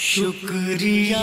शुक्रिया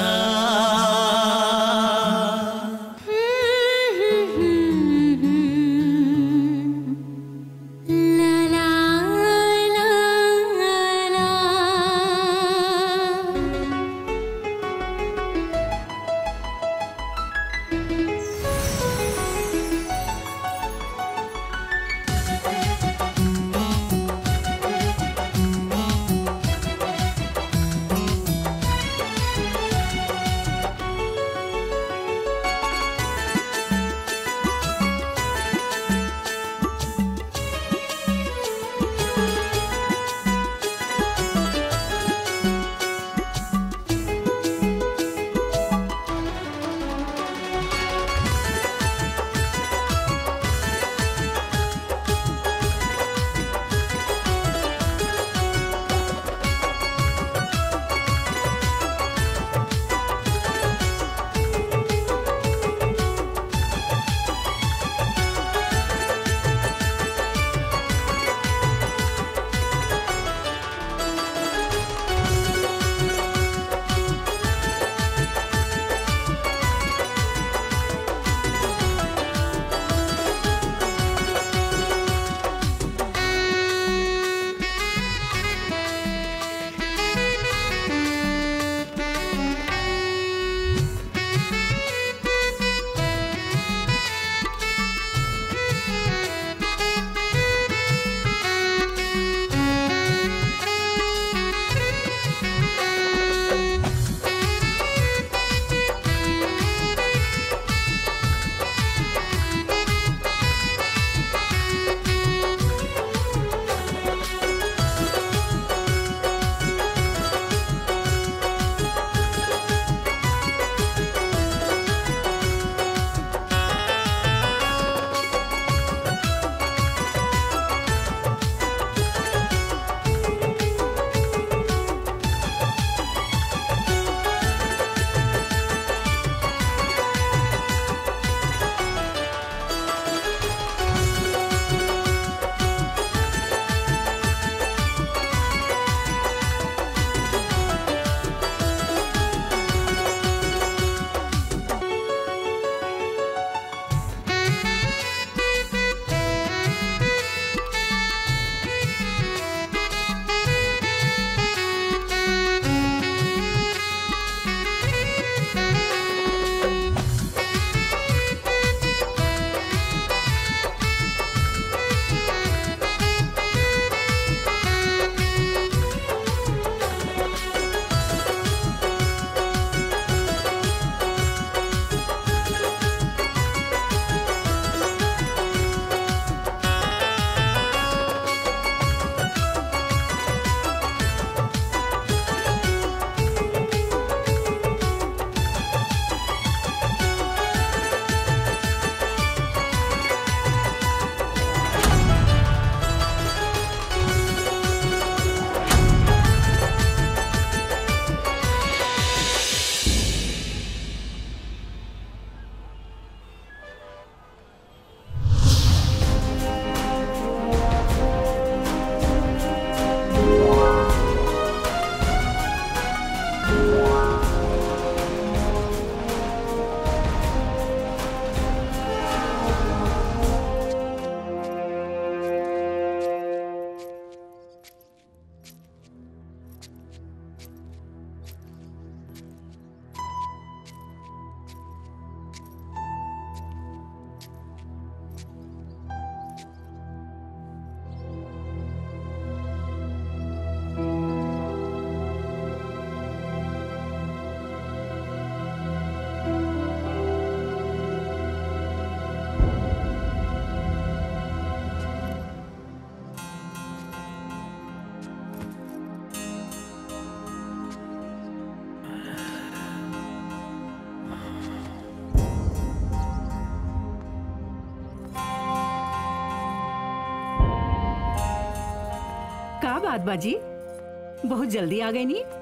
का बात बाजी बहुत जल्दी आ गई नी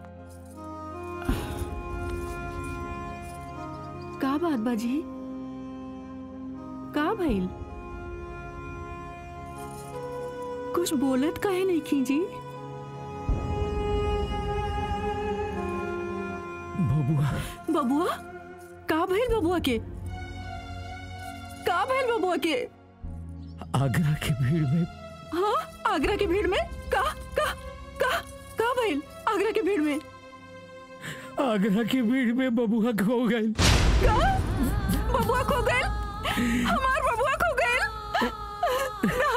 का बात बाजी का भइल कुछ बोलत काहे नहीं खींची बबुआ बबुआ का भइल बबुआ के का भइल बबुआ के आगरा की भीड़ में हाँ आगरा की भीड़ में का का का का भइल आगरा की भीड़ में आगरा की भीड़ में बबुआ खो गई का बबुआ खो गइल हमार बबुआ खो गइल ना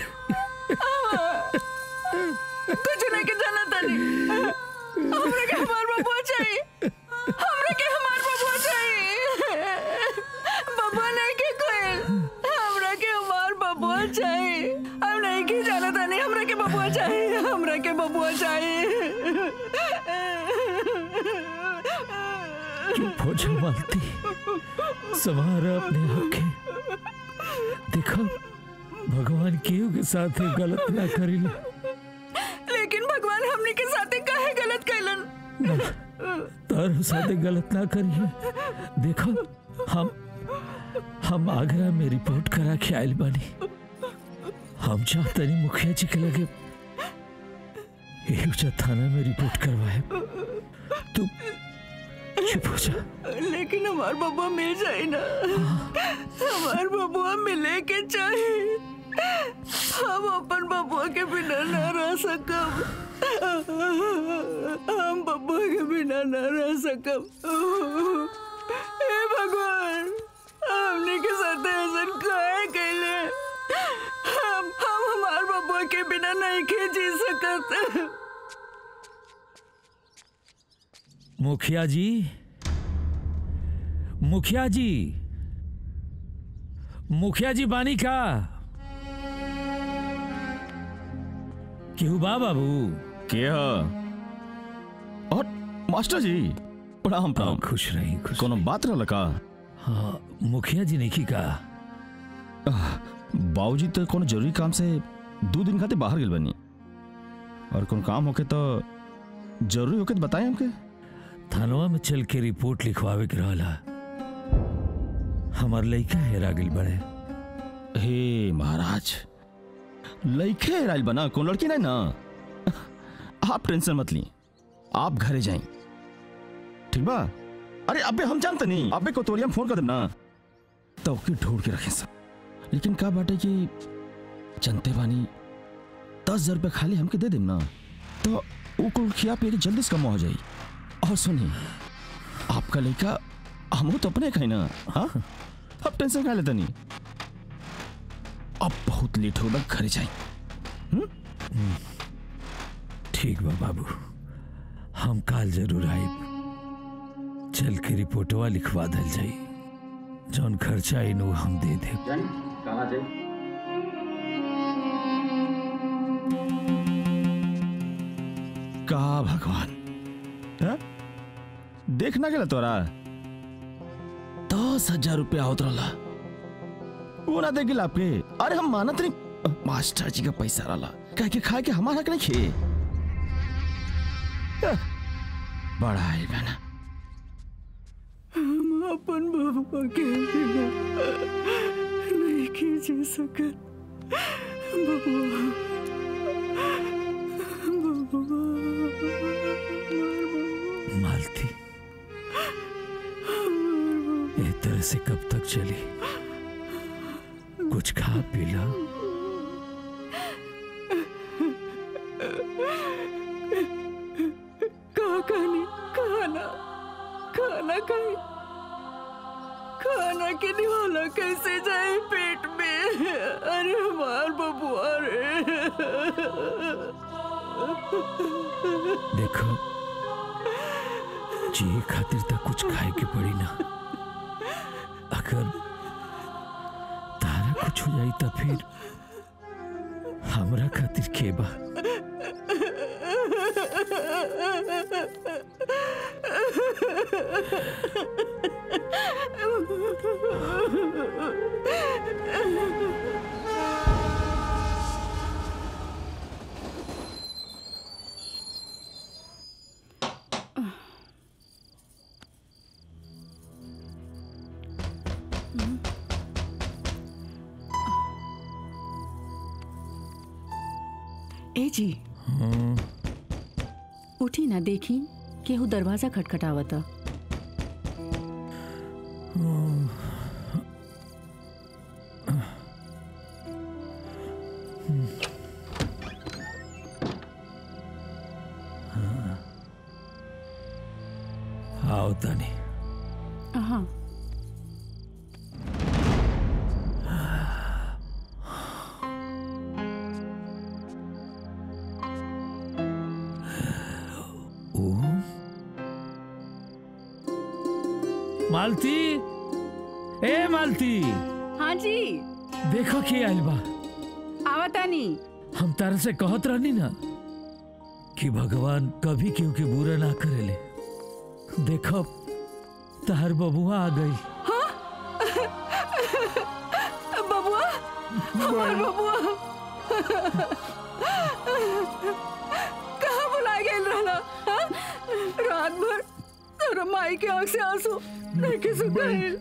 आ, कुछ नहीं के जाना तानी हमरा के हमार बबुआ चाहिए हमरा के हमार बबुआ चाहिए बबुआ नहीं के कोयल हमरा के हमार बबुआ चाहिए हम नहीं के जाना तानी हमरा के बबुआ चाहिए हमरा के बबुआ चाहिए चुप हो जा मालती संवारा अपने आंखें देखो भगवान केहू के साथ गलत ना करिले लेकिन भगवान हमने के साथे काहे गलत कैलन ना तार साथे गलत ना करिए देखो हम हम आगरा में रिपोर्ट करा के आयल बानी हम चाहतनी मुखिया जी के लगे एहुजा थाना में रिपोर्ट करवाए तू चुप हो जा लेकिन हमार बबुआ मिल जाए ना हमार बबुआ मिले के चाहे हम अपन बबुआ के बिना न रह सकब हम बबुआ के बिना न रह सकब हे भगवान हमने के साथ ऐसा काहे कैले हम हम हमार बबुआ के बिना नहीं के जी सकत मुखिया जी मुखिया जी मुखिया जी बानी का केहू बा बाबू के ह? और मास्टर जी प्रणाम प्रणाम खुश रही खुश कोनो बात रहल का हाँ मुखिया जी नहीं का बाबूजी तो कोनो जरूरी काम से दो दिन खातिर बाहर गेल बनी और कोनो काम होके तो जरूरी होके तो बताएं हमके थानवा में चल के रिपोर्ट लिखवावे के रहला हमार लइका हेरा गेल बड़े हे महाराज लइके हेराइल बना कौन लड़की नहीं ना आप टेंशन मत ली आप घरे जाएं ठीक बा अरे अबे हम जानते नहीं अबे कोतवालिया में फोन कर देम ना तो ओके ढूंढ के रखें सब लेकिन का बाटे कि जनते बानी दस हजार रुपये खाली हमके दे देम ना तो वो कुल खिया पिया के जल्दी से कम हो जाई और सुनिए आपका लड़का हम तो अपने कहीं ना हाँ अब टेंशन खा लेता नहीं अब बहुत लेट होगा घर जाए ठीक बा बाबू हम काल जरूर आइब चल के रिपोर्टवा लिखवा दल जाई जौन खर्चा आई नु हम दे दे का भगवान हाँ? देखना गेला तोरा दस हजार रुपया होत रहला वो ना दे गेला आपके अरे हम मानत नहीं अ, मास्टर जी का पैसा रहला कह के खाए के हमारा हक नहीं खे अ, बड़ा है बना हम अपन बबुआ के बिना नहीं की जी सकत बबुआ मालती ये तरह से कब तक चली कुछ खा पी ला कहा कहानी खाना खाना खाए खाना के निवाला कैसे जाए पेट में अरे हमार बबुआ रे देखो जिए खातिर तक कुछ खाए के पड़ी ना अगर तारा कुछ हो जाई तो फिर हमरा खातिर के बा ए जी उठी ना देखी केहू दरवाजा खटखटावता होता नहीं हाँ मालती ए मालती हाँ जी देखो के आइल बा आवतानी हम तारा से कहत रहनी ना कि भगवान कभी केहू के बुरा ना करेले देखो तार बबुआ आ गई बबुआ हमार बबुआ कहाँ बुला गेल रहला हाँ? रात भर तोरा माई के आंख से आंसू देखे सुखाइल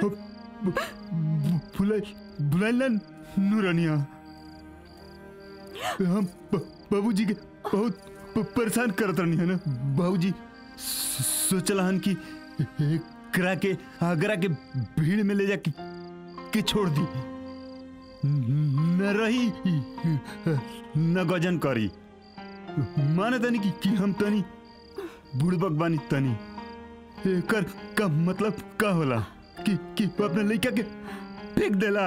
बुलाई बुलाइला नूरानिया हम ब- बाबूजी के बहुत प- परेशान करत रहनी है ना बाबूजी स- सोचला हन कि करा के आगरा के भीड़ में ले जाके के छोड़ दी न रही न गजन करी माने तनी कि, कि हम तनी बुड़बक बानी तनी एकर का मतलब का होला कि कि अपने लड़का के फेंक देला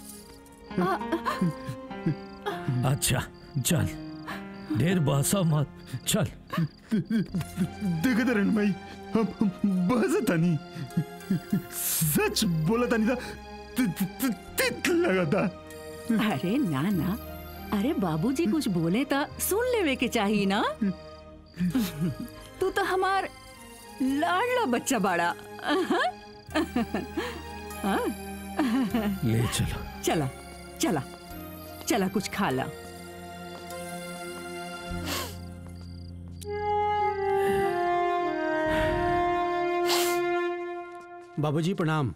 अच्छा चल ढेर बहसा मत चल देखत रहन भाई हम हम बहस तनी सच बोला तनी था ति- ति- ति- तित लगा था अरे ना ना अरे बाबूजी कुछ बोले तो सुन लेवे के चाहिए ना तू तो हमार लाडला बच्चा बाड़ा ले चलो चला चला चला कुछ खा ला बाबूजी प्रणाम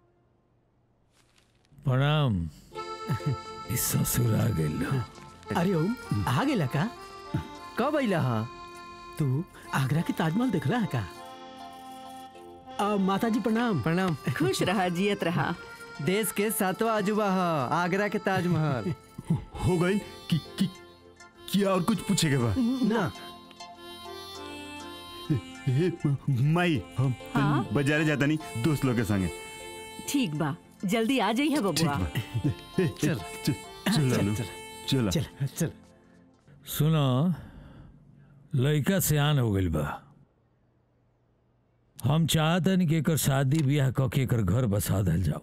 प्रणाम इस ससुर आ गइल अरे ओम आ गेला का कब अइला हा तू आगरा के ताजमहल देखला है का आ, माता जी प्रणाम प्रणाम खुश रहा जियत रहा देश के सातवां अजूबा हा आगरा के ताजमहल हो गई कि कि कि और कुछ पूछेगा बा ना ए, माई हम हाँ? तनी बाजारे जाता नहीं दोस्त लोग के संगे ठीक बा जल्दी आ जाइए बबुआ ए, चल चल चल लालू, चल चल चल सुनो लड़का सियान हो गइल बा हम चाहतन कि एकर शादी ब्याह क के एकर घर बसा दल जाओ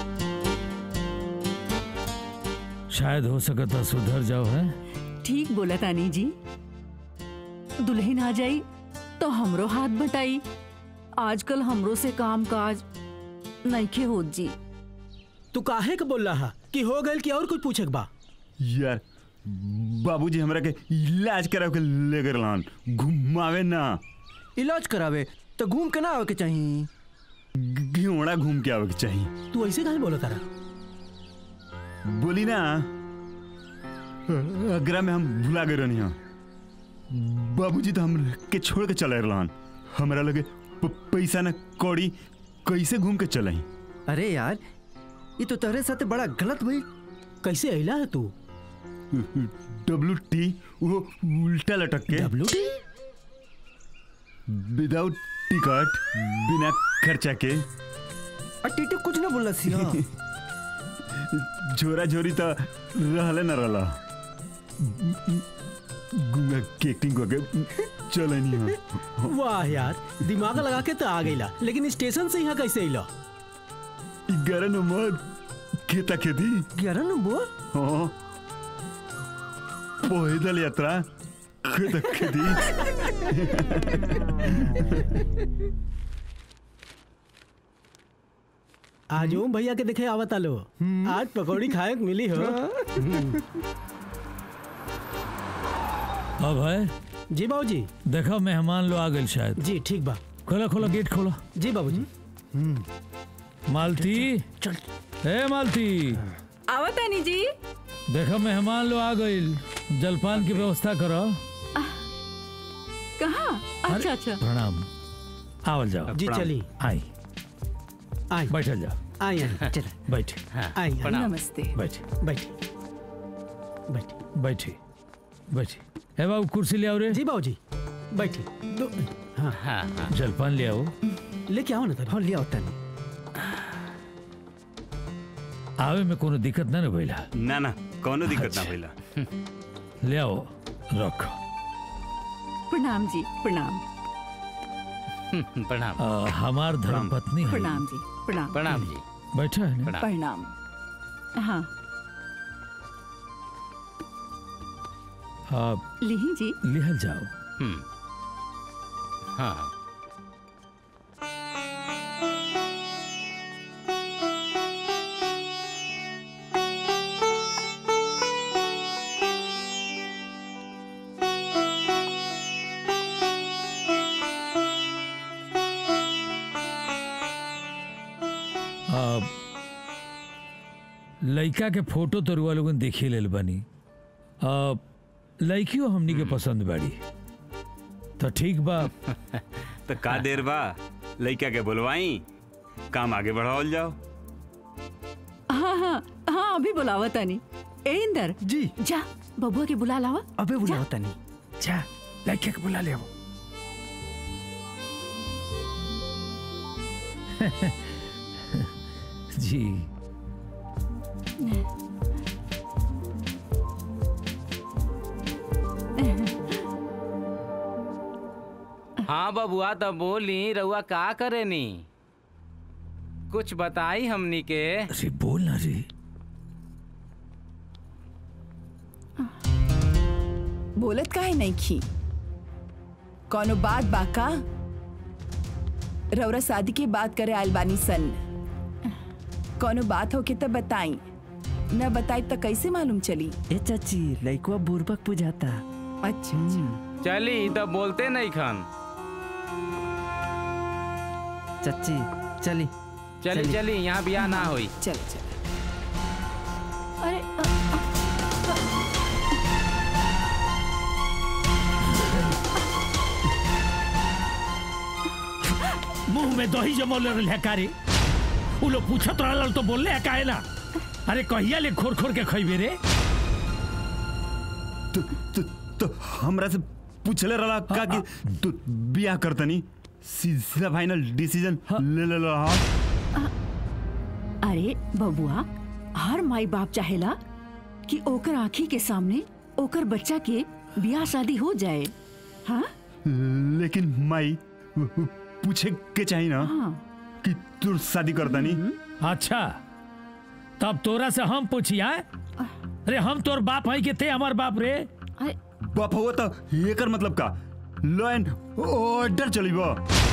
शायद हो सकता सुधर जाओ है ठीक बोला तानी जी दुल्हन आ जाई तो हमरो हाथ बटाई आजकल हमरो से काम काज नइखे होत जी तू काहे के बोल रहा कि हो गइल कि और कुछ पूछे के बा यार बाबूजी हमरा के इलाज करा के ले गए लान घुमावे ना इलाज करावे तो घूम के ना आवे के चाहिए घियोड़ा घूम के आवे के चाहिए तू ऐसे काहे बोला तारा बोली ना अगरा में हम भुला गए रहनी हाँ बाबूजी तो हम के छोड़ के चले रहन हमरा लगे प- पैसा न कौड़ी कैसे घूम के चलाई अरे यार ये तो तोहरे साथ बड़ा गलत भइल कैसे अइला है तू डब्लू टी वो उल्टा लटक के डब्लू टी विदाउट टिकट बिना खर्चा के और टीटू कुछ ना बोलला सिया झोरा झोरी तो रहले न रहला गुंगा के एक्टिंग करके चले नहीं हाँ वाह यार दिमाग लगा के तो आ गइला लेकिन स्टेशन से यहाँ कैसे अइला ग्यारह नंबर खेता खेती ग्यारह नंबर हाँ पैदल यात्रा खेता खेती आज ओम भैया के देखे आवता लो आज पकौड़ी खाए के मिली हो अब है जी बाबूजी देखो मेहमान लोग आ गए शायद जी ठीक बा खोला खोला गेट खोला जी बाबूजी मालती चल ए मालती आवतानी जी देखो मेहमान लोग आ गइल जलपान की व्यवस्था करो कहाँ अच्छा अच्छा प्रणाम आवल जाओ जी चली आई आई बैठल जाओ आई आई चल बैठ आई नमस्ते बैठ बैठी बैठी बैठी बैठी ए बाबू कुर्सी ले आओ रे जी बाबूजी बैठी दो हाँ जलपान ले आओ लेके आओ ना तनी हाँ लिया तनी आवे में कोनो दिक्कत ना न भइला ना ना कोनो दिक्कत ना भइला ले आओ रख प्रणाम जी प्रणाम प्रणाम आ, हमार धर्म पत्नी है प्रणाम जी प्रणाम प्रणाम जी बैठा है ना प्रणाम प्रणाम हाँ आप लिही जी लिहल जाओ हम्म हाँ आप लइका के फोटो तो रुआ लोगन देखी लेल बनी अब लइकियो हमनी के पसंद बाड़ी तो ठीक बा तो का देर बा लइका के बोलवाई काम आगे बढ़ावल जाओ हाँ हाँ हाँ अभी बुलावा तनी ए इंदर जी जा बबुआ के बुला लावा अबे बुलाओ तनी जा लइका के बुला ले जी हाँ बबुआ तो बोली रउआ का करे नी कुछ बताई हमनी के अरे बोल ना रे बोलत काहे नहीं खी कौनो बात बाका रौरा शादी की बात करे आयल बानी सन कौनो बात होके तब बताई न बताई तो कैसे मालूम चली ए चाची लइकवा बुरबक बुझाता अच्छा अच्छा चली तो बोलते नहीं खन चाची चली चली चली। चली यहाँ बियाह ना होई चल चल अरे अ, मुंह में दही जमौले रहल है कारे उ लोग पूछत रहल तो बोलले है काहे ना अरे कहिया ले खोर खोर के खइबे रे तो, तो, तो हमरा से पूछले रहा का कि तू बियाह करतनी सीधा फाइनल डिसीजन ले ले रहा अरे बबुआ हर माई बाप चाहेला कि ओकर आँखी के सामने ओकर बच्चा के बियाह शादी हो जाए हाँ लेकिन माई पूछे के चाहिए ना हाँ कि तू शादी करतनी अच्छा तब तोरा से हम पूछिया अरे हम तोर बाप है कि ते हमार बाप रे अरे बाप हुआ तो एकर मतलब का लॉ एंड ऑर्डर चलीबो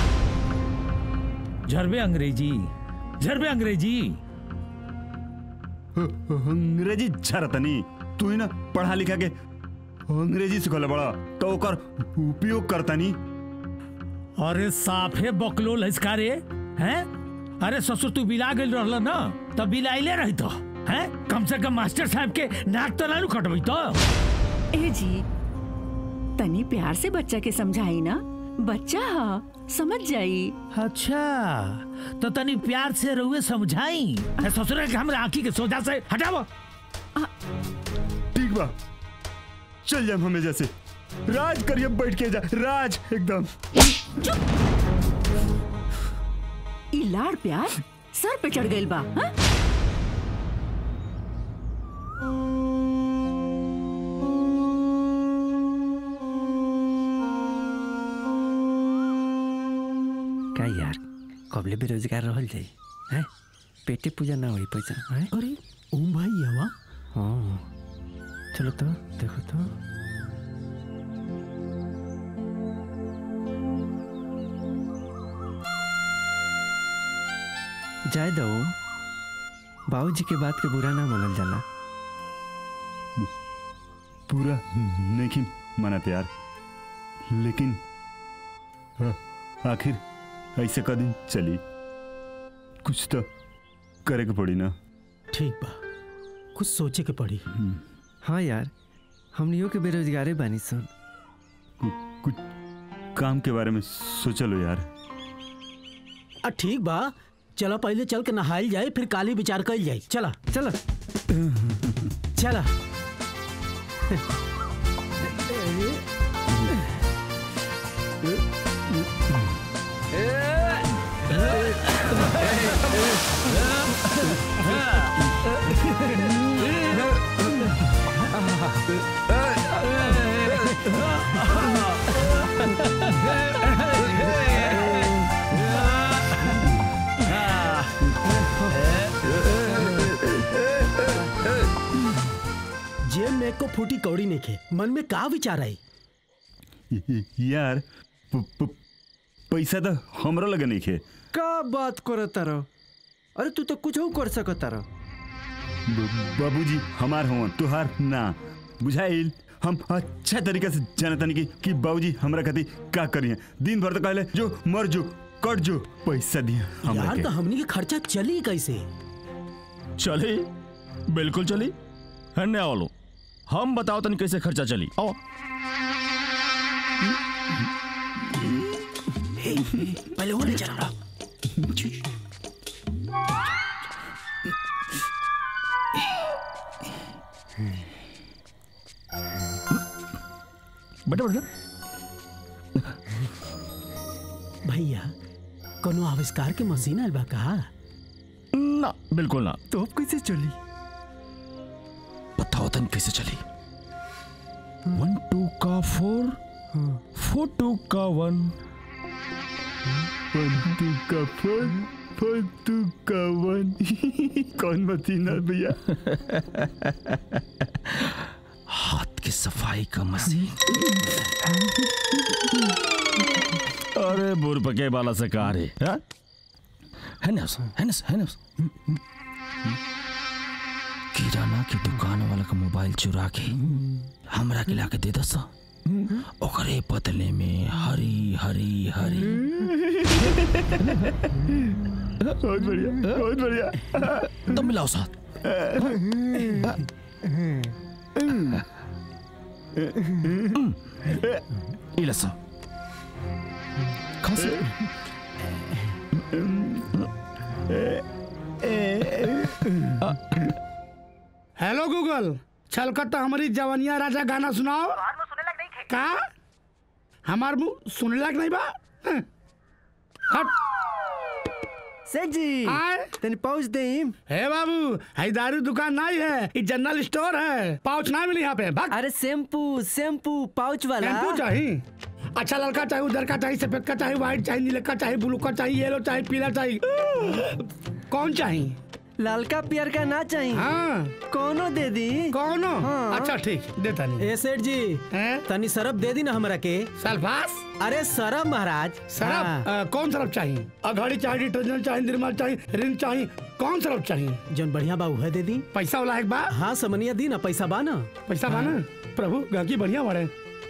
झरबे अंग्रेजी झरबे अंग्रेजी अंग्रेजी झरतनी तू ही ना पढ़ा लिखा के अंग्रेजी सिखल बड़ा तो ओकर उपयोग करतनी अरे साफे बकलो लस्का रे हैं अरे ससुर तू बिला गइल रहल ना तब बिलाइले रही तो हैं कम से कम मास्टर साहब के नाक तो ना कटबई तो ए जी तनी प्यार से बच्चा के समझाई ना बच्चा हा समझ जाई अच्छा तो तनी प्यार से रहुए समझाई अरे ससुर के हमरा आंखी के सोजा से हटाओ ठीक बा चल जाए हमें जैसे राज करिए बैठ के जा राज एकदम ई लाड़ प्यार सर पे चढ़ गइल बा हाँ? का यार कबले बेरोजगार रहल जाई हैं पेटे पूजा ना होई पैसा हैं अरे ओम भाई हवा हाँ चलो तो देखो तो जाए दो बाबूजी के बात के बुरा ना मानल जाला पूरा नहीं मनाते यार लेकिन आ- आखिर ऐसे का दिन चली कुछ तो करे के पड़ी ना ठीक बा कुछ सोचे के पड़ी हाँ यार हमनियों के बेरोजगारे बानी सन कु- कुछ काम के बारे में सोचलो यार आ ठीक बा चला पहले चल के नहाइल जाए फिर काली विचार कल जाए चला चलो चला फूटी कौड़ी नहीं खे मन में का विचार आई यार प- प- पैसा तो हमरा लगे नहीं खे का बात करो तारो अरे तू तो कुछ कर सको तारो ब- बाबूजी हमार हों तुहार ना बुझाइल हम अच्छा तरीके से जानता नहीं कि, कि बाबूजी हमरा खातिर का करिए दिन भर तो कहले जो मर जो कट जो पैसा दिया हमरा यार के तो हमनी के खर्चा चली कैसे चली बिल्कुल चली है ना वालो हम बताओ तनी कैसे खर्चा चली आओ पहले वो ले चल रहा बेटा बेटा भैया कोनो आविष्कार के मशीन आइल बा का ना बिल्कुल ना तो अब कैसे चली बताओ तनी कैसे चली वन टू का फोर फोर टू का वन वन टू का फोर फोर टू का वन कौन मशीन है भैया हाथ की सफाई का मशीन अरे बुरपके वाला से कहा रे हाँ? है ना उस- है ना उस- है ना उस? किराना की दुकान वाला का मोबाइल चुरा के हमरा के लाके दे दस ओकरे बदले में हरी हरी हरी बहुत बढ़िया बहुत बढ़िया तो मिलाओ साथ इला सा खांसी हेलो गूगल छलकत हमारी जवनिया राजा गाना सुनाओ का हमार मुंह सुने लायक नहीं बा हं। हट सेठ जी आए तनी पहुंच दे हे बाबू है दारू दुकान नहीं है ये जनरल स्टोर है पाउच ना मिली यहाँ पे भाग अरे शैम्पू शैम्पू पाउच वाला टेम्पू चाहिए अच्छा लड़का चाहिए उधर का चाहिए सफेद का चाहिए व्हाइट चाहिए नीले का चाहिए ब्लू का चाहिए येलो चाहिए पीला चाहिए कौन चाहिए लालका पियर का ना चाहिए हाँ कोनो दे दी कौन हाँ। अच्छा ठीक देता नहीं ए सेठ जी हैं? तनी सरप दे दी ना हमरा के सल्फास अरे सरप महाराज सरफ हाँ, अ, कौन सरफ चाहिए अघड़ी चाहिए डिटर्जेंट चाहिए निर्मा चाहिए रिन चाहिए कौन सरफ चाहिए जौन बढ़िया बा उहे दे दी पैसा वाला एक बा हाँ समनिया दी ना पैसा बा ना पैसा बा ना प्रभु गाकी बढ़िया बड़े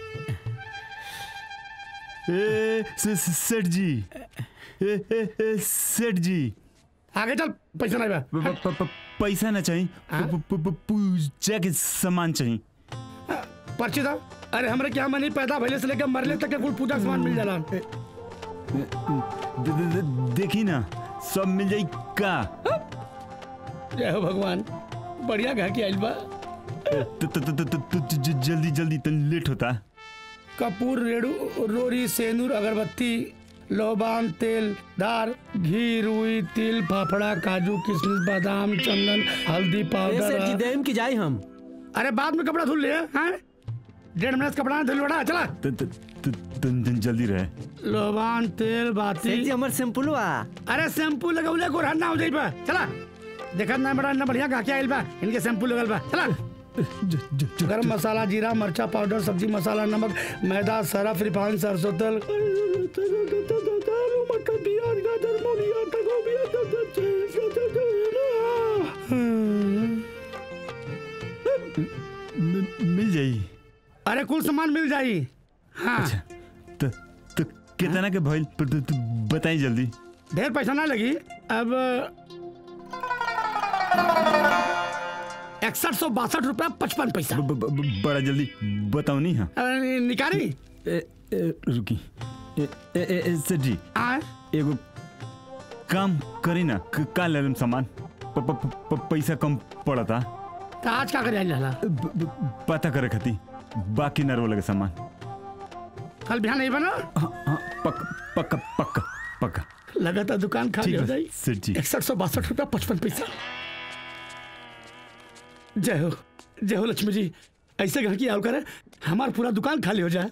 ए से- से- सेठ जी ए ए ए सेठ जी आगे चल पैसा नहीं बा प- प- प- प- पैसा ना चाहिए हाँ? प- प- प- पूजा के सामान चाहिए पर्ची था अरे हमरे क्या मनी पैदा भले से लेकर मरले तक के कुल पूजा के सामान मिल जाला दे- दे- दे- देखी ना सब मिल जाई का जय हो भगवान बढ़िया गा के आइल बा त- त- त- त- त- ज- ज- जल्दी जल्दी तन लेट होता कपूर रेड़ू रोरी सेनूर अगरबत्ती लोबान तेल दार घी रुई तिल फाफड़ा काजू किशमिश बादाम चंदन हल्दी ए सेठ जी पाउडर देम की जाई हम अरे बाद में कपड़ा धुल लिया हैं डेढ़ मिनट से कपड़ा धुल बड़ा चला त- त- त- तन तन जल्दी रहे लोबान तेल सेठ बाती जी हमार शैम्पू वा अरे शैम्पू लगौले को ना हो जाई बा चला देखत ना बड़ा ना बढ़िया गाके आइल बा इनके शैम्पू लगल बा चला गरम मसाला जीरा मरचा पाउडर सब्जी मसाला नमक मैदा सरफ रिफाइन सरसों तेल मटर प्याज गाजर मूली आटा गोभी म- मिल जाई अरे कुल सामान मिल जाई हाँ तो तो कितना के भइल पर तू- तू बताई जल्दी ढेर पैसा ना लगी अब इकसठ सौ बासठ रुपया पचपन पैसा ब- ब- ब- बड़ा जल्दी बताओ नहीं हाँ अरे, निकाली ए, ए, रुकी ए, ए, ए, ए, सेठ जी आए एगो काम करी ना क- का ले लेम सामान प, प, प, प, पैसा कम पड़ता तो आज का करे जाला ब- ब- पता करे खाती बाकी ना रो लगे सामान कल बिहान नहीं बना हाँ हाँ पक्का पक्का पक्का पक्का लगा था दुकान खाली ठीक हो है जाई सेठ जी इकसठ सौ बासठ रुपया पचपन पैसा जय हो जय हो लक्ष्मी जी ऐसे घर की आव करे हमार पूरा दुकान खाली हो जाए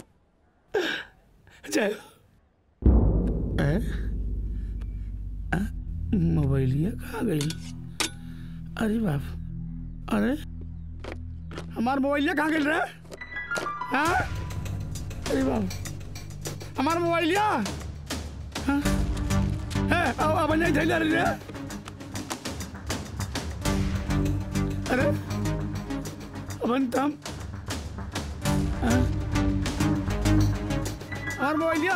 जय हो ए? आ, मोबाइलिया कहाँ गई अरे बाप अरे हमार मोबाइलिया कहाँ गेल रे हाँ अरे बाप हमार मोबाइलिया हाँ है अब अब नहीं थैले रे अरे अब हम हाँ? हमार मोबाइलिया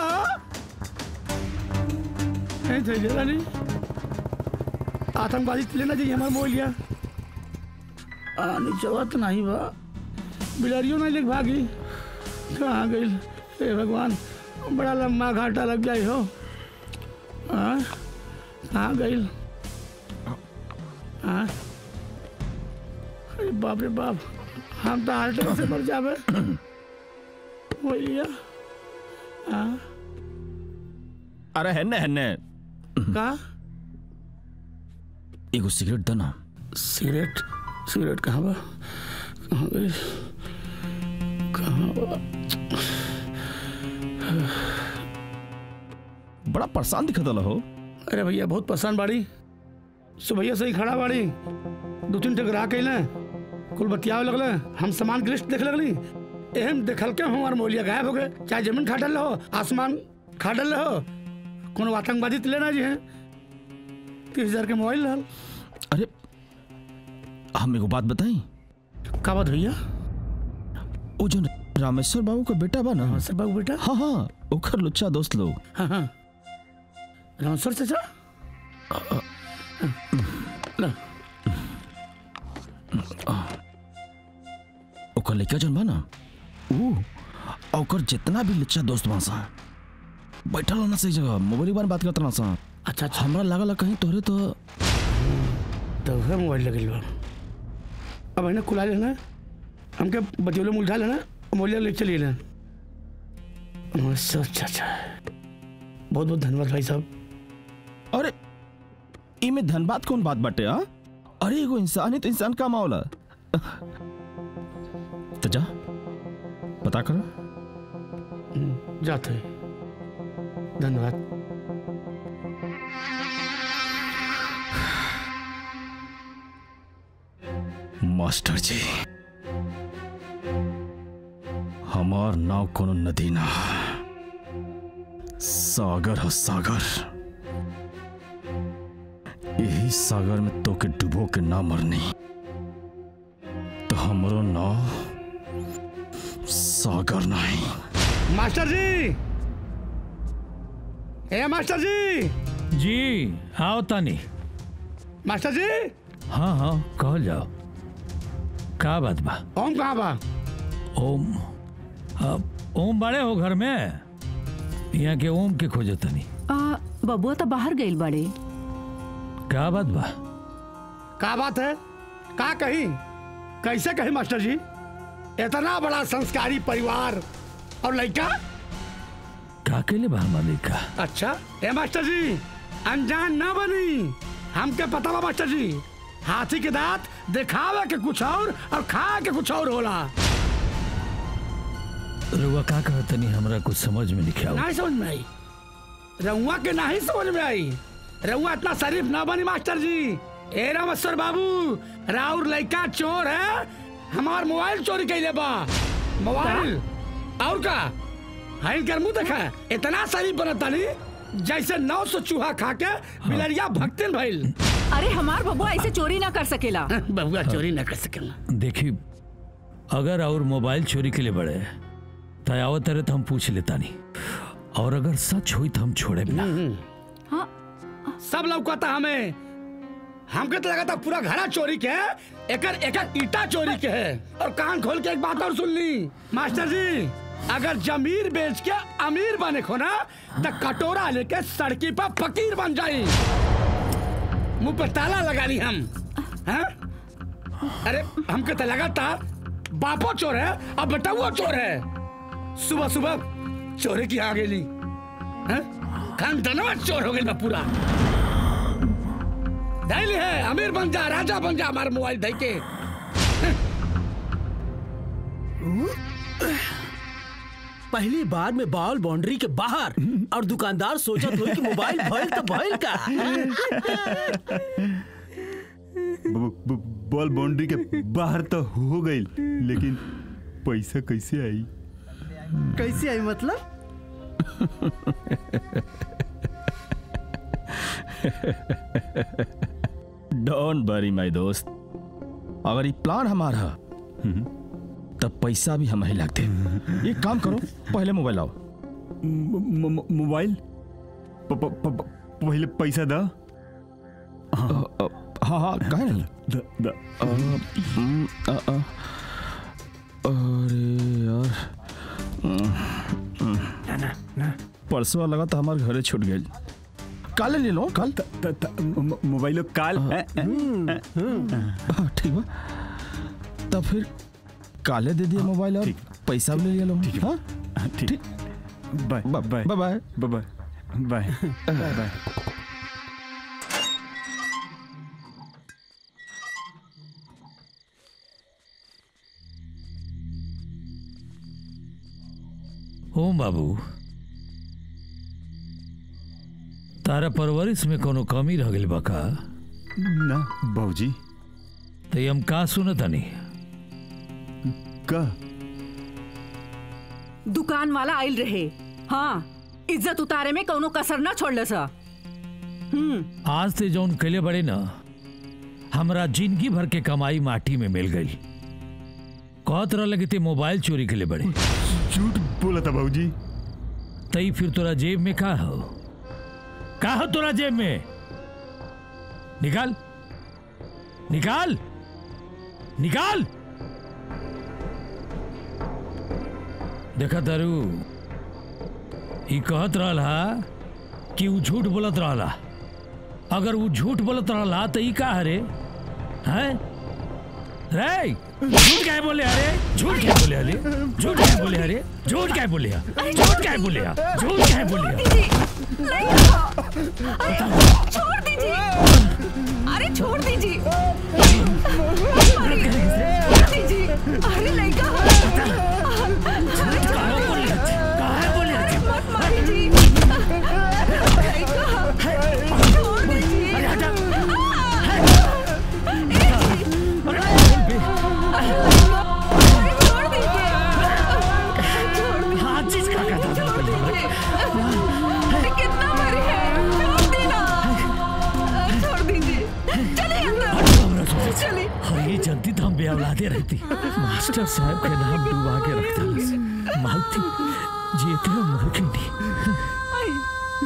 नहीं थैले रानी आतंकवादी लेना चाहिए हमारा मोबाइलिया आने चवा तो नहीं बा बिलारियों नहीं लेके भागी कहाँ गई हे भगवान बड़ा लंबा घाटा लग जाए हो हाँ कहाँ गई हाँ अरे बाप रे बाप हम तो हार्ट अटैक से मर जावे भैया हाँ अरे हेन्ने हेन्ने कहाँ एगो सिगरेट दो ना सिगरेट सिगरेट कहाँ बा कहाँ गई कहाँ बा बड़ा परेशान दिखत हो अरे भैया बहुत पसंद बाड़ी सुबह से ही खड़ा बाड़ी दो तीन टक ग्राहक अइले कुल बतियावे लगले हम सामान की लिस्ट देख लगली एहम देखल के हमार मोलिया गायब हो गए चाहे जमीन खा डल हो आसमान खा डल हो कोनो आतंकवादी तो लेना जी है तीस हजार के मोबाइल रहल अरे हम एगो बात बताई का बात भैया वो जो रामेश्वर बाबू का बेटा बा ना सर बाबू बेटा हाँ हाँ ओकर लुच्चा दोस्त लोग हाँ हाँ रामेश्वर चाचा ला ओकर लड़का जौन बा ना ऊ आ ओकर जितना भी लुच्चा दोस्त बा सा बैठल ना सही जगह मोबाइल बारे में बात करत ना सा अच्छा अच्छा हमरा लागल कहीं तोहरे तो तो वह मोबाइल लगे बा अब है ना कुला लेना हमके बतियोले में उलझा लेना मोलिया ले चलिए ना अच्छा अच्छा अच्छा बहुत बहुत धन्यवाद भाई साहब अरे इमे धनबाद कौन बात बाटे हाँ अरे एगो इंसान है तो इंसान का मावला तो जा पता करो हम्म, जाते हैं धन्यवाद मास्टर जी हमार नाव कोनो नदी ना सागर हो सागर यही सागर में तो के डुबो के ना मरनी तो हमरो नाव सागर नहीं मास्टर जी ए मास्टर जी जी आओ तानी मास्टर जी हाँ हाँ कहल जाओ का बात बा ओम कहाँ बा ओम अब ओम बड़े हो घर में यहाँ के ओम के खोजो तनी आ, बबुआ तो बाहर गइल बड़े का बात बा का बात है का कही कैसे कही मास्टर जी इतना बड़ा संस्कारी परिवार और लड़का का के लिए बा हमारे का अच्छा ए मास्टर जी अनजान ना बनी हमके पता बा मास्टर जी हाथी के दांत दिखावे के कुछ और और खा के कुछ और होला रुआ का कह तनी हमरा कुछ समझ में नहीं आओ नहीं समझ में आई रउआ के नहीं समझ में आई रउआ इतना शरीफ ना बनी मास्टर जी ए रामेश्वर बाबू राउर लड़का चोर है हमार मोबाइल चोरी कैले बा मोबाइल और का हाई कर मुंह देखा इतना शरीफ बनता नहीं जैसे नौ सौ चूहा खा के बिलरिया भक्तिन भइल अरे हमार बबुआ ऐसे चोरी ना कर सकेला बबुआ चोरी न कर सकेला देखी अगर और मोबाइल चोरी के लिए बड़े तो आवत रहे तो हम पूछ लेता नहीं और अगर सच हुई तो हम छोड़े भी ना हाँ सब लौकता हमें हमके तो लगा था पूरा घरा चोरी के है एकर एकर ईटा चोरी के है और कान खोल के एक बात और सुन ली मास्टर जी अगर जमीर बेच के अमीर बने खो ना तो कटोरा लेके सड़की पर फकीर बन जाई मुंह पे ताला लगा ली हम हैं? अरे हमके तो लगा था बापो चोर है अब बेटा चोर है सुबह सुबह चोरी की आ गेली हैं? खानदानवा चोर हो गई बा पूरा धैली है अमीर बन जा राजा बन जा हमारे मोबाइल धै के पहली बार में बॉल बाउंड्री के बाहर और दुकानदार सोचा तो कि मोबाइल भइल तो भइल का ब- ब- बॉल बाउंड्री के बाहर तो हो गई लेकिन पैसा कैसे आई कैसे आई मतलब डोंट वरी माय दोस्त अगर ये प्लान हमारा है, तब पैसा भी हम ही लगते एक काम करो पहले मोबाइल आओ म- म- मोबाइल प- प- प- पहले पैसा दा हाँ हाँ कहे नहीं दा दा अ, हम्म, अ, अ, अरे यार ना ना ना परसों लगा तो हमारे घरे छूट गई काले ले लो कल त- त- म- मोबाइल काल ए, ए, हाँ, ठीक बा तब फिर काले दे दिए मोबाइल और ठीक। पैसा भी ले लिया लो हाँ हाँ, ठीक bye bye bye bye bye bye bye bye bye Om Babu Tara परवरिश में कोनो कमी रह गई बा का ना बाबूजी तो हम का सुनत हनी का दुकान वाला आइल रहे हाँ इज्जत उतारे में कौनो कसर ना छोड़ले सा हम्म आज ते जौन कैले बड़े ना हमरा जिंदगी भर के कमाई माटी में मिल गई कहत रह लगे ते मोबाइल चोरी के लिए बड़े झूठ बोला था बाबूजी तई फिर तोरा जेब में का हो का हो तोरा जेब में निकाल निकाल निकाल देखा तारू ई कहत रहला कि ऊ झूठ बोलत रहला अगर वो झूठ बोलत रहला तो ई का हरे हैं रे झूठ क्या बोले अरे झूठ क्या बोले अरे झूठ क्या बोले अरे झूठ क्या बोले झूठ क्या बोले झूठ क्या बोले दीजिए नहीं अरे छोड़ दीजिए अरे छोड़ दीजिए अरे छोड़ दीजिए अरे लड़का कहाँ बोले कहाँ बोले अरे मत मारिए लड़का छोड़ दीजिए अरे हटा अरे छोड़ दीजिए छोड़ दीजिए हाँ चीज का कहता था पहले हमारे। अरे कितना मरे हैं छोड़ देना छोड़ दीजिए चलिए अंदर चलिए और ये जनती तो हम बेअौलादे रहती मास्टर साहब के नाम डुबा के रखता मालती जीते मर के नहीं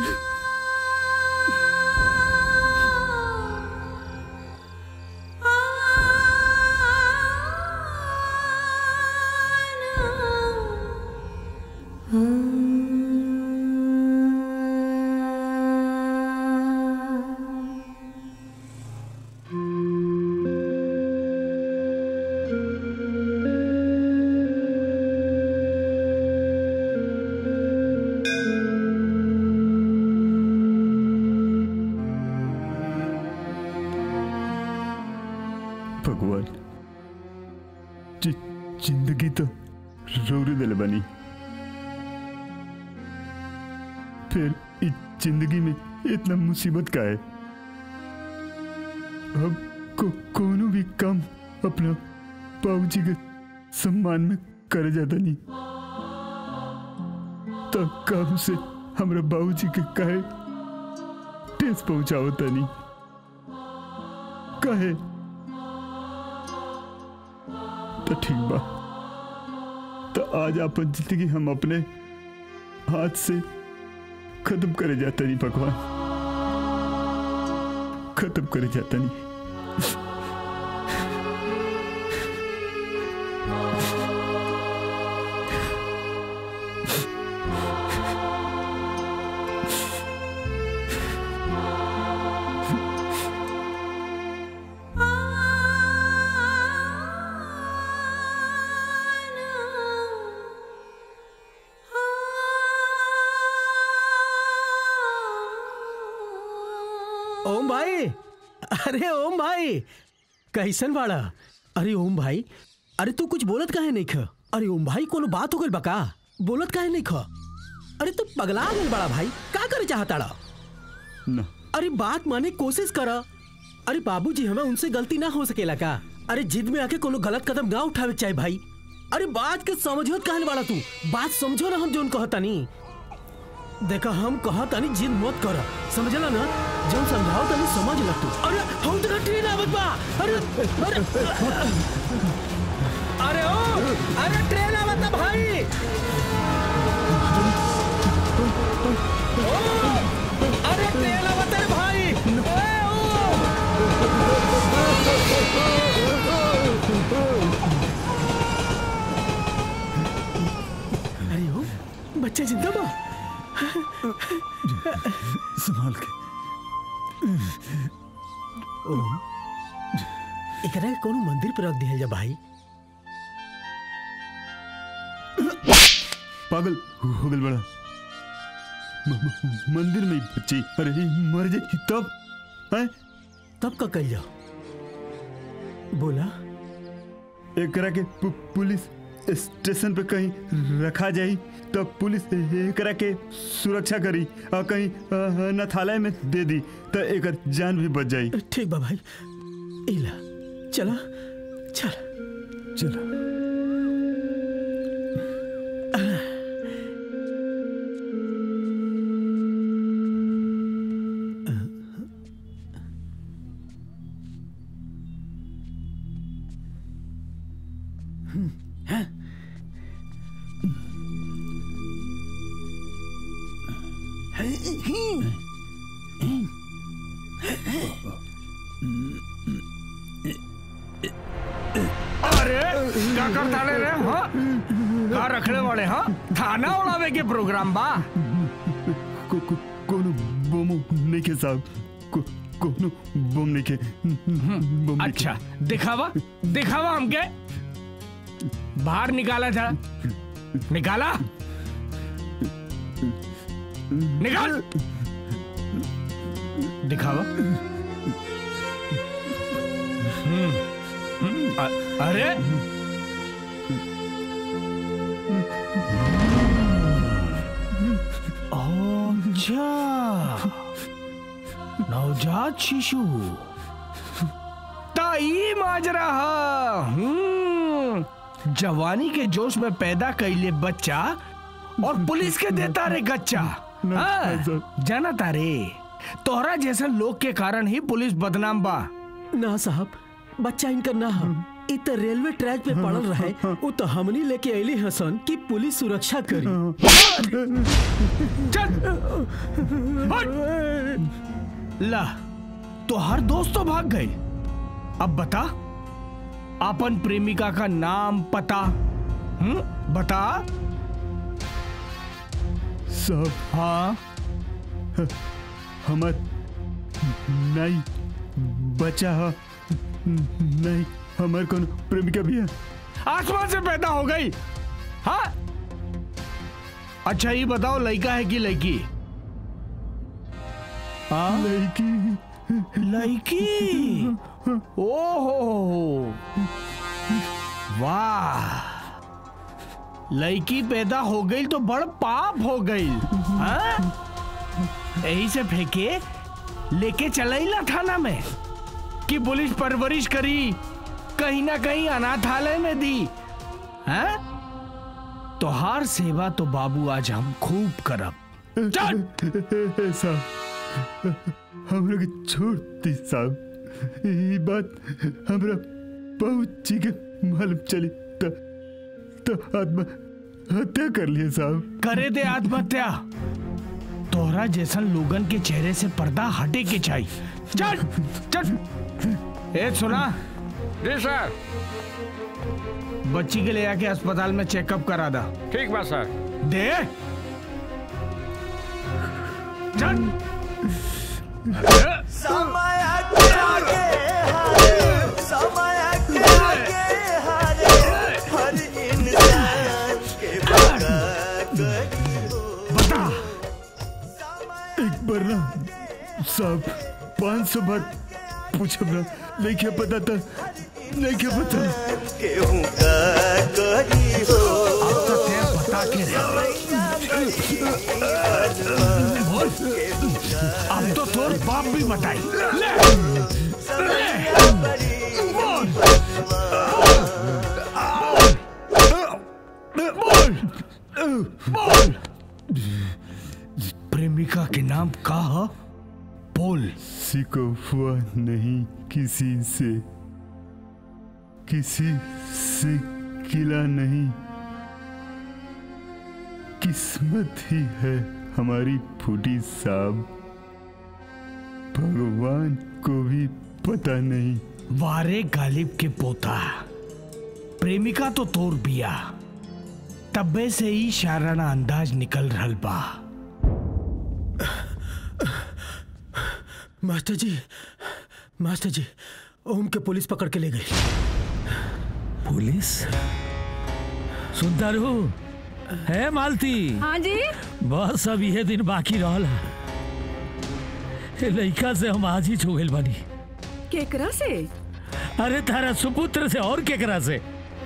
भगवान जि- जिंदगी तो रोरी दिल बनी फिर इस जिंदगी में इतना मुसीबत का है अब को कोनो भी काम अपना बाबूजी के सम्मान में कर जाता नहीं तो काम से हमरा बाबूजी के कहे ठेस पहुंचाओ तनी कहे तो ठीक बा तो आज अपन जिंदगी हम अपने हाथ से खत्म करे जाता नहीं भगवान खत्म करे जाता नहीं ओम भाई अरे ओम भाई कैसन बाड़ा अरे ओम भाई अरे तू कुछ बोलत काहे नहीं ख अरे ओम भाई कोनो बात हो गइल बा का बोलत काहे नहीं ख अरे तू पगला गइल बड़ा भाई का करे चाहताड़ा ना अरे बात माने कोशिश कर अरे बाबूजी हमें उनसे गलती ना हो सकेला का अरे जिद में आके कोनो गलत कदम ना उठावे के चाहे भाई अरे बात के समझो कहने वाला तू बात समझो ना हम जोन कहता नहीं देखा हम कहता नहीं जिद मत कर समझला ना जब समझाओ तनी समझ ल तू अरे हम तो ट्रेन आवत बा अरे अरे अरे ओ अरे ट्रेन आवत बा भाई ओ अरे ट्रेन आवत है भाई ए, ओ अरे ओ बच्चा जिंदा बा संभाल के ओम एकरा के कोनो मंदिर पर रख दिया जा भाई पागल हो गल बड़ा म- म- मंदिर में ही बच्ची अरे ये मर जाए तब हैं तब का कल जाओ बोला एकरा के पु, पुलिस स्टेशन पे कहीं रखा जाई तब पुलिस एकरा के सुरक्षा करी और कहीं अ, अनाथालय में दे दी तो एकर जान भी बच जाई ठीक बा भाई इला चला चल चलो अरे क्या करता ले रे हाँ का रखने वाले हाँ थाना उड़ावे के प्रोग्राम बा को, को, कोनो बम नहीं के साहब को, कोनो बम नहीं के बम नहीं अच्छा दिखावा दिखावा हमके बाहर निकाला था निकाला निकाल दिखावा हम्म, हम्म, अ- अरे अच्छा नवजात शिशु ताई माजरा हा हम्म, जवानी के जोश में पैदा कैले बच्चा और पुलिस के देता रे गच्चा हाँ, जाना तारे तोहरा जैसा लोग के कारण ही पुलिस बदनाम बा ना साहब बच्चा इनका ना हम इ त रेलवे ट्रैक पे पड़ल रहे वो तो हमनी लेके अली हसन कि पुलिस सुरक्षा करी चल हट। ला तो हर दोस्त तो भाग गए अब बता अपन प्रेमिका का नाम पता हम्म बता साहब हाँ हमार नहीं बचा है नहीं हमार कोनो प्रेमिका भी है आसमान से पैदा हो गई हाँ अच्छा ये बताओ लड़का है कि लड़की हाँ लड़की लड़की ओहो वाह लड़की पैदा हो गई तो बड़ पाप हो गई हाँ? यही से फेंके लेके चला थाना में कि पुलिस परवरिश करी कहीं ना कहीं अनाथालय में दी हैं? तो हर सेवा तो बाबू आज हम खूब करब चल साहब हमरा के छोड़ दी साहब ये बात हमरा बहुत जी के मालूम चली तो तो आत्मा हत्या कर लिए साहब करे दे आत्महत्या तोहरा जैसन लोगन के चेहरे से पर्दा हटे के चाहिए चल चल ए सुना जी सर बच्ची के ले आके अस्पताल में चेकअप करा दा ठीक बा सर दे चल समय के आगे हारे समय के आगे हारे हर इंसान के बगा करी हो बता एक बार ना साहब पाँच सौ बार पूछब ना नहीं क्या पता था नहीं क्या पता केहू का करी हो अब तो ते बता के रहे बोल अब तो तोर बाप भी बताई ले समैया बड़ी बोल प्रेमिका के नाम का है बोल सिकोफुआ नहीं किसी से किसी से किला नहीं किस्मत ही है हमारी फूटी साहब भगवान को भी पता नहीं वारे गालिब के पोता प्रेमिका तो तोर बिया तब्बे से ही शाराना अंदाज निकल रहल बा मास्टर जी मास्टर जी ओम के पुलिस पकड़ के ले गई पुलिस सुनता रहू है मालती हाँ जी बस अब यह दिन बाकी रहल है ए लइका से हम आज ही छुगल बनी केकरा से अरे तारा सुपुत्र से और केकरा से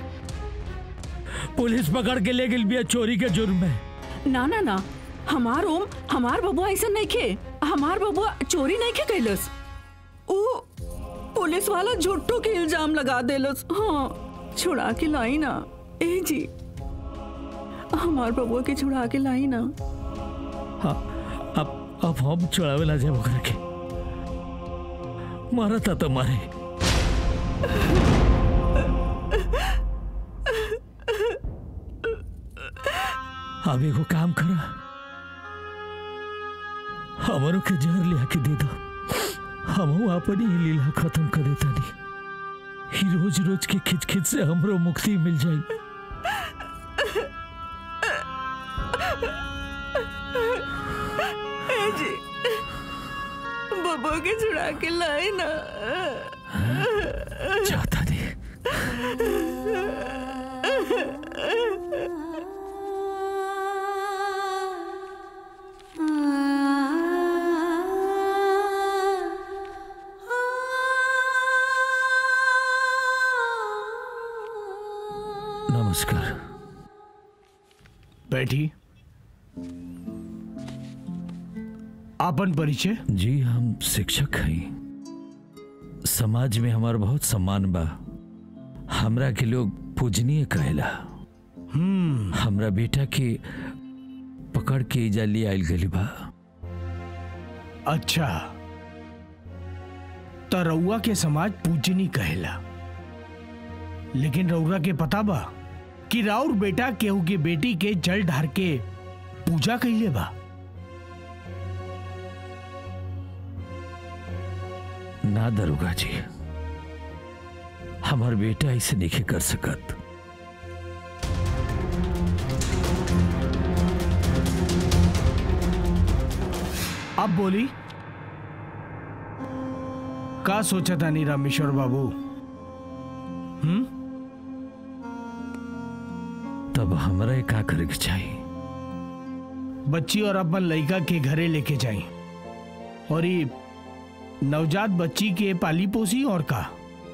पुलिस पकड़ के ले गई बिया चोरी के जुर्म में ना ना ना हमार ओम हमार बबुआ ऐसा नहीं खे हमार बबुआ चोरी नहीं खे कैलस ऊ पुलिस वाला झूठो के इल्जाम लगा देलस हाँ छुड़ा के लाई ना ए जी हमार बबुआ के छुड़ा के लाई ना हाँ, अब अब हम चढ़ावे ला जाए ओकरा के मारता तो मारे अब एगो काम करा हमारो के जहर लिया के दे दो हम अपनी ही लीला खत्म कर देता नहीं ही रोज रोज के खिच खिच से हमरो मुक्ति मिल जाई ए जी बबुआ के छुड़ा के लाई ना जाता नहीं नमस्कार बैठी आपन परिचय जी हम शिक्षक हैं समाज में हमारा बहुत सम्मान बा हमरा के लोग पूजनीय कहेला हम्म हमरा बेटा के पकड़ के इजा ले आयल गली बा अच्छा त रउआ के समाज पूजनी कहेला लेकिन रउरा के पता बा कि राउर बेटा केहू के बेटी के जल ढार के पूजा कइले बा ना दरोगा जी हमार बेटा ऐसे नहीं कर सकत अब बोली का सोचा था नी रामेश्वर बाबू हम्म तब हमरा का करे के चाहिए बच्ची और अपन लड़का के घरे लेके जाई और ये नवजात बच्ची के पाली पोसी और का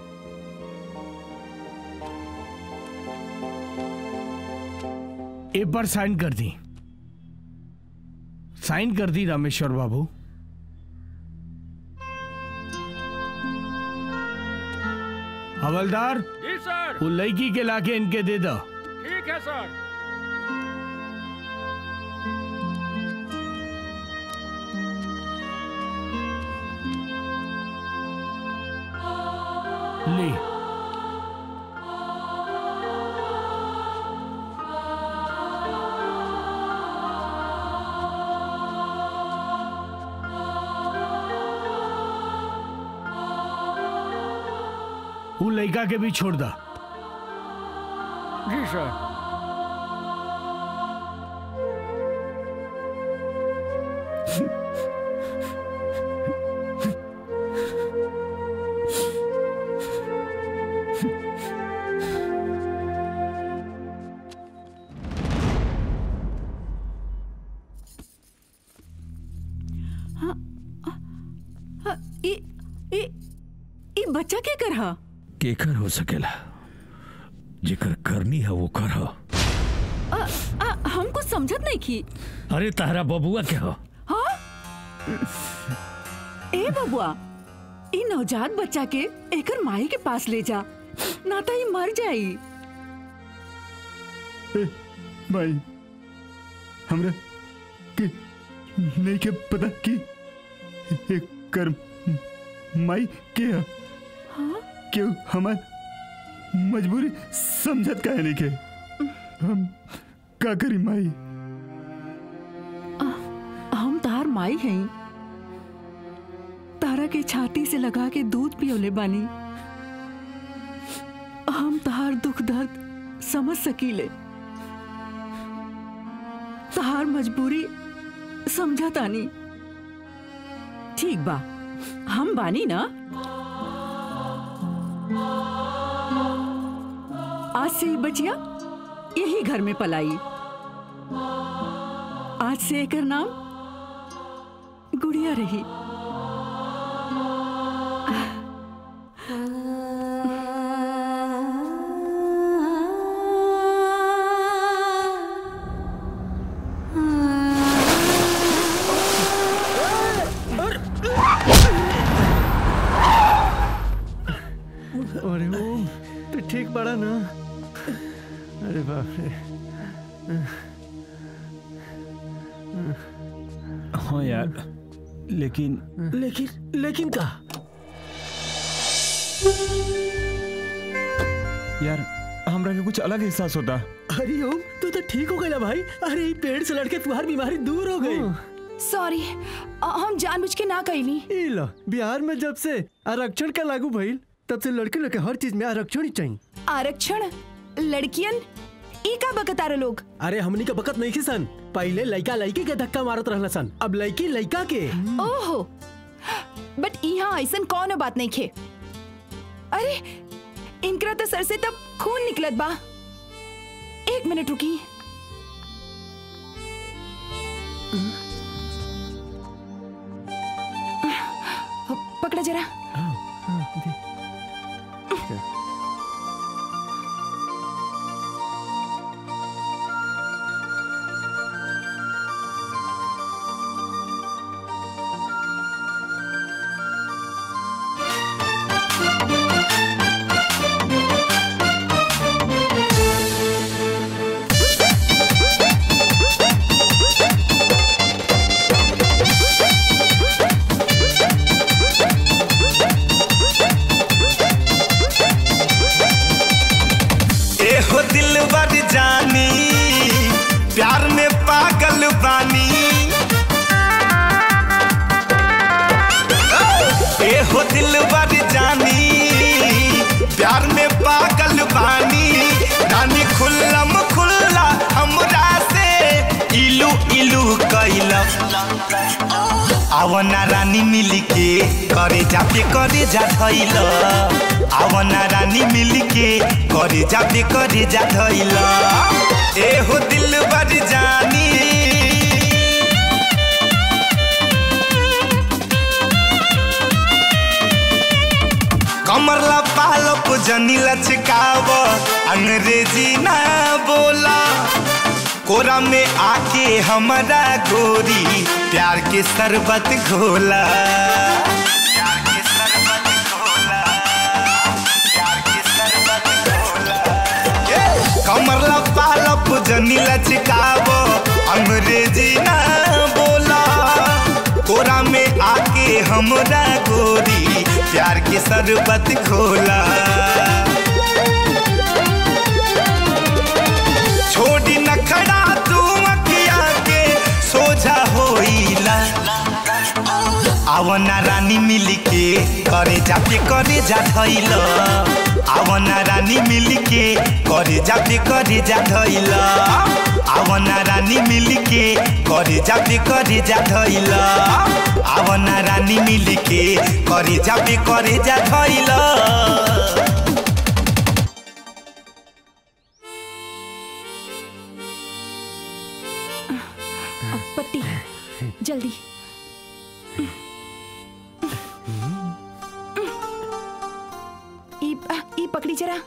ए पर साइन कर दी साइन कर दी रामेश्वर बाबू हवलदार जी सर वो लड़की के लाके इनके दे दो ठीक है सर ले वो लड़का के भी छोड़ दा जी सर हाँ, ई ई ई बच्चा के कर हा केकर हो सकेला जेकर करनी है वो कर आ, आ, हम कुछ समझत नहीं की अरे तारा बबुआ के हो हाँ ए बबुआ ई नवजात बच्चा के एकर माई के पास ले जा ना तो ई मर जाई ए, भाई हमरा के नहीं के पता कि एक कर माई के है क्यों हमार मजबूरी समझत का नहीं के हम का करी माई हम तार माई हैं तारा के छाती से लगा के दूध पियोले बानी हम तार दुख दर्द समझ सकीले तार मजबूरी समझा तानी ठीक बा हम बानी ना आज से ही बचिया यही घर में पलाई आज से एकर नाम गुड़िया रही अरे ओम तू ठीक पड़ा ना अरे बाप रे हाँ यार लेकिन लेकिन लेकिन का यार हमरा के कुछ अलग एहसास होता अरे ओम तू तो ठीक हो गया भाई अरे ई पेड़ से लड़के तुम्हारी बीमारी दूर हो गई सॉरी हम जानबूझ के ना कैली ई लो बिहार में जब से आरक्षण का लागू भइल तब से लड़के लोग के हर चीज में आरक्षण ही चाहिए आरक्षण लड़कियन ई का बकतार लोग अरे हमनी का बकत नहीं सन पहले लड़का लड़की के धक्का मारत रहना सन अब लड़की लड़का के ओहो बट यहाँ ऐसन कौन बात नहीं खे अरे इनकरा तो सर से तब खून निकलत बा एक मिनट रुकी पकड़ा जरा एहो दिलवर जानी प्यार में पागल बानी एहो दिलवर जानी प्यार में पागल बानी रानी खुल्लम खुल्ला हमरा से इलू इलू कैला आवना रानी मिली के करे जाते करे जा धैल आवना रानी मिली के करे जाते करे जा धैल एहो दिल बर जानी कमर ला पालो पुजनी लचकाव अंग्रेजी ना बोला कोरा में आके हमारा गोरी प्यार के शरबत घोला प्यार के शरबत घोला प्यार के शरबत घोला ए, कमर ला पालो पुजनी लचकावो अंग्रेजी ना बोला कोरा में आके हमरा गोरी प्यार के शरबत घोला छोड़ी नखड़ा तू अखिया के सोझा होइला आवना रानी मिली के करे जाते करे जा धैल आवना रानी मिली के करे जाते करे जा धैल आवना रानी मिली के करे जाते करे जा धैल आवना रानी मिली के करे जाते करे जा धैल पट्टी जल्दी ई आ, ई पकड़ी जरा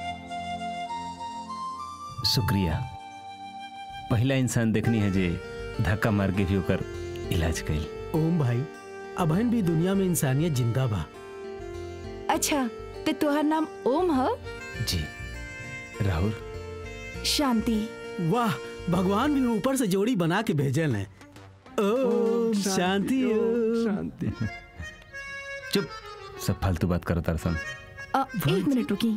शुक्रिया पहला इंसान देखनी है जे धक्का मार के भी ओकर इलाज कइल ओम भाई अबहन भी दुनिया में इंसानियत जिंदा बा अच्छा तो तुहार नाम ओम ह जी राहुल शांति वाह भगवान भी ऊपर से जोड़ी बना के भेजल है ओम शांति ओम शांति चुप सब फालतू बात करो तरसन अ, एक मिनट रुकी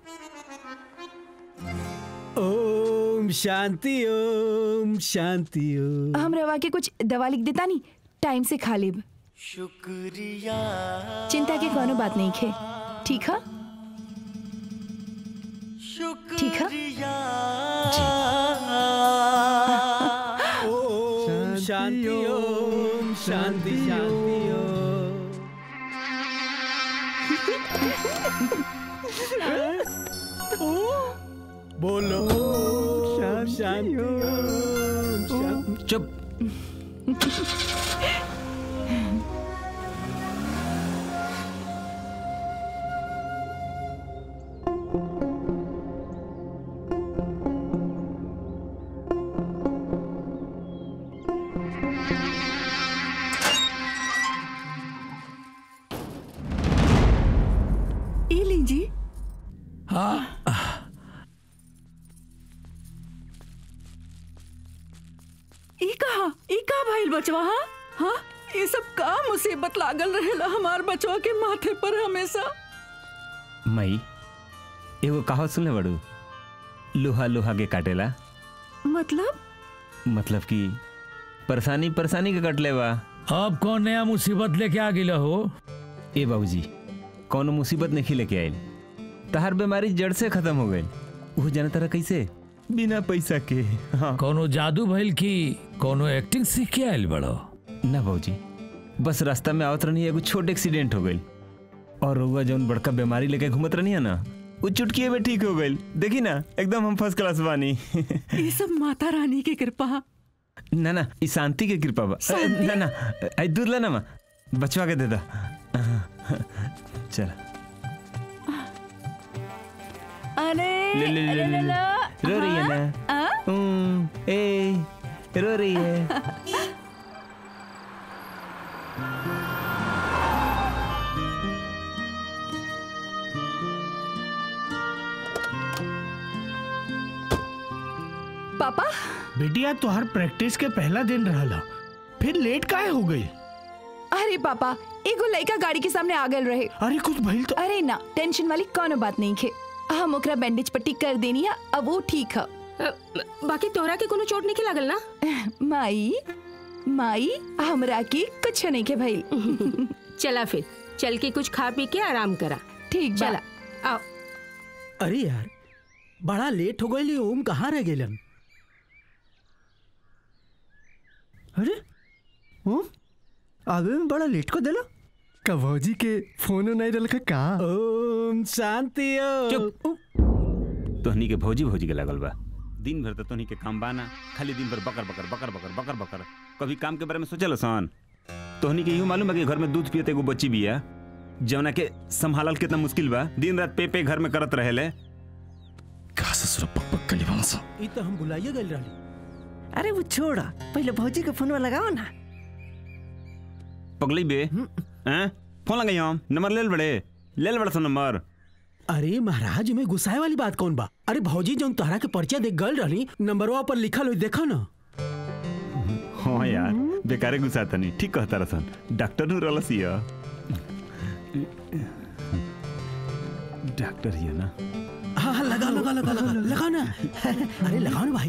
ओम शांति ओम शांति ओम हम रवा के कुछ दवा लिख देता नहीं टाइम से खा लेब शुक्रिया चिंता की कोनो बात नहीं खे ठीक है ठीक है ओम शांति ओम शांति शांति ओम बोलो ओम शांति ओम शांति चुप ई लीजिए हाँ ई कहा ई का भइल बचवा हाँ हाँ ये सब का मुसीबत लागल रहेला हमार बचवा के माथे पर हमेशा मई एगो कहावत सुनले बड़ू लोहा लोहा के काटेला मतलब मतलब कि परेशानी परेशानी के कटले बा अब कौन नया मुसीबत लेके आ गिला हो ए बाबूजी कौनो मुसीबत नहीं लेके आयल तहार बीमारी जड़ से खत्म हो गई वो जाना तरह कैसे बिना पैसा के हाँ कोनो जादू भइल की कोनो एक्टिंग सीख के आयल बड़ो ना बाबूजी बस रास्ता में आवत रहनी एगो छोट एक्सीडेंट हो गई और रउआ जौन बड़का बीमारी लेके घूमत रहनी है ना वो चुटकिए में ठीक हो गई देखी ना एकदम हम फर्स्ट क्लास बानी ये सब माता रानी की कृपा ना ना ई शांति के कृपा बा अ, ना ना आई दूध ला ना माँ बचवा के दे दा चल अरे ले ले ले अरे ले ले लला, रो रही है हाँ? ना हाँ? हम्म, ए रो रही है पापा बेटिया तोहर प्रैक्टिस के पहला दिन रहला फिर लेट काहे हो गई अरे पापा एगो लड़का गाड़ी के सामने आ गल रहे अरे कुछ भइल तो अरे ना टेंशन वाली कोनो बात नहीं खे हम ओकरा बैंडेज पट्टी कर देनी है अब वो ठीक है बाकी तोहरा के कोनो चोट नहीं लागल ना माई माई हमरा के कुछ नहीं के भाई चला फिर चल के कुछ खा पी के आराम करा ठीक चला आओ अरे यार बड़ा लेट हो गई ओम कहाँ रह गेलन अरे ओम आवे में बड़ा लेट को देला का भौजी के फोन नहीं रल का ओम शांति चुप तोहनी के भौजी भौजी के लगल बा दिन भर तो तोहनी के काम बाना खाली दिन भर बकर बकर बकर बकर बकर बकर कभी काम के बारे में सोचल सन तोहनी के यूं मालूम है कि घर में दूध पियत एगो बच्ची बिया जौना के संभालल कितना मुश्किल बा दिन रात पे पे घर में करत रहेले का ससुर पक पक कली भांसा ई तो हम बुलाइए गइल रहली अरे वो छोड़ा पहले भौजी के फोन लगाओ ना पगली बे हैं फोन लगाई हम नंबर लेल बड़े लेल बड़ा सा नंबर अरे महाराज में गुस्साए वाली बात कौन बा अरे भौजी जौन तोहरा के परिचय देख गल रहली नंबरवा पर लिखल हो देखो ना हाँ यार बेकारे गुस्सा तनी ठीक कहता रसन डॉक्टर नु रहलस या डॉक्टर ही है ना हाँ हाँ लगा लगा लगा लगा लगाओ ना अरे लगाओ ना भाई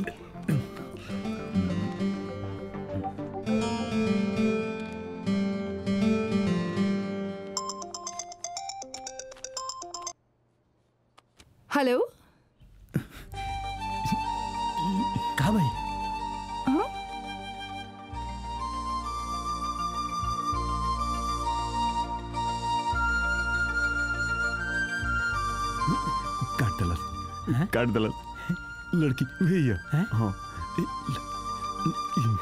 हेलो कहा भाई हाँ? काट दलस काट दलस लड़की भैया हाँ ए, ल-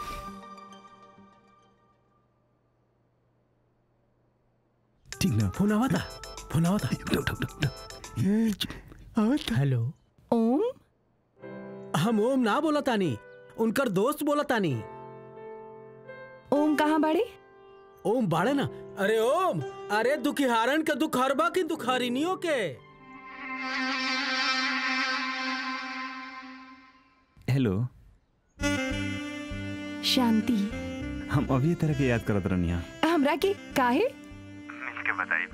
ठीक ना फोन आवा था फोन आवा था हेलो ओम हम ओम ना बोला तानी उनकर दोस्त बोला तानी ओम कहाँ बाड़े ओम बाड़े ना अरे ओम अरे दुखिहारन के दुखहरबा की दुखहरिनियों के हेलो शांति हम अभी तरह के याद करत रहनी हमरा के काहे मिलके बताई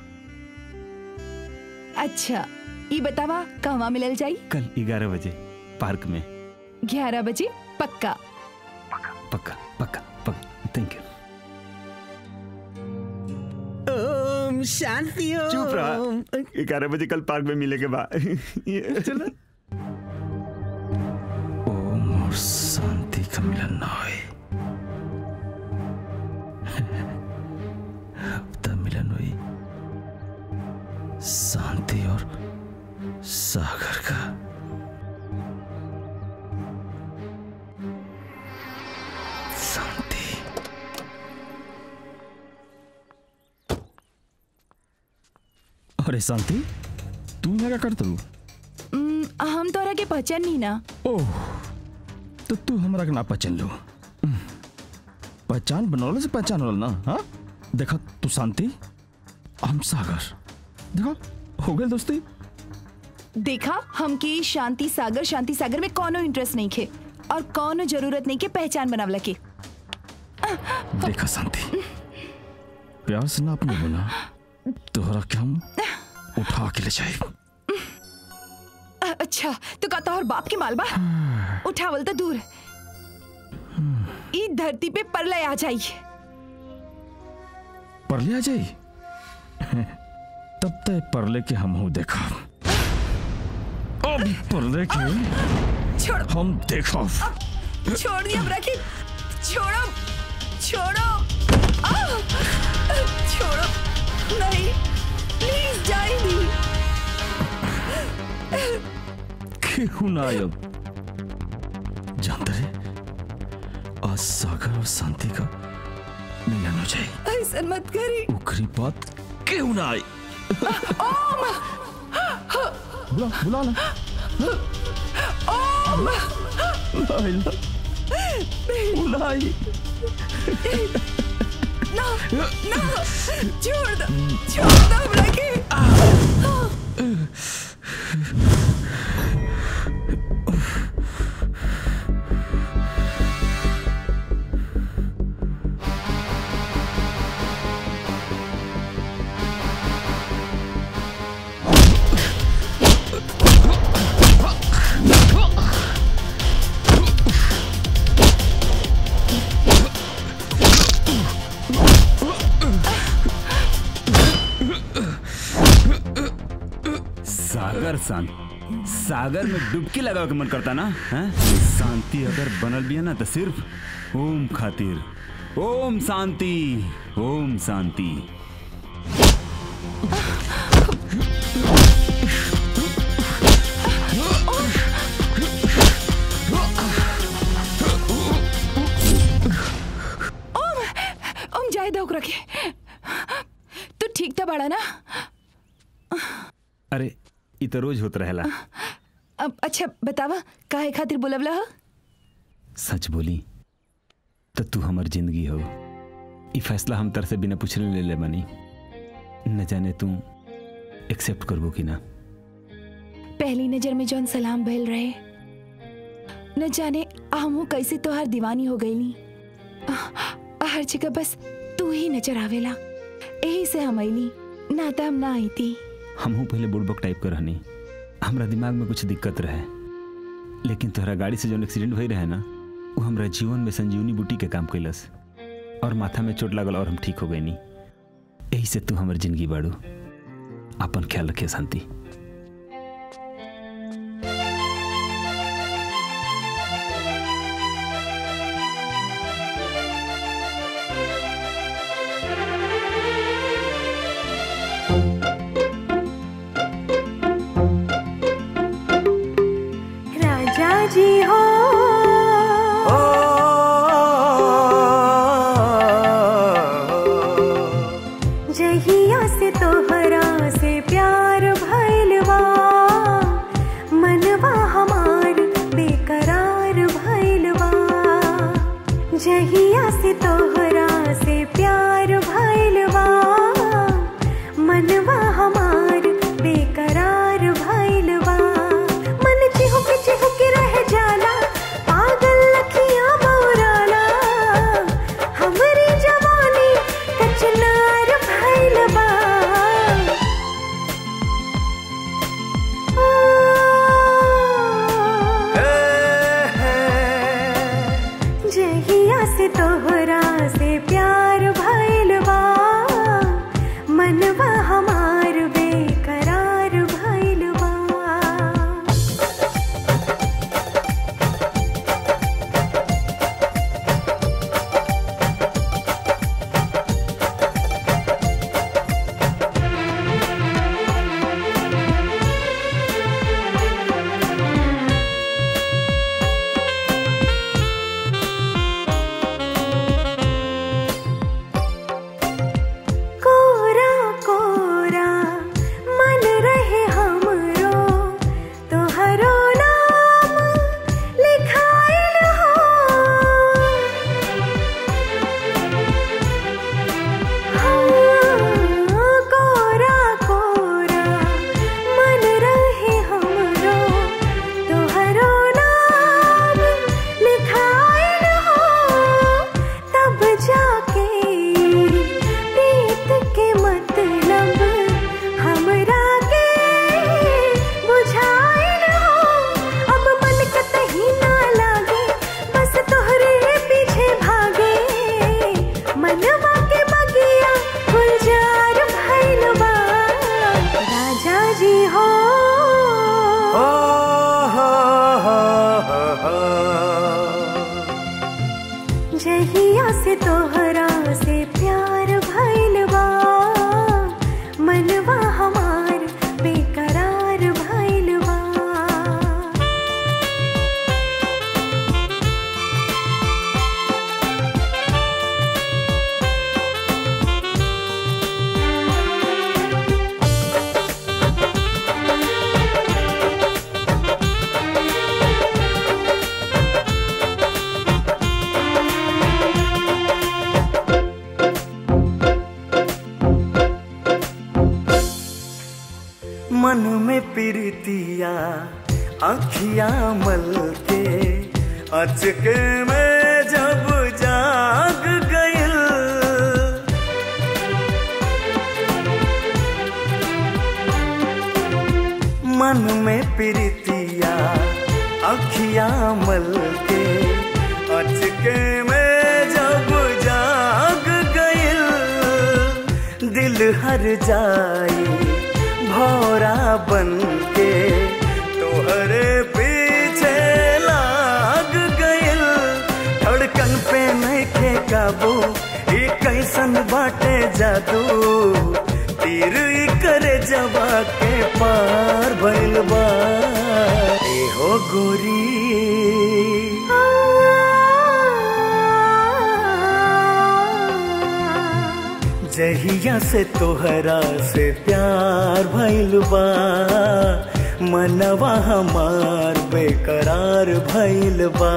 अच्छा ई बतावा कहवा मिलल जाई कल ग्यारह बजे पार्क में ग्यारह बजे पक्का पक्का पक्का पक्का थैंक यू ओम शांति ओम चुप रहा ग्यारह बजे कल पार्क में मिले के बाद चलो ओम और शांति का मिलन ना होए अब तक मिलन हुई शांति और सागर का शांति अरे शांति तू यहाँ क्या करत रू उम, हम तोरा के पहचान नहीं ना ओह तो तू हमरा के ना पहचान लो हम्म, पहचान बनौले से पहचान होला ना हाँ देखा तू शांति हम सागर देखा हो गए दोस्ती देखा हमके शांति सागर शांति सागर में कोनो इंटरेस्ट नहीं खे और कोनो जरूरत नहीं के पहचान बनावला के देखा शांति प्यार से ना अपने बोला तोहरा के हम उठा के ले जाए अ- अच्छा तो कहता और बाप के मालबा उठावल तो दूर ई धरती पे परलय आ जाई परले आ जाई तब तक परले के हम हूँ देखा अब परले के छोड़ हम देखा छोड़ दिया रखी छोड़ो छोड़ो आ! छोड़ो नहीं प्लीज जाइए क्यों ना अब जानते रे आज सागर और शांति का मिलन हो जाए ऐसा मत करी उखरी बात क्यों ना आई ओम बुला बुला ना ओम लाइला बुलाई ना ना छोड़ दो छोड़ दो रखी सागर शांत सागर में डुबकी लगा के मन करता ना हैं? शांति अगर बनल भी है ना तो सिर्फ ओम खातिर ओम शांति ओम शांति ओम ओम जाए दो रखे तू ठीक था बड़ा ना अरे इ तो रोज होत रहेला अब अच्छा बतावा काहे खातिर बुलवला हो सच बोली तो तू हमर जिंदगी हो ई फैसला हम तर से बिना पूछले ले ले बनी न जाने तू एक्सेप्ट करबो कि ना पहली नजर में जौन सलाम भइल रहे न जाने हमू कैसे तोहार दीवानी हो गईली आ- हर जगह बस तू ही नजर आवेला यही से हम अइली ना तो हम ना आई थी हमहू पहले बुड़बक टाइप कर रहनी हमरा दिमाग में कुछ दिक्कत रहे लेकिन तोहरा गाड़ी से जौन एक्सीडेंट भई रहे ना वो हमरा जीवन में संजीवनी बूटी के काम कैलस और माथा में चोट लागल और हम ठीक हो गए नी यही से तू हमर जिंदगी बाड़ू अपन ख्याल रखे शांति राजा जी हो जहिया से तोहरा से प्यार भैलवा मनवा हमार बेकरार भैलवा जहिया से तोहरा अखियां मल के अचके में जब जाग गइल मन में प्रीतिया अखियां मल के अचके में जब जाग गइल दिल हर जाई भौरा बन के तोहरे पीछे लाग गइल धड़कन पे नहीं के काबू ई कैसन बाटे जादू तीर ई करे जवा के पार भइल बा ए हो गोरी जहिया से तोहरा से प्यार भइल बा मनवा हमार बेकरार भइल बा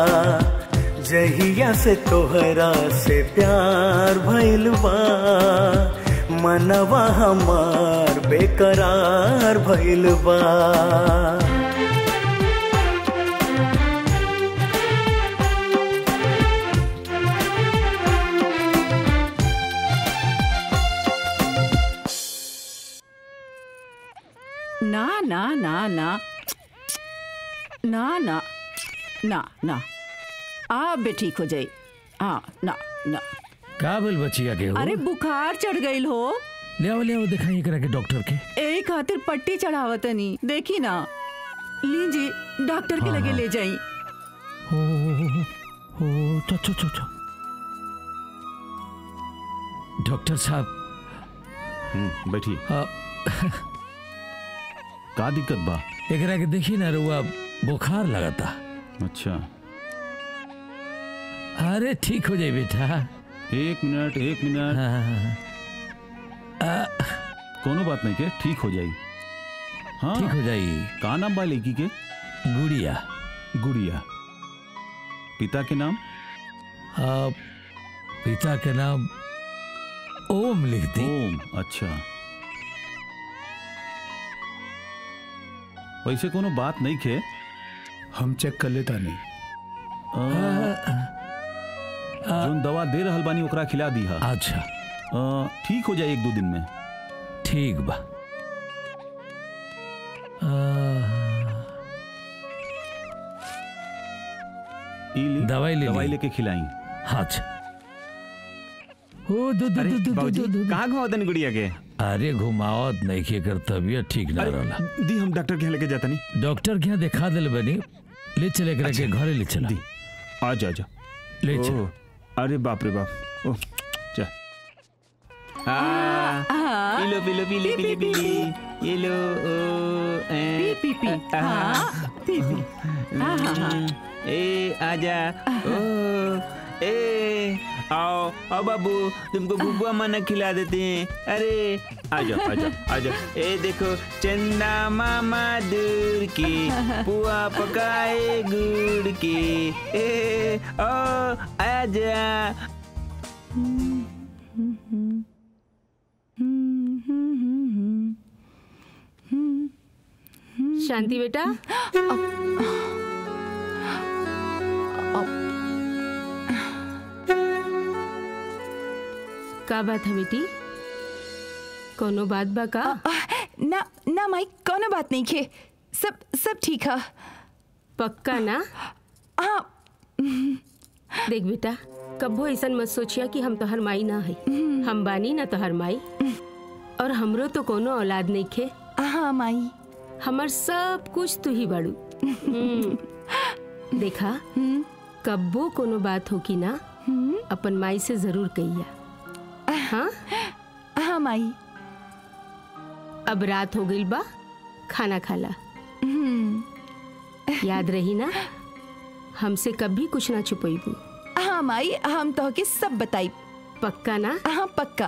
जहिया से तोहरा से प्यार भइल बा मनवा हमार बेकरार भइल बा ना ना ना ना ना ना ना ना आप भी ठीक हो जाई हाँ ना ना का बोल बचिया के हो अरे बुखार चढ़ गईल हो ले आओ ले आओ दिखाइए करा के डॉक्टर के ए खातिर पट्टी चढ़ावतनी देखी ना लीजी डॉक्टर के हाँ, लगे हाँ। ले जाई हो हो हो चो चो चो चो डॉक्टर साहब बैठिए आ, का दिक्कत बा एकरा के देखी ना रुआ बुखार लगाता अच्छा अरे ठीक हो जाए बेटा एक मिनट एक मिनट कोनो बात नहीं के ठीक हो जाई हाँ ठीक हो जाई का नाम बा लड़की के गुड़िया गुड़िया पिता के नाम आ, पिता के नाम ओम लिख दी ओम अच्छा वैसे कोनो बात नहीं खे हम चेक कर लेता नहीं जोन दवा दे रहल बानी ओकरा खिला दी हा अच्छा ठीक हो जाए एक दो दिन में ठीक बा दवाई ले दवाई लेके खिलाई अच्छा ओ दो दो दो दो दो दो दो कहाँ घुमा तनी गुड़िया के अरे घुमावत नहीं के कर तबियत ठीक ना रहला दी हम डॉक्टर के यहाँ लेके जाता नहीं डॉक्टर के यहाँ दिखा दिल बनी ले चले करा के घरे ले चला आ जा जा ले चल ओह, अरे बाप रे बाप ओह जा हाँ P low P low P low P low P low ये लो ओ ए, पी पी पी हाँ पी पी हाँ हाँ हाँ ए आजा ओ ए आओ आओ बाबू तुमको बुबुआ मना खिला देते हैं अरे आ जाओ आ जाओ आ जाओ ए देखो चंदा मामा दूर की पुआ पकाए गुड़ की ए ओ आजा शांति बेटा का बात है बेटी कोनो बात बा का ना ना माई कोनो बात नहीं खे सब सब ठीक है पक्का ना हाँ देख बेटा कबो ऐसा मत सोचिया कि हम तोहर माई ना है हम बानी ना तोहर माई और हमरो तो कोनो औलाद नहीं खे हाँ माई हमर सब कुछ तू ही बाड़ू हम्म। देखा कब्बो कोनो बात हो कि ना अपन माई से जरूर कहिया हाँ हाँ माई अब रात हो गई बा खाना खाला याद रही ना हमसे कभी कुछ ना छुपैबू हाँ माई हम तो के सब बताई पक्का ना हाँ पक्का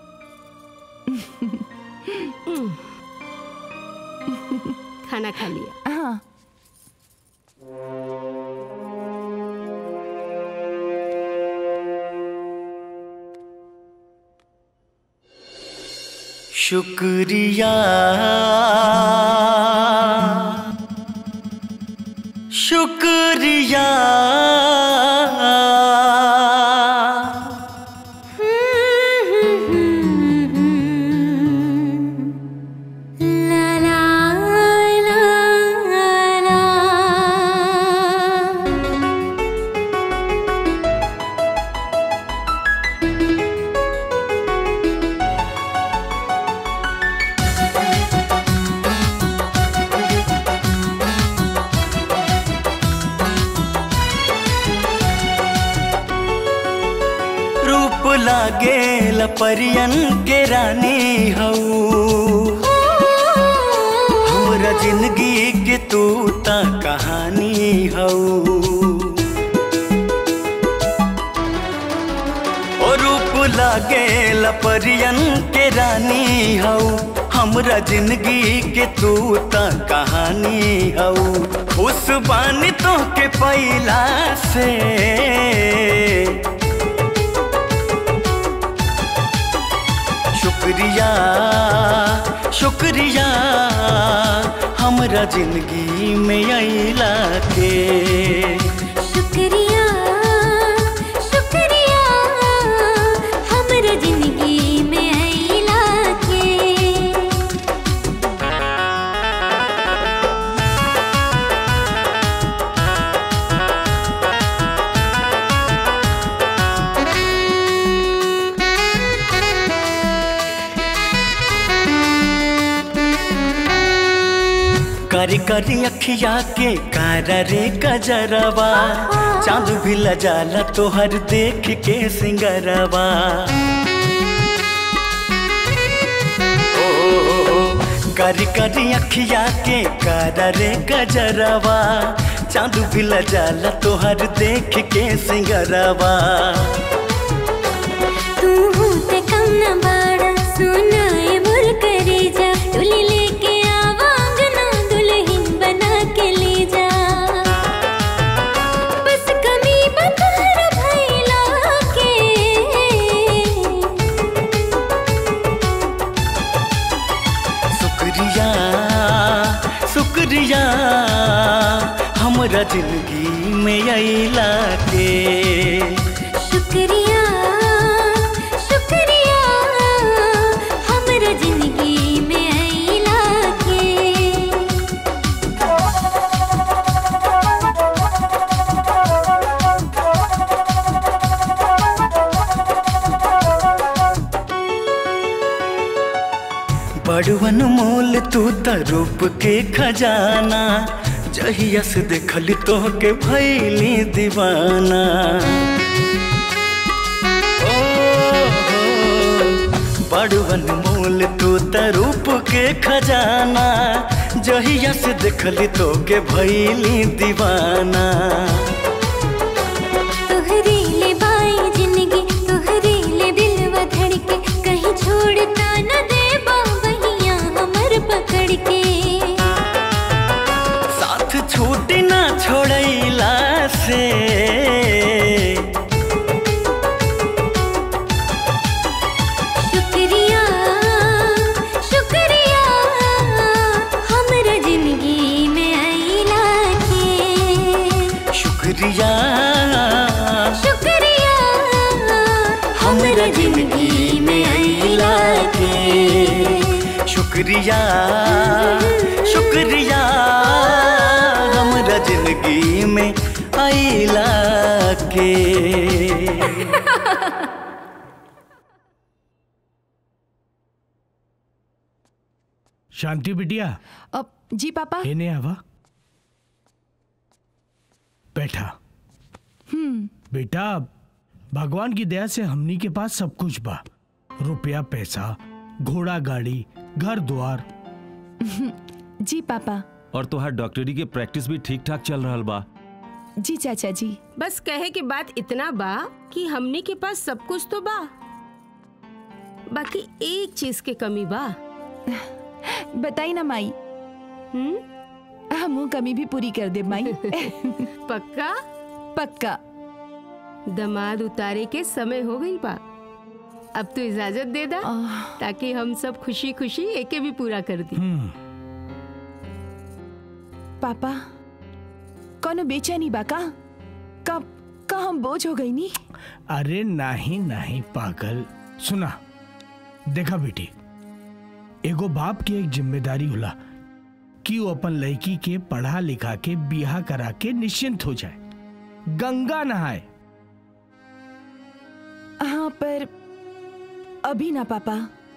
खाना खा लिया हाँ शुक्रिया शुक्रिया रूप लागे लपरियन के रानी हऊ हमरा जिंदगी के तू ता कहानी हऊ ओ रूप लागे लपरियन के रानी हऊ हमरा जिंदगी के तू ता कहानी हऊ खुश बानी तो के पैला से शुक्रिया शुक्रिया हमरा जिंदगी में अला के शुक्रिया शुक्रिया हमरा जिंदगी में अइला के करी करी अखिया के कारा रे कजरवा चांद भी लजाला तोहर देख के सिंगरवा ओ, ओ, ओ, करी करी अखिया के कारा रे कजरवा चांद भी लजाला तोहर देख के सिंगरवा तू होते कम न बाड़ा सुनाए मोर करे जा डोली लेके आवांग ना दुल्हन बना के ले जा बस कमी बतहर भैला के शुक्रिया शुक्रिया हमरा जिंदगी में अला के शुक्रिया शुक्रिया हमरा जिंदगी में अइला के बड़वन मोल तू त रूप के खजाना जहिया से देखली तो के भैली दीवाना ओ हो, बड़वन मोल तू त रूप के खजाना जहिया से देखली तो के भैली दीवाना तोहरे ले बाई जिंदगी तोहरे ले दिलवा धड़के कहीं छोड़ता न दे बहिया हमर पकड़ के साथ छूट ना छोड़ैला से शुक्रिया शुक्रिया हमरा जिंदगी में अइला के शुक्रिया शुक्रिया हमरा जिंदगी में अइला के शुक्रिया शुक्रिया हमरा जिंदगी में अइला के शांति बिटिया अब जी पापा इन्हें आवा बैठा हम्म बेटा भगवान की दया से हमनी के पास सब कुछ बा रुपया पैसा घोड़ा गाड़ी घर द्वार जी पापा और तोहार डॉक्टरी के प्रैक्टिस भी ठीक ठाक चल रहल बा जी चाचा जी बस कहे के बात इतना बा कि हमनी के पास सब कुछ तो बा बाकी एक चीज के कमी बा बताई ना माई हम कमी भी पूरी कर दे माई पक्का पक्का दमाद उतारे के समय हो गई बा अब तो इजाजत दे दा ताकि हम सब खुशी खुशी एके भी पूरा कर दी पापा कौनो बेचैनी बा का का का हम बोझ हो गई नी अरे नहीं नहीं पागल सुना देखा बेटी एगो बाप की एक जिम्मेदारी होला कि वो अपन लड़की के पढ़ा लिखा के बियाह करा के निश्चिंत हो जाए गंगा नहाए हाँ पर अभी ना पापा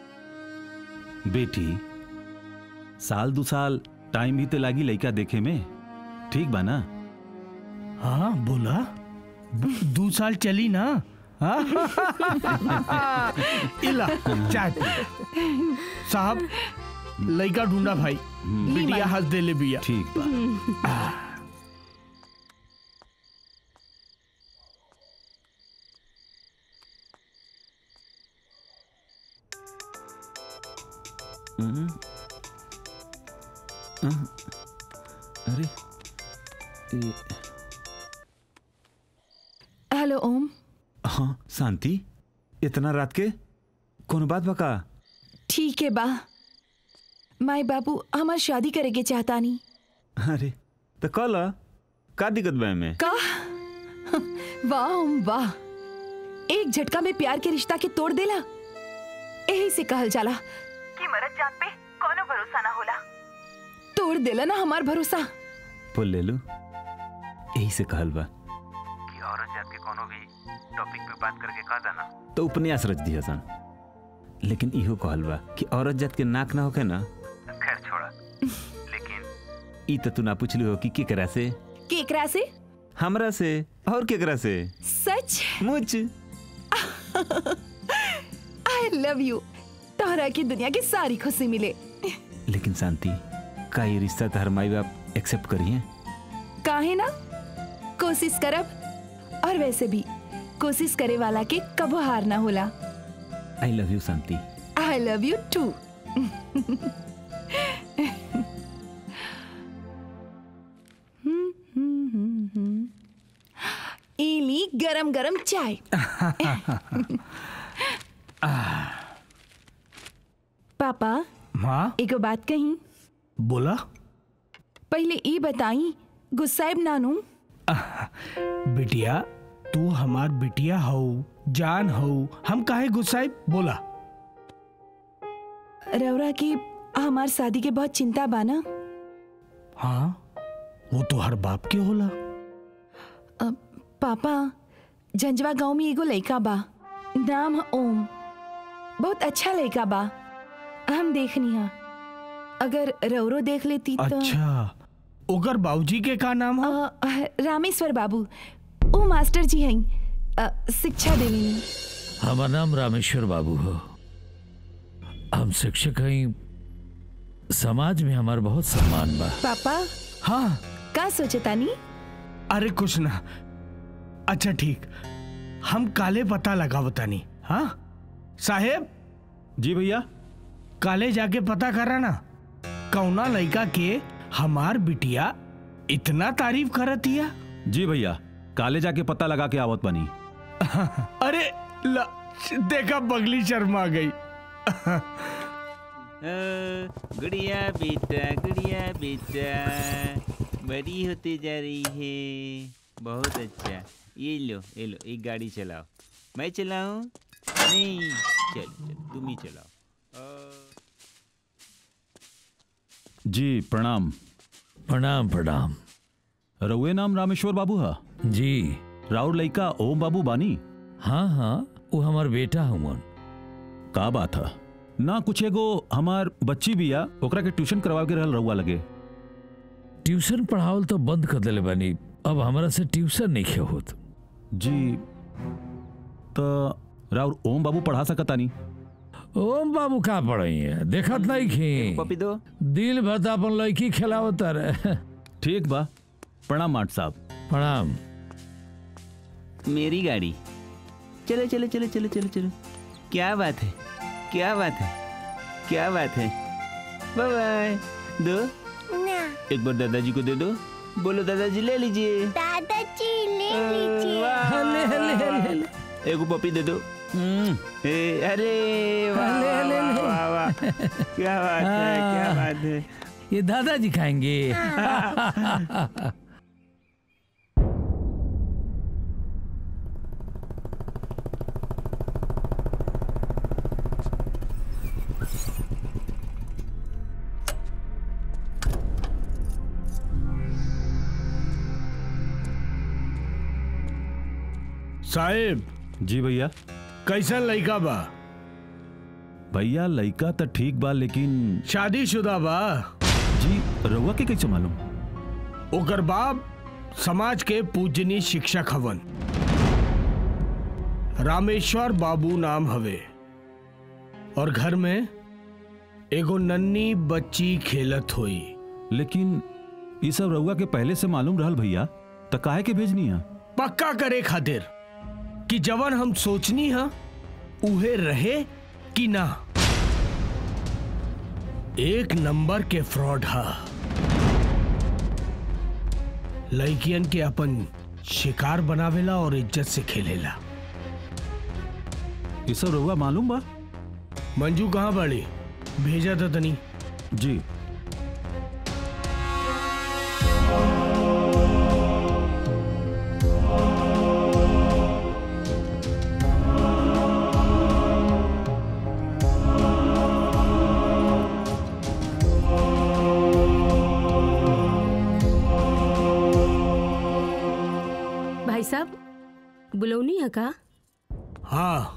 बेटी साल दो साल टाइम भी तो लागी लड़का देखे में ठीक बा ना हाँ बोला दो साल चली ना हाँ? इला चाय पी। साहब लड़का ढूंढा भाई बिटिया हंस दे ले बिया ठीक बा हम्म। हम्म। अरे ए, हेलो ओम हाँ शांति इतना रात के कौन बात बका ठीक है बा माई बाबू हमार शादी करे के चाहता नहीं अरे तो कल का दिक्कत बा में का वाह ओम वाह एक झटका में प्यार के रिश्ता के तोड़ देला यही से कहल जाला कि मरद जात पे कोनो भरोसा ना होला तोड़ देला ना हमार भरोसा बोल ले लू यही से कहल बा कि औरत जात के कोनो भी टॉपिक पे बात करके कह देना तो उपन्यास रच दिया सन लेकिन इहो कहल बा कि औरत जात के नाक ना होके ना खैर छोड़ा लेकिन ई तो तू ना पूछलू हो कि केकरा से केकरा से हमरा से और केकरा से सच मुझ आई लव यू तोहरा की दुनिया की सारी खुशी मिले लेकिन शांति का ये रिश्ता तो हर माई बाप एक्सेप्ट करिए काहे ना कोशिश करब और वैसे भी कोशिश करे वाला के कबो हार ना होला I love you Shanti I love you too इली गरम गरम चाय पापा माँ एगो बात कही बोला पहले ई बताई गुस्साइब नानू बिटिया तू हमार बिटिया हो जान हो हम काहे गुस्साए बोला रौरा की हमार शादी के बहुत चिंता बा ना हाँ वो तो हर बाप के होला अ, पापा झंझवा गांव में एगो लड़का बा नाम है ओम बहुत अच्छा लड़का बा हम देखनी हा अगर रौरो देख लेती तो अच्छा ओकर बाबूजी के का नाम है रामेश्वर बाबू ओ मास्टर जी हैं अ, शिक्षा देनी हमार नाम रामेश्वर बाबू हो हम शिक्षक हैं समाज में हमार बहुत सम्मान बा पापा हाँ का सोचे तानी अरे कुछ ना अच्छा ठीक हम काले पता लगा बतानी हाँ साहेब जी भैया काले जाके पता करा ना कौना लड़का के हमार बिटिया इतना तारीफ करतिया जी भैया काले जाके पता लगा के आवत बनी अरे ला, देखा बगली शर्मा गई गुड़िया बेटा गुड़िया बेटा बड़ी होती जा रही है बहुत अच्छा ये लो ये लो एक गाड़ी चलाओ मैं चलाऊं नहीं चल चल तुम ही चलाओ जी प्रणाम प्रणाम प्रणाम रउए नाम रामेश्वर बाबू हा जी राउर लइका ओम बाबू बानी हाँ हाँ वो हमार बेटा हुमन का बात है ना कुछ एगो हमार बच्ची भी आ ओकरा के ट्यूशन करवा के रहल रहुआ लगे ट्यूशन पढ़ावल तो बंद कर दिले बानी अब हमरा से ट्यूशन नहीं खे होत जी तो राउर ओम बाबू पढ़ा सकता नहीं ओम बाबू का पढ़ई है देखत नहीं खी पपी दो दिल भर तो अपन लड़की खिलावत रहे ठीक बा प्रणाम माट साहब प्रणाम मेरी गाड़ी चलो चलो चलो चलो चलो चलो क्या बात है क्या बात है क्या बात है बाय बाय दो एक बार दादाजी को दे दो बोलो दादाजी ले लीजिए दादाजी ले वाह, ले, ले, ले, ले। एगो पपी दे दो हम्म, ए, अरे वाह, ले, ले, वाह, ले। वाह, वाह, क्या बात है क्या बात है ये दादाजी खाएंगे साहेब जी भैया कैसन लड़का बा भैया लड़का तो ठीक बा लेकिन शादीशुदा बा जी रउआ के कैसे मालूम ओकर बाप समाज के पूजनीय शिक्षक हवन रामेश्वर बाबू नाम हवे और घर में एगो नन्नी बच्ची खेलत हुई लेकिन ये सब रउआ के पहले से मालूम रहल भैया तो काहे के भेजनी है पक्का करे खातिर कि जवन हम सोचनी हा उहे रहे कि ना एक नंबर के फ्रॉड हा लड़कियन के अपन शिकार बनावेला और इज्जत से खेलेला ये सब रउआ मालूम बा मंजू कहाँ बड़ी भेजा था तनी जी भाई साहब बुलौनी है का हाँ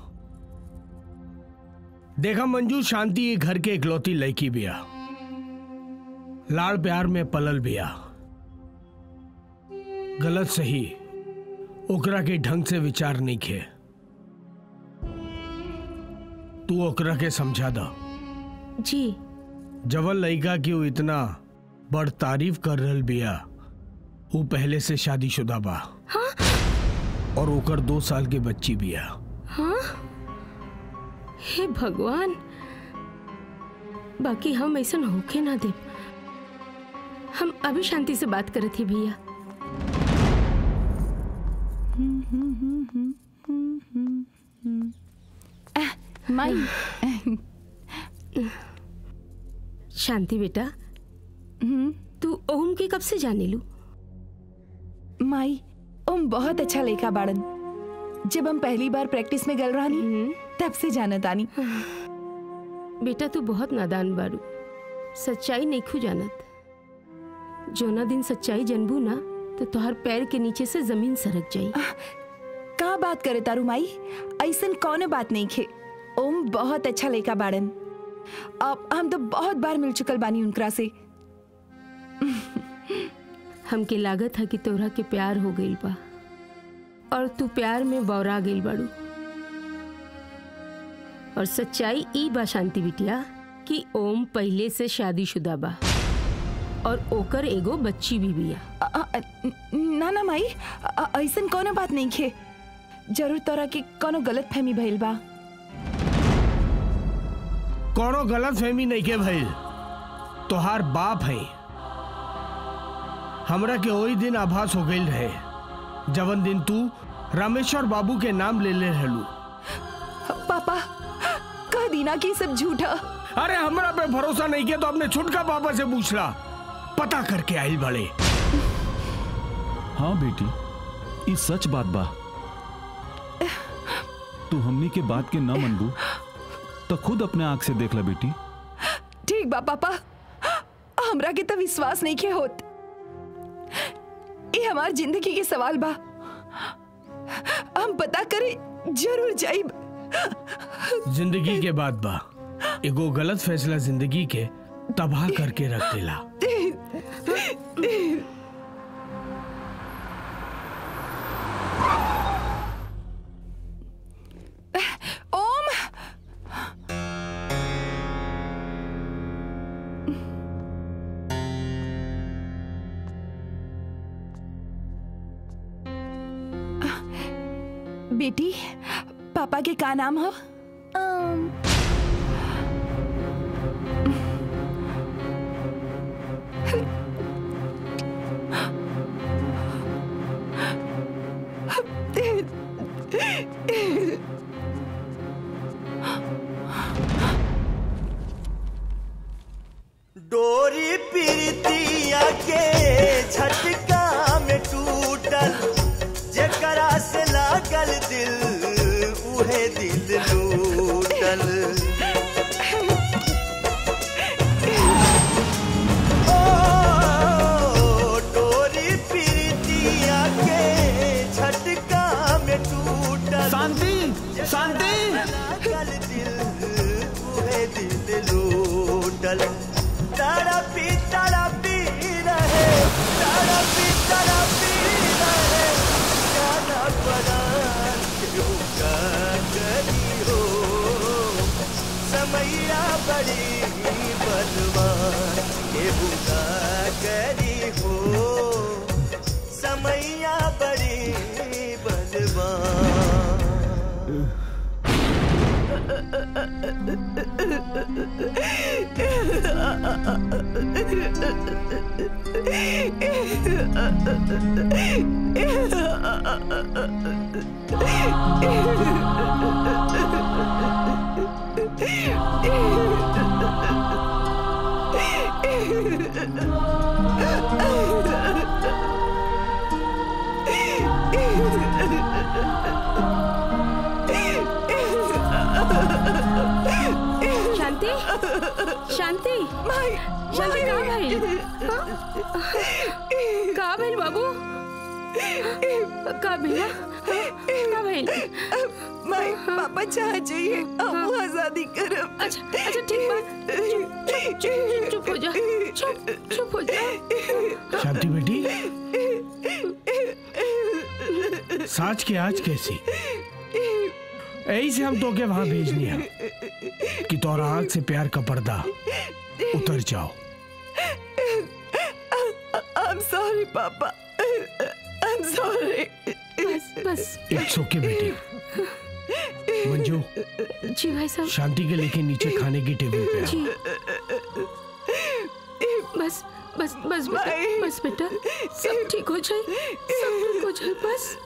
देखा मंजू शांति ये घर के इकलौती लड़की बिया लाड़ प्यार में पलल बिया गलत सही ओकरा के ढंग से विचार नहीं खे तू ओकरा के समझा दा जी जवन लड़का की वो इतना बड़ तारीफ कर रहल बिया वो पहले से शादीशुदा बा और ओकर दो साल के बच्ची बिया हाँ हे भगवान बाकी हम ऐसा होके ना दे हम अभी शांति से बात करे थे भैया माई शांति बेटा तू ओम के कब से जाने लू माई ओम बहुत अच्छा लेखा बाड़न जब हम पहली बार प्रैक्टिस में गल रही तब से जाना तानी बेटा तू बहुत नादान बारू सच्चाई नहीं खू जानत जोना दिन सच्चाई जनबू ना तो तुहार पैर के नीचे से जमीन सरक जाई का बात करे तारू माई ऐसन कौन बात नहीं खे ओम बहुत अच्छा लेखा बाड़न अब हम तो बहुत बार मिल चुकल बानी उनकरा से हमके लागत है कि तोरा के प्यार हो गइल बा और तू प्यार में बौरा गइल बाड़ू और सच्चाई ई बा शांति बिटिया कि ओम पहले से शादीशुदा बा और ओकर एगो बच्ची भी बिया अ- अ- अ- ना ना माई अ- ऐसन कौन बात नहीं खे जरूर तोरा के कोनो गलत फहमी भइल बा कोनो गलत फहमी नहीं के भइल तोहार बाप है हमरा के वही दिन आभास हो गई रहे जवन दिन तू रामेश्वर बाबू के नाम ले ले रहलू पापा कह दीना कि सब झूठा अरे हमरा पे भरोसा नहीं किया तो अपने छुटका पापा से पूछला पता करके आइल बड़े हाँ बेटी ये सच बात बा तू हमनी के बात के न मनबू तो खुद अपने आंख से देख ला बेटी ठीक बा पापा हमरा के तो विश्वास नहीं के होत ये हमार जिंदगी के सवाल बा हम पता करे जरूर जाइब जिंदगी के बाद बा एगो गलत फैसला जिंदगी के तबाह करके रख देला ओम बेटी पापा के का नाम हो डोरी पीरतिया के झटका में टूटल जेकरा से लागल दिल उहे दिल लूटल शांति शांति शांति कहाँ भइल हाँ? कहाँ भइल बाबू कहाँ भइल कहाँ भइल माई पापा चाह चाहिए हम आजादी करब अच्छा अच्छा ठीक बा चुप चुप चुप हो जा चुप चुप हो जा शांति बेटी साच के आज कैसी यही से हम तो के वहां भेजनी है कि तोरा आंख से प्यार का पर्दा उतर जाओ I'm sorry पापा I'm sorry bus bus it's ओके बेटी मंजू जी भाई साहब शांति के लेके नीचे खाने की टेबल पे जी आओ बस बस बस बेटा बस बेटा सब ठीक हो जाए सब ठीक हो जाए बस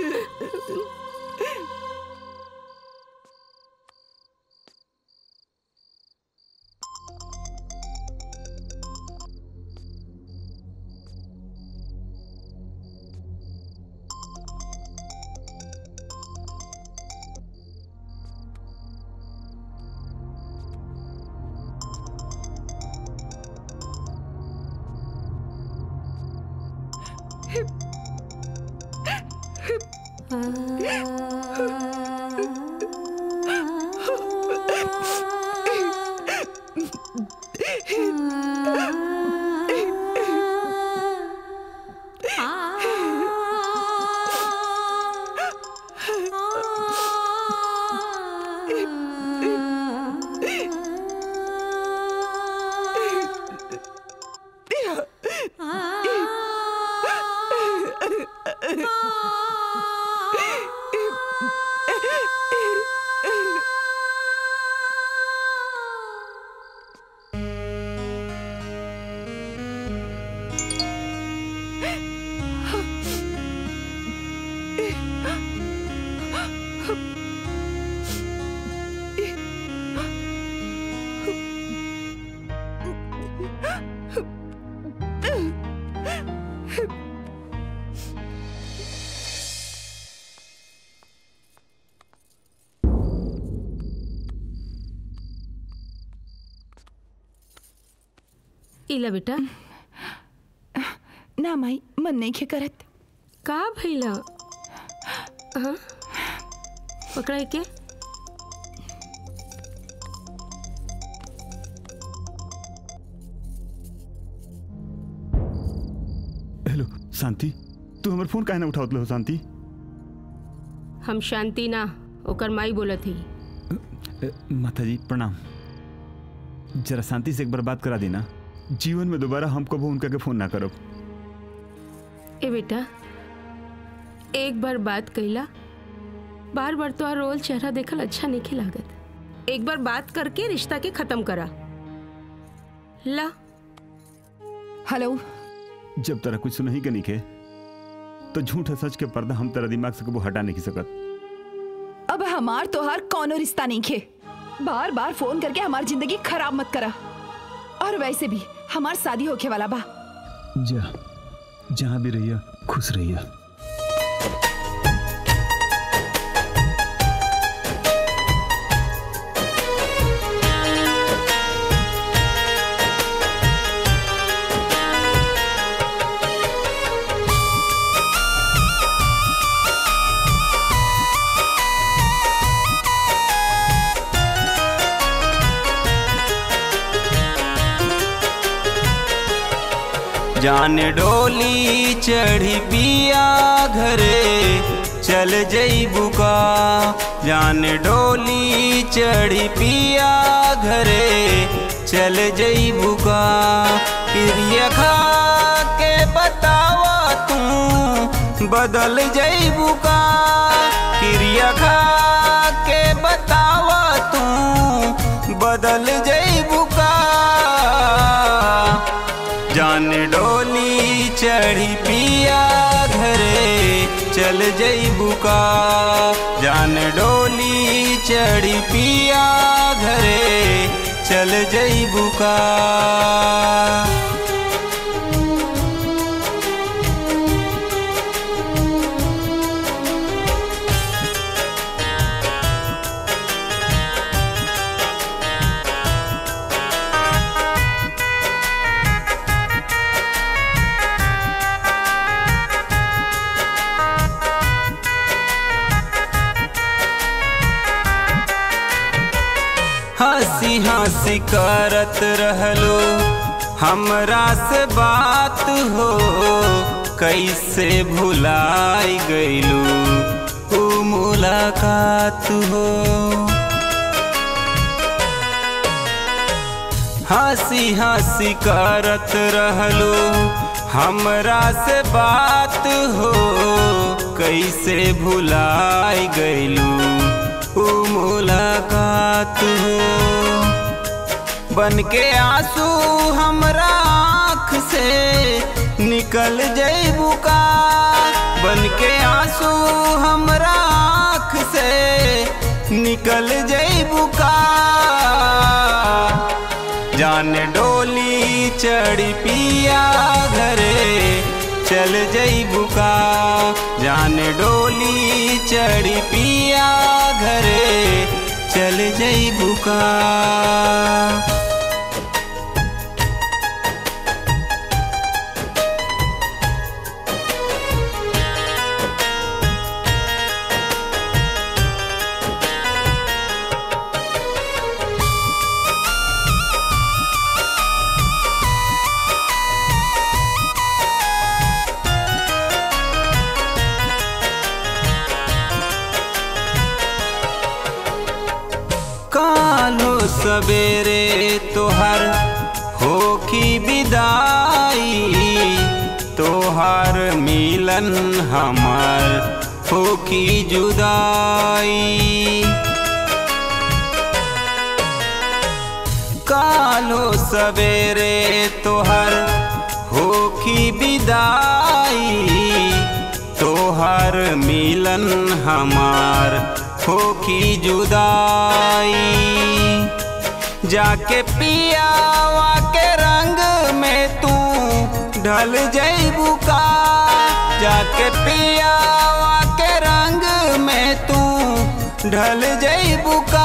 इला बेटा ना माई मन नहीं खे करत का भइला हाँ पकड़ा के हेलो शांति तू हमर फोन काहे ना उठावत हो शांति हम शांति ना ओकर माई बोलत ही माता जी प्रणाम जरा शांति से एक बार बात करा देना जीवन में दोबारा हम कबो उनका के फोन ना करब ए बेटा एक बार बात कइला बार बार तो रोल चेहरा देखल अच्छा नहीं लागत एक बार बात करके रिश्ता के खत्म करा ला हेलो जब तरह कुछ सुनही के निके तो झूठ है सच के पर्दा हम तेरा दिमाग से कबो हटा नहीं सकत अब हमार तोहार कौनो रिश्ता नहीं खे बार बार फोन करके हमार जिंदगी खराब मत करा और वैसे भी हमार शादी होके वाला बा जा जहाँ भी रहिया खुश रहिया जान डोली चढ़ी पिया घरे चल जईबू का जान डोली चढ़ी पिया घरे चल जईबू का प्रिय खा के बतावा तू बदल जईबू का प्रिय खा के बतावा तू बदल जईबू का जान डोली चढ़ी पिया घरे चल जईबू का जान डोली चढ़ी पिया घरे चल जईबू का हंसी हंसी करत रहलो हमरा से बात हो कैसे भुलाई गईलू ऊ मुलाकात हो हंसी हंसी करत रहलो हमरा से बात हो कैसे भुलाई गईलू ऊ मुलाकात हो बन के आंसू हमरा आँख से निकल जईबू का बन के आंसू हमरा आँख से निकल जईबू का जान डोली चढ़ी पिया घरे चल जईबू का जान डोली चढ़ी पिया घरे चल जईबू का कालो सवेरे तोहर हो की विदाई तोहर मिलन हमर हो की जुदाई कालो सवेरे तोहर हो की विदाई तोहर मिलन हमार हो की जुदाई जाके पियावा के रंग में तू ढल जईबू का जाके पियावा के रंग में तू ढल जईबू का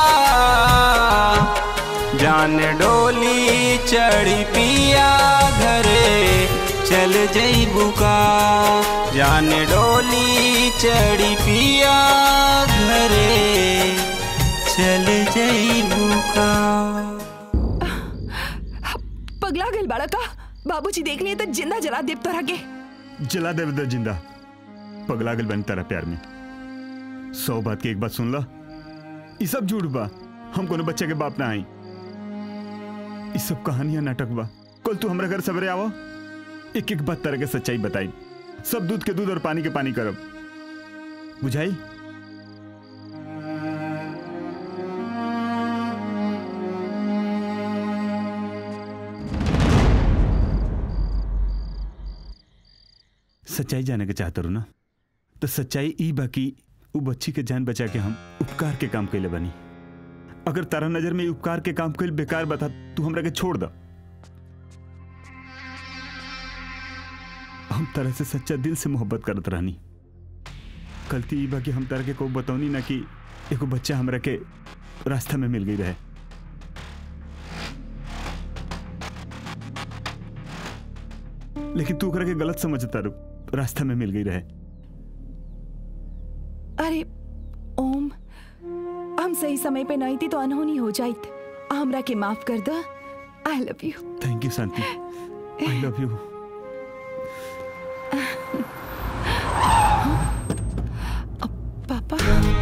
जान डोली चढ़ी पिया घरे चल जईबू का जान डोली चढ़ी पिया घरे चल जईबू का पगला गल बाड़ा का बाबूजी देख लिए तो जिंदा जला देव तोरा के जला देव दे जिंदा पगला गल बन तारा प्यार में सौ बात की एक बात सुन ला ये सब झूठ बा हम कोनो बच्चे के बाप ना आई ये सब कहानियां नाटक बा कल तू हमरा घर सवेरे आवा एक एक बात तरह के सच्चाई बताई सब दूध के दूध और पानी के पानी करब बुझाई सच्चाई जाने के चाहते ना तो सच्चाई ई बाकी उ बच्ची के जान बचा के हम उपकार के काम कैले बनी अगर तारा नजर में ई उपकार के काम कल बेकार बता तू हमरा के छोड़ दा हम तरह से सच्चा दिल से मोहब्बत करत रहनी गलती ई बा कि हम तारा के को बतौनी ना कि एगो बच्चा हमरा के रास्ता में मिल गई रहे लेकिन तू ओकरा के गलत समझता रू रास्ता में मिल गई रहे अरे ओम हम सही समय पे नहीं थी तो अनहोनी हो जाइत हमरा के माफ कर दो I love you thank you Shanti I love you पापा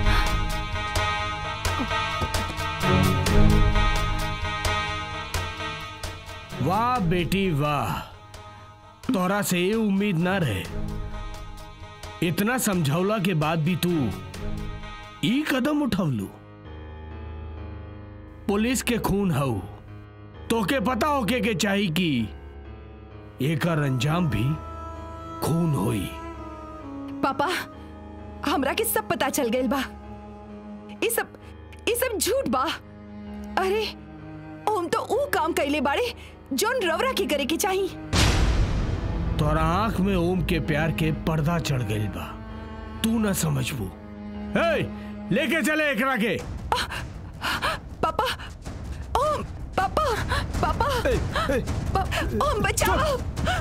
वाह बेटी वाह तोरा से ये उम्मीद ना रहे इतना समझौला के बाद भी तू ई कदम उठवलू पुलिस के खून हऊ तोके पता होके के चाही कि एकर अंजाम भी खून होई पापा हमरा के सब पता चल गइल बा ई सब ई सब झूठ बा अरे ओम तो ऊ काम कैले बाड़े जोन रवरा के करे के चाही तोरा आंख में ओम के प्यार के पर्दा चढ़ गइल बा तू ना समझबू हे लेके चले एकरा के पापा ओम पापा पापा पा, ओम बचाओ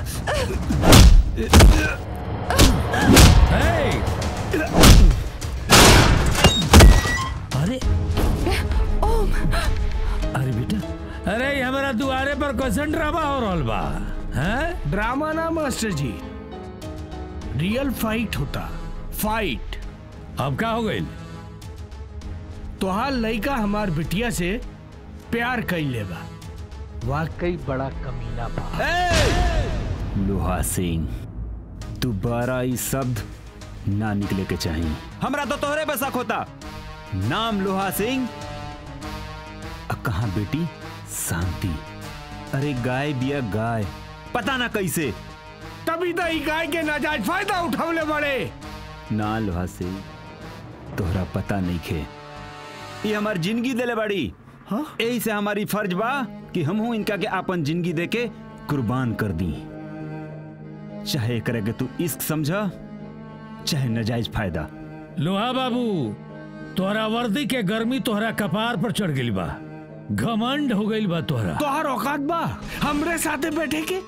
अरे ओम अरे बेटा अरे ये हमारा दुआरे पर क्वेश्चन ड्रामा हो रहल बा हैं ड्रामा ना मास्टर जी रियल फाइट होता फाइट अब का हो गई तोहार लइका हमार बिटिया से प्यार कैले बा वाकई बड़ा कमीना बा लोहा सिंह दोबारा ई शब्द ना निकले के चाहिए हमरा तो तोहरे पे शक होता नाम लोहा सिंह अब कहा बेटी शांति अरे गाय बिया गाय पता ना कैसे तभी तो ई गाय के नाजायज फायदा उठावले बड़े ना लोहा सिंह तोहरा पता नहीं खे ये हमार जिंदगी देले बाड़ी यही से हमारी फर्ज बा कि हमहू इनका के आपन जिंदगी दे के कुर्बान कर दी चाहे करे के तू इश्क समझा चाहे नजायज फायदा लोहा बाबू तोहरा वर्दी के गर्मी तोहरा कपार पर चढ़ गई बा घमंड हो गई बा तोहरा तोहार औकात बा हमरे साथे बैठे के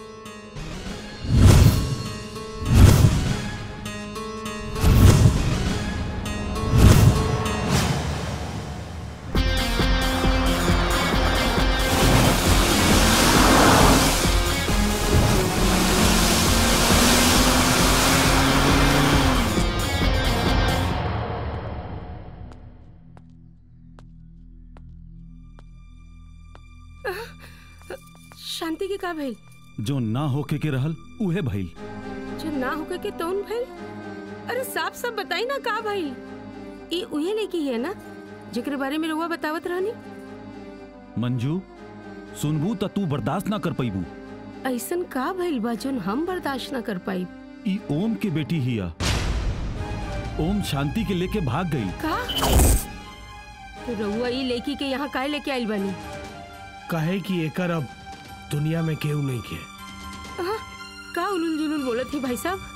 शांति के का भइल जो ना होके के रहल उहे भइल जो ना होके के तौन भइल अरे साफ साफ बताई ना का भइल ई उहे लेके है ना जेकरे बारे में रउआ बतावत रहनी मंजू सुनबू त तू बर्दाश्त ना कर पैबू ऐसन का भइल बा जोन हम बर्दाश्त ना कर पाई ई ओम के बेटी हिया ओम शांति के लेके भाग गई का तो रउआ ई लेकी के यहाँ काहे लेके आइल बानी कहे कि एकर अब दुनिया में केहू नहीं के आहा, का उलुल जुलुल बोलत है भाई साहब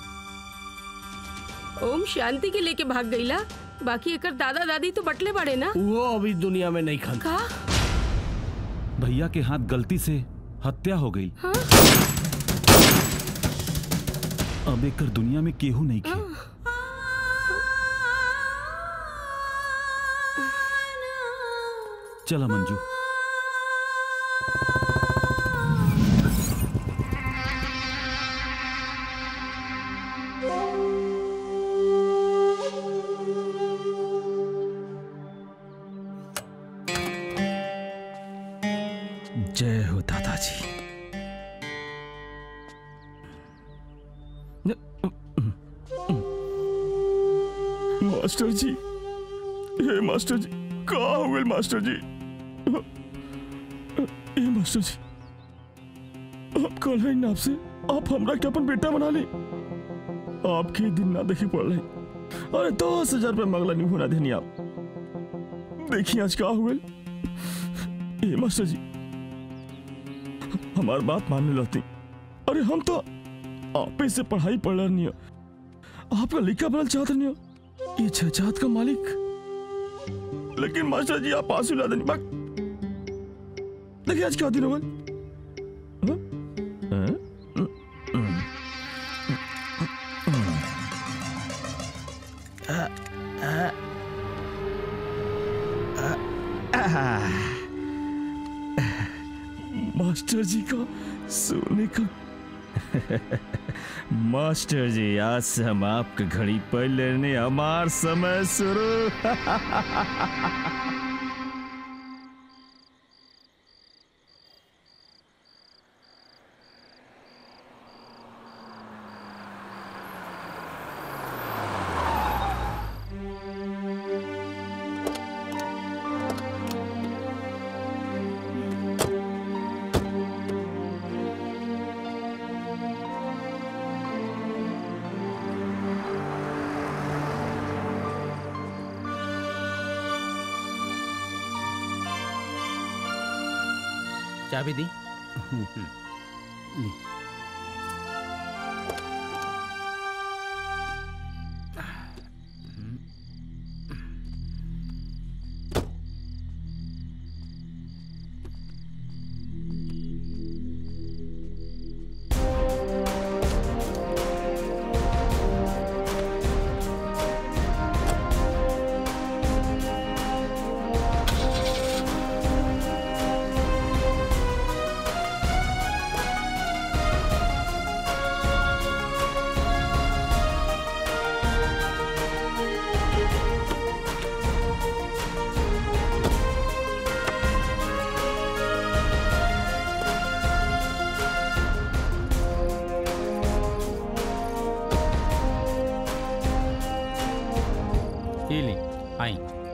ओम शांति के लेके भाग गईला बाकी एकर दादा दादी तो बटले बड़े ना वो अभी दुनिया में नहीं खन का भैया के हाथ गलती से हत्या हो गई हाँ? अब एकर दुनिया में केहू नहीं के चला मंजू जय हो दादाजी मास्टर जी हे मास्टर जी का हो गए मास्टर जी ए मास्टर जी आप कल है ना आपसे आप हमरा के अपन बेटा बना ले आपके दिन ना देखे पड़ रहे अरे दस हजार रुपये मंगला नहीं होना देनी आप देखिए आज का हो गए ए मास्टर जी हमार बात मानने लगती अरे हम तो आप से पढ़ाई पढ़ रहे नहीं हो आपका लिखा बनल चाहते नहीं हो ये छजात का मालिक लेकिन मास्टर जी आप आंसू ला देनी बाक देखिए आज क्या दिन हो गए मास्टर जी का सोने का मास्टर जी आज से हम आपके घड़ी पर लेने हमार समय शुरू चाबी दी ये ली आई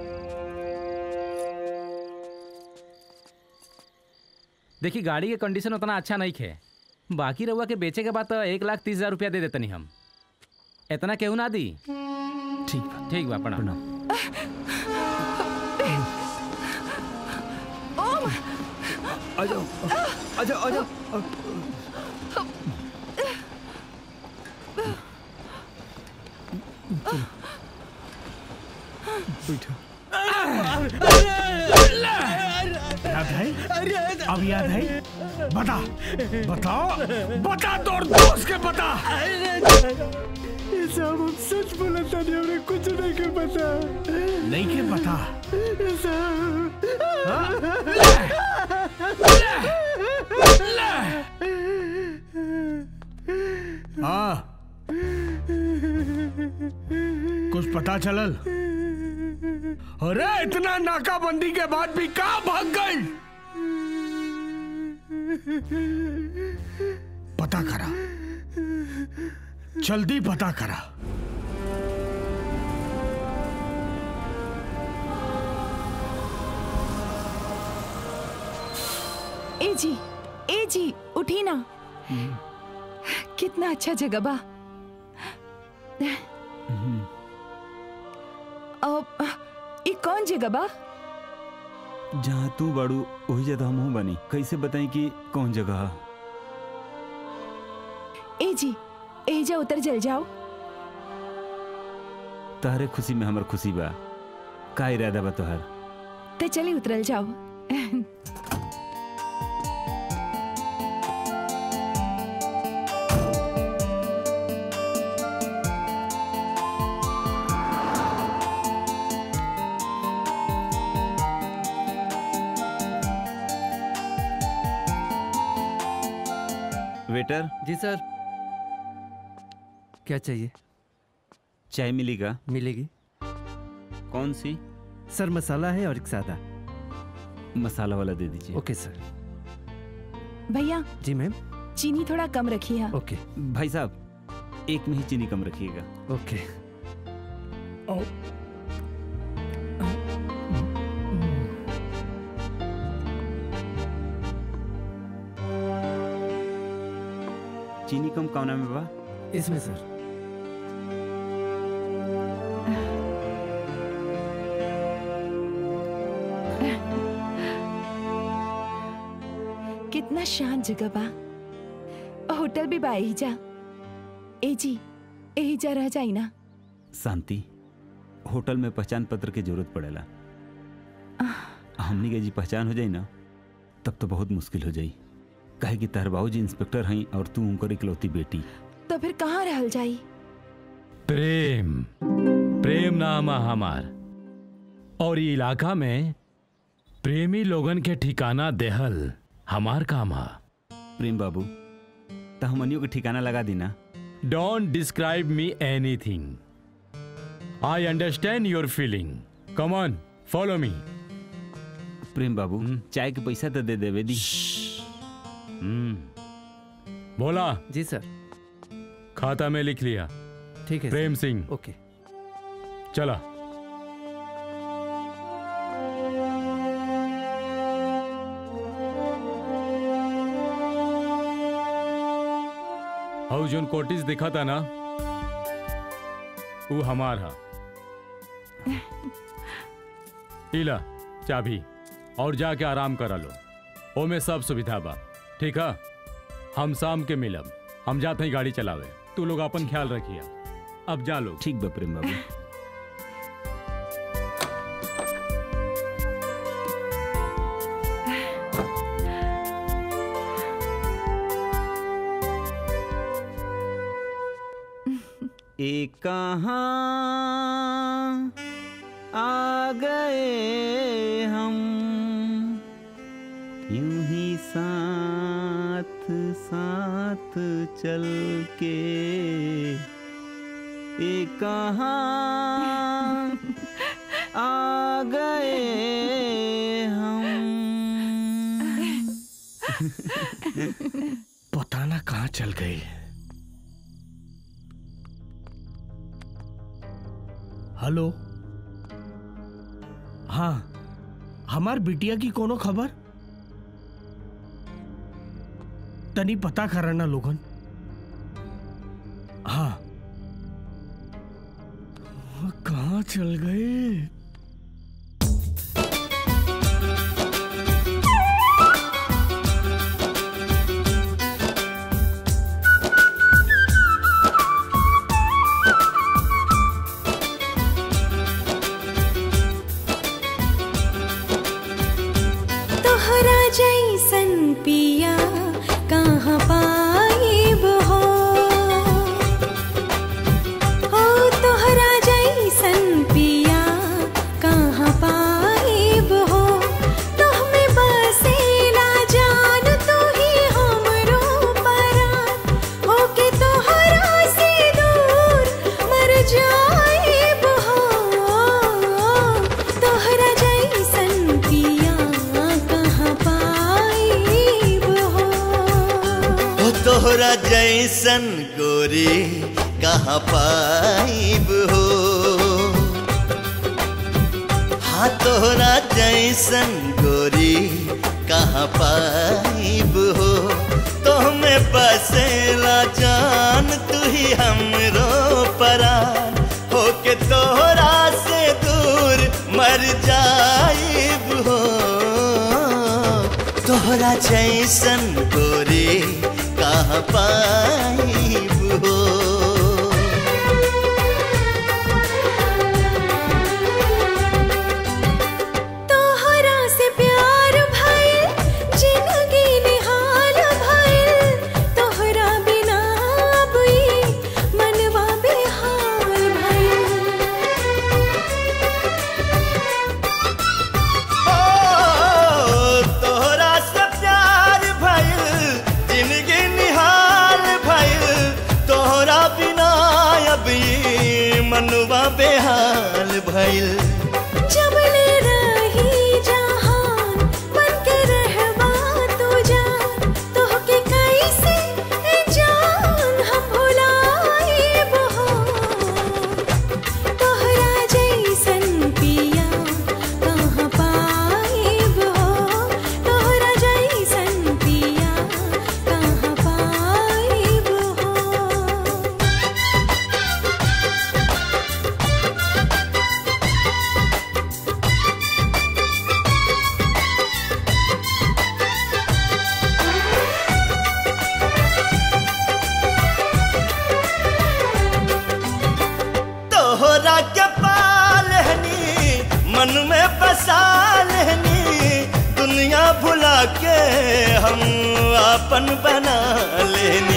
देखिए गाड़ी के कंडीशन उतना अच्छा नहीं है बाकी रहुआ के बेचे के बाद तो एक लाख तीस हजार रुपया दे देतनी हम इतना केहू ना दी ठीक ठीक बा प्रणाम ओम आ जाओ आ जाओ आ जाओ बैठो याद है अब याद है बता बताओ बता तोर दोस्त के बता ये सब हम सच बोला था नहीं हमने कुछ नहीं कर पता नहीं के बता हाँ कुछ पता चलल अरे इतना नाकाबंदी के बाद भी कहा भाग गई पता करा जल्दी पता करा ए जी ए जी उठी ना कितना अच्छा जगह बा अब ये कौन जगह बा जहाँ तू बाड़ू वही जगह हम बनी कैसे बताई कि कौन जगह है ए जी एजा उतर जल जाओ तहरे खुशी में हमर खुशी बा का इरादा बा तोहर तो चली उतरल जाओ वेटर जी सर क्या चाहिए चाय मिलेगा मिलेगी कौन सी सर मसाला है और एक सादा मसाला वाला दे दीजिए ओके सर भैया जी मैम चीनी थोड़ा कम रखी है ओके भाई साहब एक में ही चीनी कम रखिएगा ओके चीनी कम कौना में बा इसमें सर कितना शांत जगह बा होटल भी बा एहिजा ए जी एहिजा रह जाई ना शांति होटल में पहचान पत्र की जरूरत पड़ेला हमनी के जी पहचान हो जाई ना तब तो बहुत मुश्किल हो जाई काहे कि तहर बाबूजी इंस्पेक्टर हई और तू उनकर इकलौती बेटी तो फिर कहाँ रहल जाई प्रेम प्रेम नाम है हमार और ये इलाका में प्रेमी लोगन के ठिकाना देहल हमार काम है प्रेम बाबू तो हमनियों के ठिकाना लगा दी ना don't describe me anything I understand your feeling come on follow me Prem Babu चाय के पैसा तो दे देवे दी बोला जी सर खाता में लिख लिया ठीक है प्रेम सर। सिंह ओके चला हाउ जोन कोटिस दिखा था ना वो हमार हा इला चाबी और जाके आराम करा लो ओमे सब सुविधा बा ठीक है हम शाम के मिलब हम जाते ही गाड़ी चलावे तू लोग अपन ख्याल रखिए अब जा लोग ठीक बा प्रेम बाबू एक कहाँ आ गए हम यूं ही साथ साथ चल के एक कहाँ आ गए हम पता ना कहाँ चल गई हेलो हाँ हमार बिटिया की कोनो खबर तनी पता करना लोगन हाँ कहाँ चल गए तोहरा जैसन पिया कहाँ पाइब हो हो तोहरा जैसन पिया कहाँ पाइब हो तोहमे बसेला जान तू ही हमरो परान होके तोहरा से दूर मर जाइब हो तोहरा जैसन पिया कहाँ पाइब हो हो तोहरा जैसन गोरी कहाँ पाइब हो हाँ तोहरा जैसन गोरी कहाँ पाइब हो तोहमे बसेला जान तू ही हमरो परान होके तोहरा से दूर मर जाइब हो तोहरा जैसन गोरी कहाँ पाइब हो तोहरा से प्यार भइल जिंदगी निहाल भइल तोहरा बिना अब ई मनवा बेहाल ओ, तोहरा से प्यार भइल जिंदगी निहाल भइल तोहरा बिना अब ई मनवा बेहाल भइल जब ले रही जहान बन के रहवा तू जान तोहके कैसे ए जान हम भुलाइब हो तोहरा जैसन पिया कहाँ पाइब हो तोहरा जैसन पिया कहाँ पाइब हो तोहरा के पालहनी मन में बसा लेनी दुनिया भुला के हम अपन बना लेनी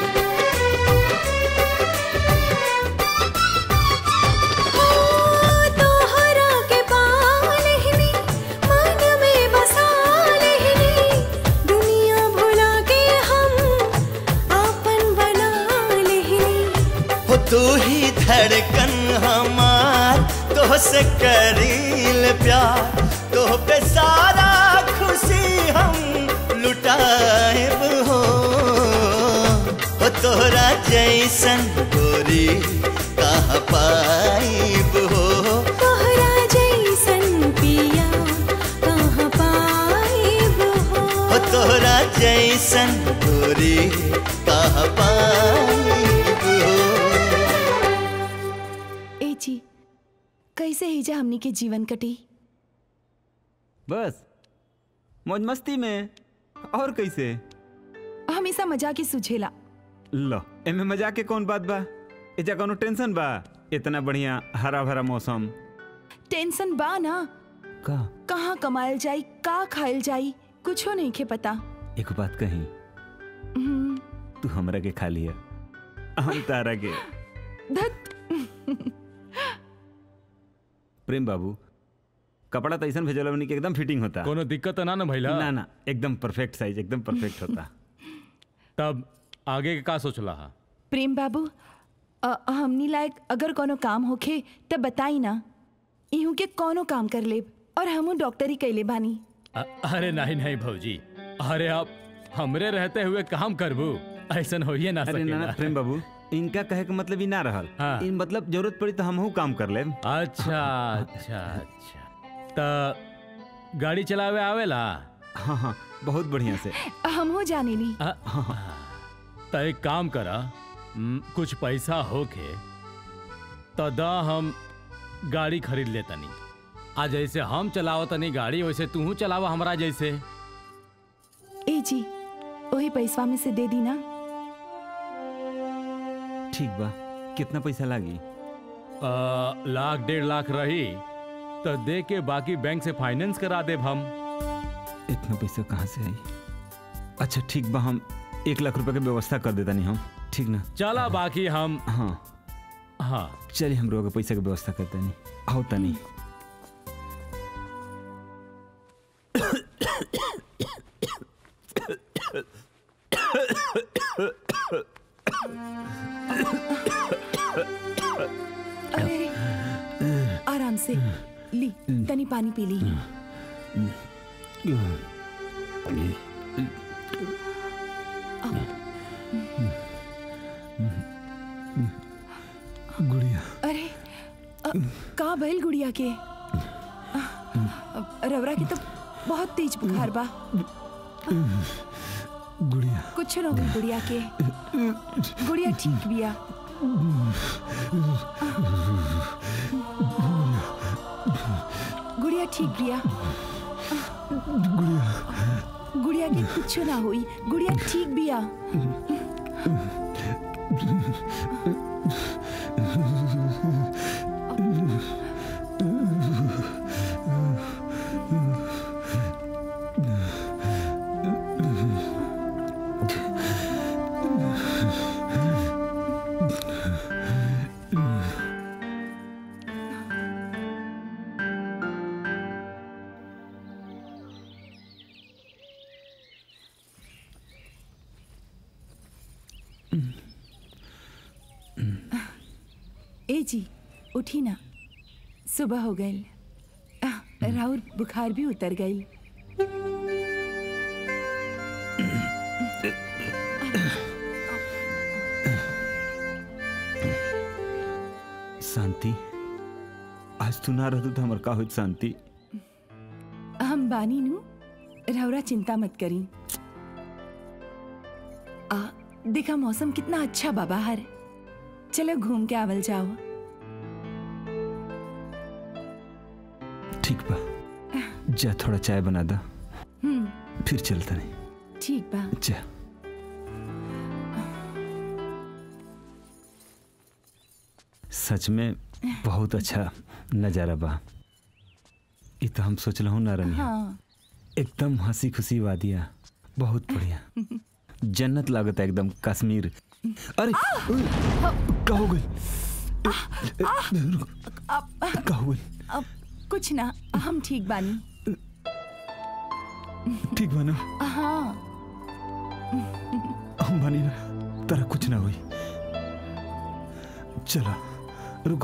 तोहरा के पालहनी मन में बसा लेहनी दुनिया भुला के हम आपन बना लेहनी हो तू ही धड़कन हमार तो से करील प्यार तो पे सारा खुशी हम लुटाएब हो हो तोहरा जैसन गोरी कहाँ पाइब हो तोहरा जैसन पिया कहाँ पाइब हो हो तोहरा जैसन गोरी कहाँ पाइब हो ए जी कैसे ही जा हमनी के जीवन कटी बस मौज मस्ती में और कैसे हमेशा मजाक ही सुझेला लो एमे मजाक के कौन बात बा एजा कोनो टेंशन बा इतना बढ़िया हरा भरा मौसम टेंशन बा ना का कहाँ कमायल जाई का खायल जाई कुछो नहीं के पता एक बात कही हम्म, तू हमरा के खा लिया हम तारा के प्रेम बाबू कपड़ा तो ऐसा भेजल बनी कि एकदम फिटिंग होता कोनो दिक्कत तो ना ना भइला ना ना एकदम परफेक्ट साइज एकदम परफेक्ट होता तब आगे के का सोचला हा प्रेम बाबू अ, हमनी लायक अगर कोनो काम होखे तब बताई ना इहू के कोनो काम कर लेब और हमू डॉक्टरी कैले बानी अ- अरे नहीं नहीं भौजी अरे आप हमरे रहते हुए काम करबू ऐसन होइए ना अरे ना ना सकेला प्रेम बाबू इनका कहे के मतलब ही ना रहल हाँ। इन मतलब जरूरत पड़ी तो हमहू काम कर लेब अच्छा अच्छा अच्छा त गाड़ी चलावे आवेला हाँ हाँ बहुत बढ़िया से हमहू जाने ली त एक काम करा हम्म, कुछ पैसा होके तो दा हम गाड़ी खरीद ले तनी आ जैसे हम चलाओ तनी गाड़ी वैसे तू चलावा हमरा जैसे ए जी वही पैसवा में से दे दी ना ठीक बा कितना पैसा लागी आ, लाख डेढ़ लाख रही तो दे के बाकी बैंक से फाइनेंस करा देब हम इतना पैसा कहाँ से आई अच्छा ठीक बा हम एक लाख रुपए के व्यवस्था कर देता नहीं हम ठीक ना चला बाकी हम हाँ हाँ चलिए हम लोग पैसा की व्यवस्था करते नहीं आओ तनी अरे आराम से ली तनी पानी पी ली गुड़िया अरे अ, का भइल गुड़िया के अ, रवरा की तो बहुत तेज बुखार बा गुड़िया कुछ न होई गुड़िया के गुड़िया ठीक बिया गुड़िया ठीक बिया गुड़िया गुड़िया के कुछ ना हुई गुड़िया ठीक बिया ए जी उठी ना सुबह हो गई राउर बुखार भी उतर गई शांति आज तू ना रहतू तो हमार का होइत शांति हम बानी नु रौरा चिंता मत करी आ देखा मौसम कितना अच्छा बा बाहर चलो घूम के आवल जाओ ठीक बा जा थोड़ा चाय बना दा हम्म फिर चलता नहीं ठीक बा जा सच में बहुत अच्छा नजारा बा ये तो हम सोच हूँ ना रनिया हाँ एकदम हंसी खुशी वादिया बहुत बढ़िया जन्नत लागत है एकदम कश्मीर अरे का हो गई अब का हो गई अब कुछ ना हम ठीक बानी ठीक बा ना हाँ हम बनी ना तेरा कुछ ना हुई चला रुको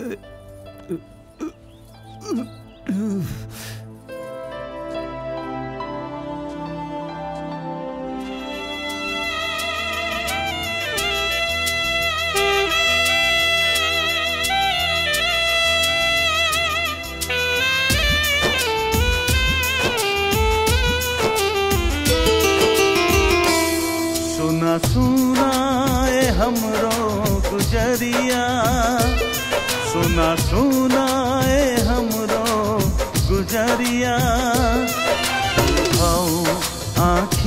सुना सुना ए हमरो गुजरिया सुना सुना ए हमरो गुजरिया आओ आँखी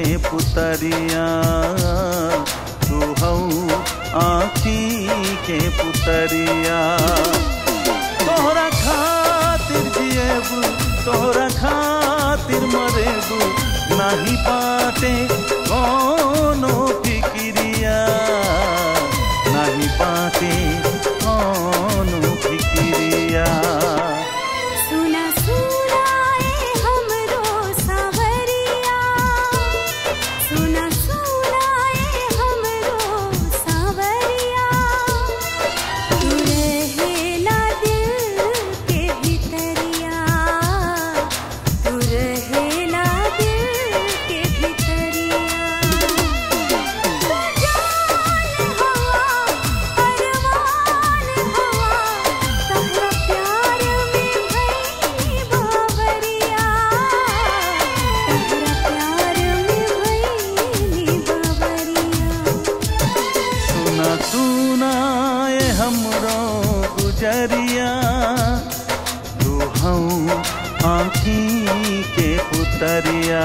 पुतरिया तू हऊ आखी के पुतरिया तोहरा खातिर जिएबू तोहरा खातिर मरेबू नहीं बाटे कोनो फिक्रिया नहीं बाटे कोनो फिक्रिया सुना सुनाए हमरो सावरिया सुना सुनाए हमरो सावरिया तू रहेला दिल के भितरिया तू रहेला दिल के भितरिया तू जान हवा अरमान हवा तहरा प्यार में भई बावरिया तहरा प्यार में भई बावरिया सुना सुना ये हमरो गुजरिया तू हऊ आखी के पुतरिया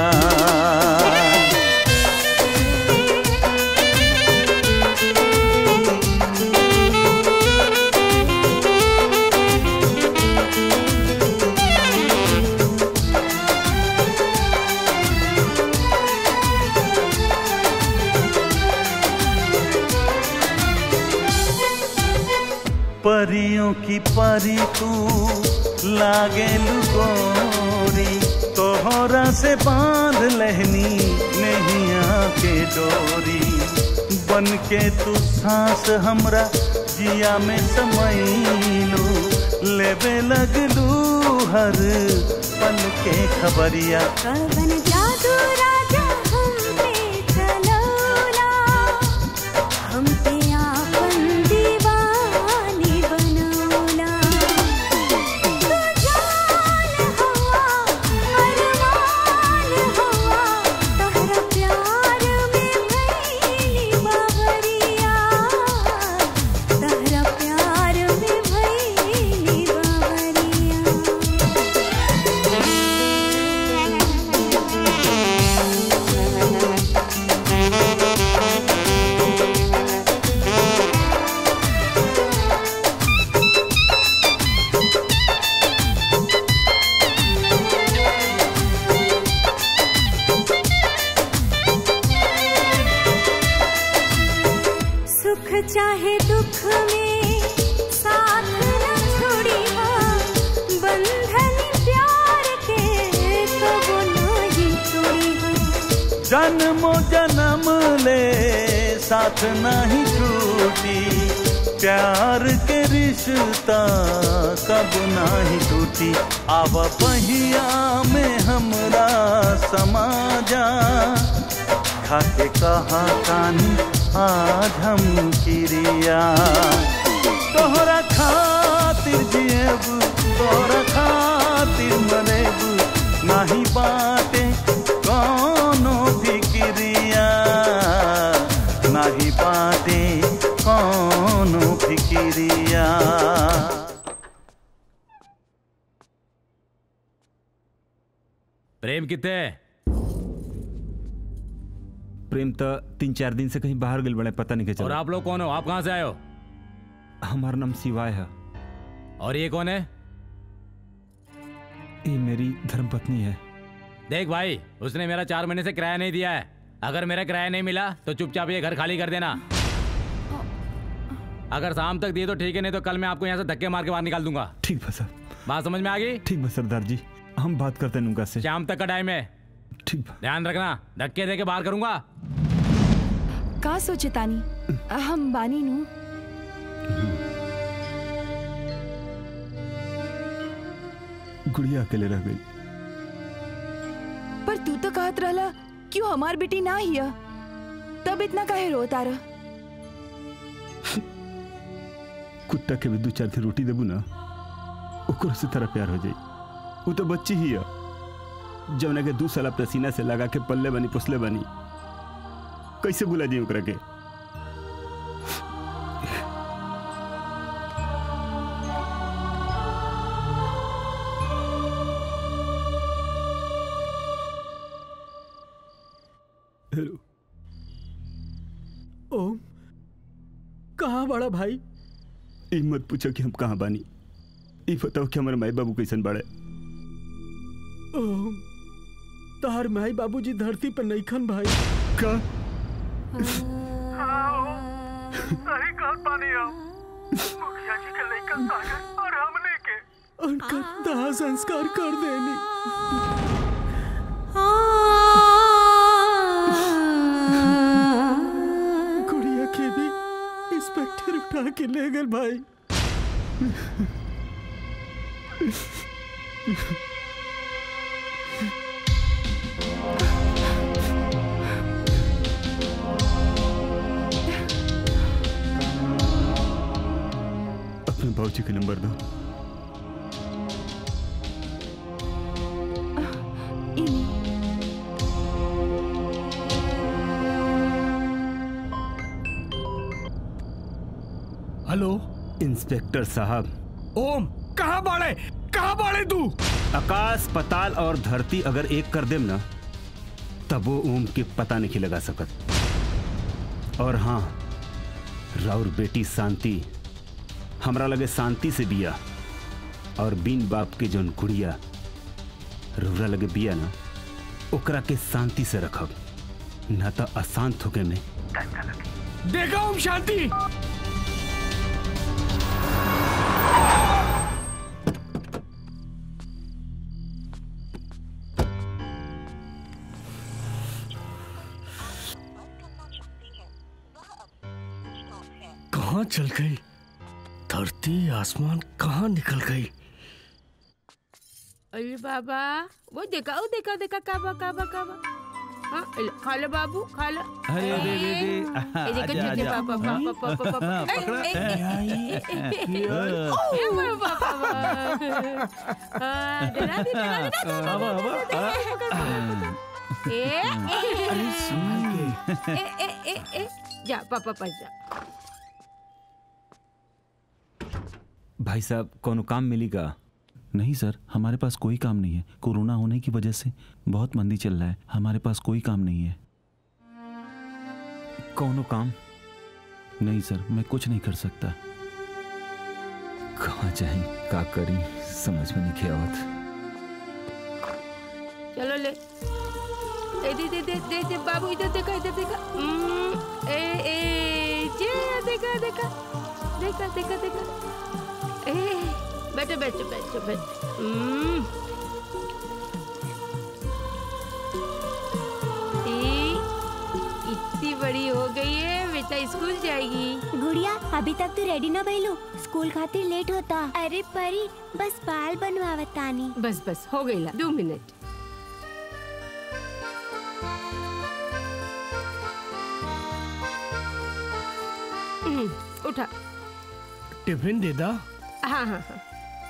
परियों की परी तू लागे गोरी तोहरा से बांध लहनी नैया के डोरी बन के तू सांस हमरा जिया में समैलू लेबे लगलू हर पल के खबरिया कवन जादू राजा हम पे चलौला हम पे आपन दीवानी बनौला तू जान हवा अरमान हवा तोहरा प्यार में भइली बावरिया तोहरा प्यार में भइली बावरिया सुख चाहे दुख में साथ न छोड़ी बंधन प्यार के कबो नहीं तोड़ी जन्मो जन्म ले साथ नहीं छूटी प्यार के रिश्ता कब नहीं टूटी आव पहिया में हमरा समाजा खाके कहा कानी आज हम किरिया तोहरा खातिर जिएबू तोहरा खातिर मरेबू नहीं बाटे कोनो फिक्रिया नहीं बाटे कोनो फिक्रिया प्रेम कितने प्रेम तो तीन चार दिन से कहीं बाहर गए बड़े पता नहीं के और चला आप लोग कौन हो आप कहाँ से आए हो हमारा नाम शिवाय है और ये कौन है ये मेरी धर्मपत्नी है देख भाई उसने मेरा चार महीने से किराया नहीं दिया है अगर मेरा किराया नहीं मिला तो चुपचाप ये घर खाली कर देना अगर शाम तक दिए तो ठीक है नहीं तो कल मैं आपको यहाँ से धक्के मार के बाहर निकाल दूंगा ठीक बा सर बात समझ में आ गई ठीक बा सरदार जी हम बात करते हैं उनका से शाम तक का टाइम है ठीक ध्यान रखना धक्के दे के बाहर करूंगा का सोचे तानी हम बानी नु गुड़िया अकेले रह गई पर तू तो कहत रहला क्यों हमार बेटी ना हिया तब इतना काहे रोता रह कुत्ता के भी दो चार थी रोटी देबू ना ओकरो से तरह प्यार हो जाई वो तो बच्ची ही है जौना के दू साल अपना सीना से लगा के पल्ले बनी पोसले बनी कैसे बुला दी ओकरा के हेलो ओम कहाँ बड़ा भाई ई मत पूछो कि हम कहाँ बानी ई बताओ कि हमारे माई बाबू कैसन बाड़े ओम तार माई बाबूजी धरती पे नहीं खन भाई का सही कहत बानी हम मुखिया जी के लइका सागर और हमने के उनका दाह संस्कार कर देनी गुड़िया के भी इंस्पेक्टर उठा के ले गए भाई अपने बाबूजी का नंबर दो हेलो इंस्पेक्टर साहब ओम कहाँ बाड़े कहाँ बाड़े तू आकाश पताल और धरती अगर एक कर देम ना तब वो ओम के पता नहीं लगा सकत और हाँ राउर बेटी शांति हमरा लगे शांति से बिया और बिन बाप के जौन गुड़िया रौरा लगे बिया ना ओकरा के शांति से रखब ना तो अशांत होके में देखा ओम शांति कहाँ चल गई धरती आसमान कहाँ निकल गई अरे बाबा वो देखा वो देखा देखा काबा काबा काबा हाँ ले, खा लो बाबू खा लो अरे, अरे, अरे, अरे, ए, देखो, आजा, देखो, आजा। पापा, पापा, पापा, पापा। ए, ए, ए, ए, ए, ए, ए, पापा, पापा। हाँ, डरा दी, डरा दी, डरा दी, डरा दी, डरा दी। ए, ए, ए, ए, ए, ए, जा पापा पास जा भाई साहब कोनो काम मिलेगा नहीं सर हमारे पास कोई काम नहीं है कोरोना होने की वजह से बहुत मंदी चल रहा है हमारे पास कोई काम नहीं है कोनो काम नहीं सर मैं कुछ नहीं कर सकता कहाँ जाए का करी समझ में नहीं आवत चलो ले ए दे दे दे दे दे बाबू इधर देखा इधर देखा हम्म, ए ए जे देखा देखा देखा देखा देखा ए बैठो बैठो बैठो बैठो हम्म। ए, इतनी बड़ी हो गई है बेटा स्कूल जाएगी गुड़िया अभी तक तू रेडी ना भइलू स्कूल खातिर लेट होता अरे परी बस बाल बनवावत तानी बस बस हो गई ला दो मिनट हम्म, उठा टिफिन दे दा हाँ हाँ हाँ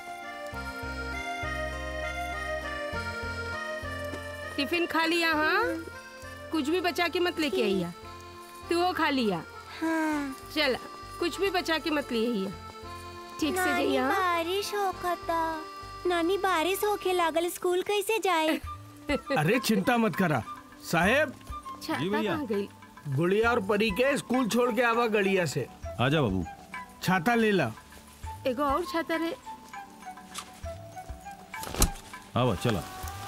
टिफिन खा लिया हाँ कुछ भी बचा के मत लेके आइया तू वो खा लिया हाँ चल कुछ भी बचा के मत ले आइया ठीक से नानी, जाइया हाँ? बारिश होखता नानी बारिश होके लागल स्कूल कैसे जाए अरे चिंता मत करा साहेब छाता कहाँ गई गुड़िया और परी के स्कूल छोड़ के आवा गड़िया से आजा बाबू छाता ले ला एगो और छाता रे आवा चला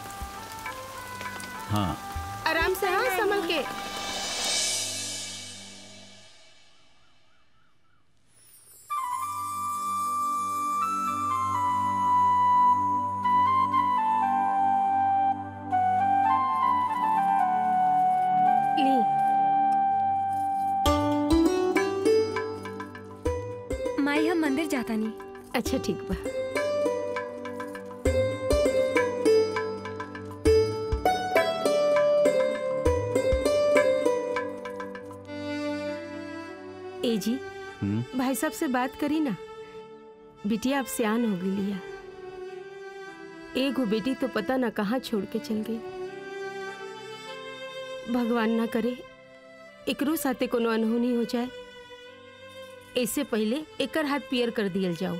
हाँ आराम से हाँ संभल के ली माई हम मंदिर जाता नहीं अच्छा ठीक बा ए जी भाई साहब से बात करी ना बिटिया अब सियान हो गई लिया एगो बेटी तो पता ना कहाँ छोड़ के चल गई भगवान ना करे एकरो साथे कोनो अनहोनी हो जाए इससे पहले एकर हाथ पियर कर दियल जाओ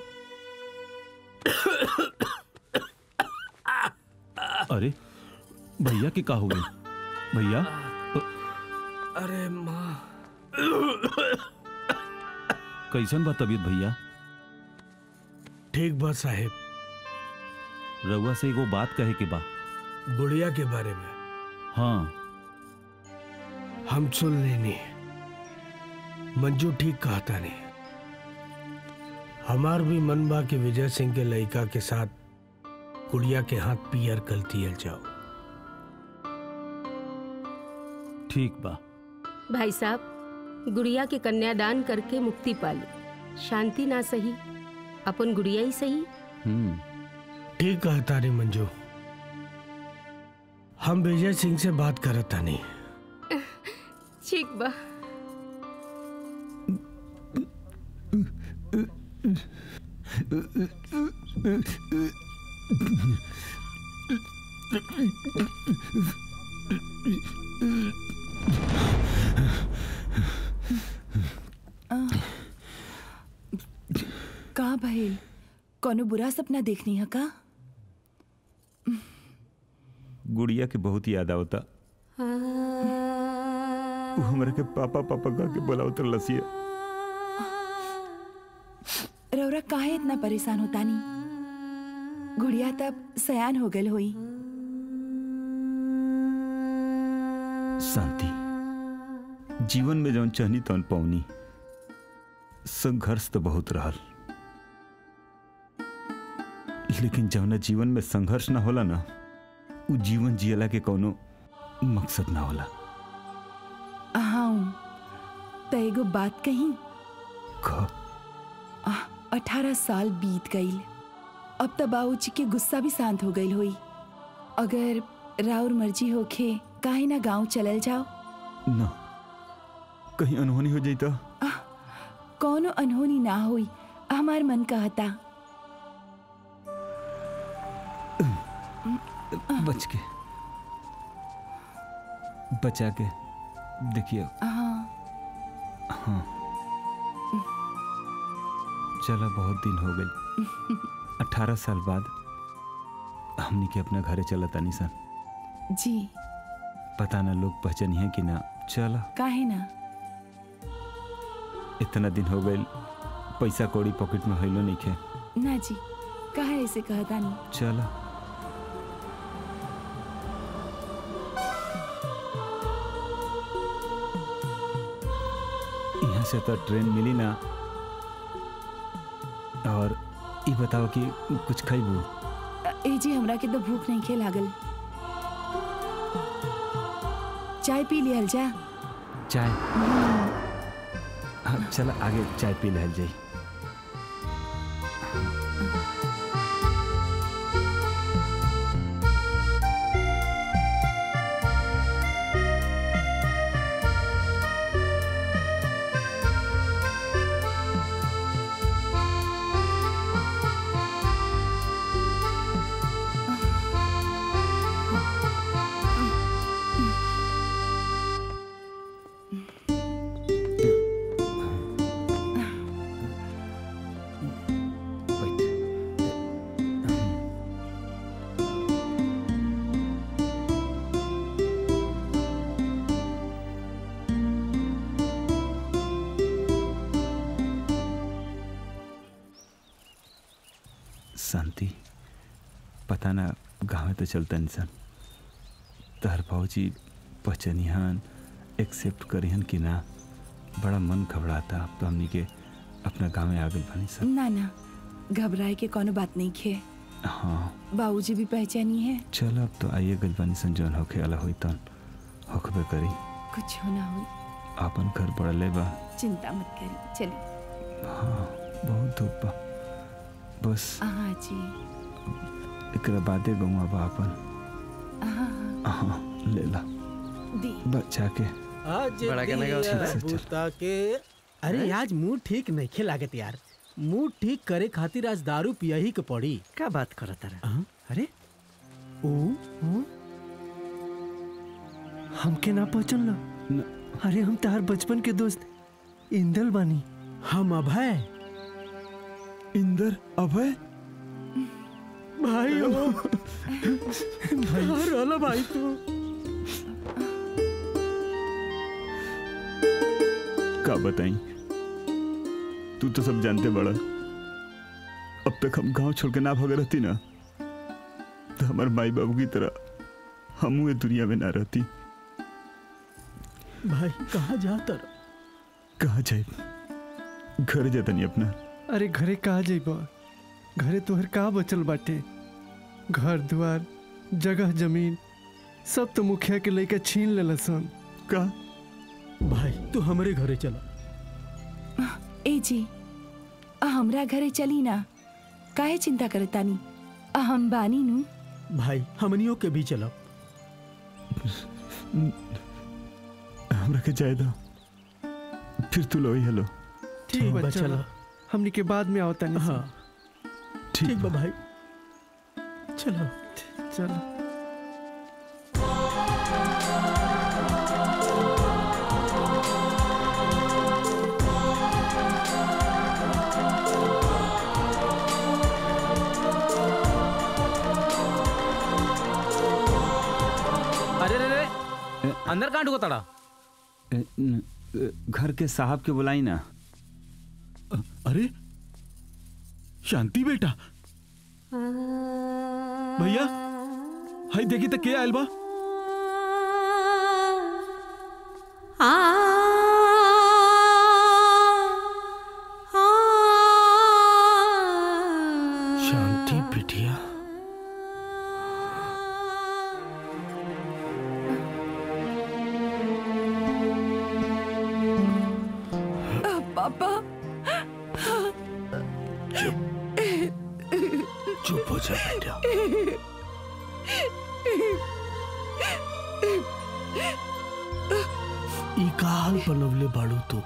अरे भैया के का हो गई भैया अ, अरे माँ कैसन बा तबीयत भैया ठीक बा साहेब रउआ से एगो बात कहे के बा गुड़िया के बारे में हाँ हम सुन लेनी मंजू ठीक कहता नहीं हमार भी मन बा कि विजय सिंह के लड़का के साथ गुड़िया के हाथ पियर कल दियल जाओ ठीक बा भाई साहब गुड़िया के कन्यादान करके मुक्ति पाली शांति ना सही अपन गुड़िया ही सही हम्म ठीक कहता रे मंजू हम विजय सिंह से बात करता नहीं ठीक बा का भइल कोनो बुरा सपना देखनी है का गुड़िया के बहुत याद आवता वो हमरा के पापा पापा कह के बोलावत लसिया रौरा काहे इतना परेशान होता नी गुड़िया तब सयान हो गल होई शांति जीवन में जौन चहनी तौन पौनी संघर्ष तो बहुत रहल लेकिन जौना जीवन में संघर्ष ना होला ना उ जीवन जियला के कोनो मकसद ना होला हाँ त एगो बात कही अठारह साल बीत गईल अब त बाबूजी के गुस्सा भी शांत हो गईल होई अगर राउर मर्जी होखे काहे ना गांव चलल जाओ ना कहीं अनहोनी हो जाई तो कौनो अनहोनी ना होई हमार मन कहता बच के बचा के देखिए हाँ हाँ चला बहुत दिन हो गई अठारह साल बाद हमनी के अपना घरे चला तानी सन जी पता ना लोग पहचानिए कि ना चला काहे ना इतना दिन हो गए पैसा कौड़ी पॉकेट में होइलो नहीं खे ना जी काहे ऐसे कहता नहीं चला यहाँ से तो ट्रेन मिली ना और ये बताओ कि कुछ खैबू ए जी हमरा के तो भूख नहीं खे लागल चाय पी लिहल जा चाय हाँ चला आगे चाय पी लहल जाई शांति पता ना गाँव तो चलता इंसान तहर भाजी पहचनिहान एक्सेप्ट करिहन कि ना बड़ा मन घबराता अब तो हमनी के अपना गाँव में आ गई बनी सब ना ना घबराए के कोनो बात नहीं खे हाँ बाबूजी भी पहचानी है चल अब तो आइए गल बनी सन जौन होखे अला हुई तन होखबे करी कुछ होना हुई आपन घर पड़ले बा चिंता मत करी चली हाँ बहुत धूप बा बस हाँ जी एकरा बादे गौवा बा अपन हाँ हाँ ले ला दी बच्चा के आज बड़ा कहने का दिया चल, चल, चल। बूता के अरे आज मूड ठीक नहीं खे लागत यार मूड ठीक करे खातिर आज दारू पिया ही के पड़ी का बात करत रहा अरे ओ ओ? हमके ना पहचान लो अरे हम तार बचपन के दोस्त इंदल बानी हम अभय इंदर अभय भाई हो भाई रोला भाई तू का बताई तू तो सब जानते बड़ा अब तक हम गांव छोड़ के ना भाग रहती ना तो हमारे माई बाबू की तरह हम ये दुनिया में ना रहती भाई कहाँ जाता कहा जाए घर जाता नहीं अपना अरे घरे कहाँ जाइबा घरे तोहर कहाँ बचल बाटे घर द्वार जगह जमीन सब तो मुखिया के लइका छीन लेला सन का भाई तू हमारे घरे चला ए जी आ हमरा घरे चली ना काहे चिंता करतानी आ हम बानी नु भाई हमनियों के भी चला हमरा के जाए दो फिर तू लो हेलो ठीक बा चला हमनी के बाद में आवता नहीं हाँ ठीक बा भाई चलो चलो अरे रे रे अंदर कहाँ ढुको तड़ा ए, न, ए, घर के साहब के बुलाई ना अरे शांति बेटा भैया हाय देखी तो के आयल बा शांति बिटिया पापा चुप हो जा बेटा ई का हाल बनवले बाड़ू तू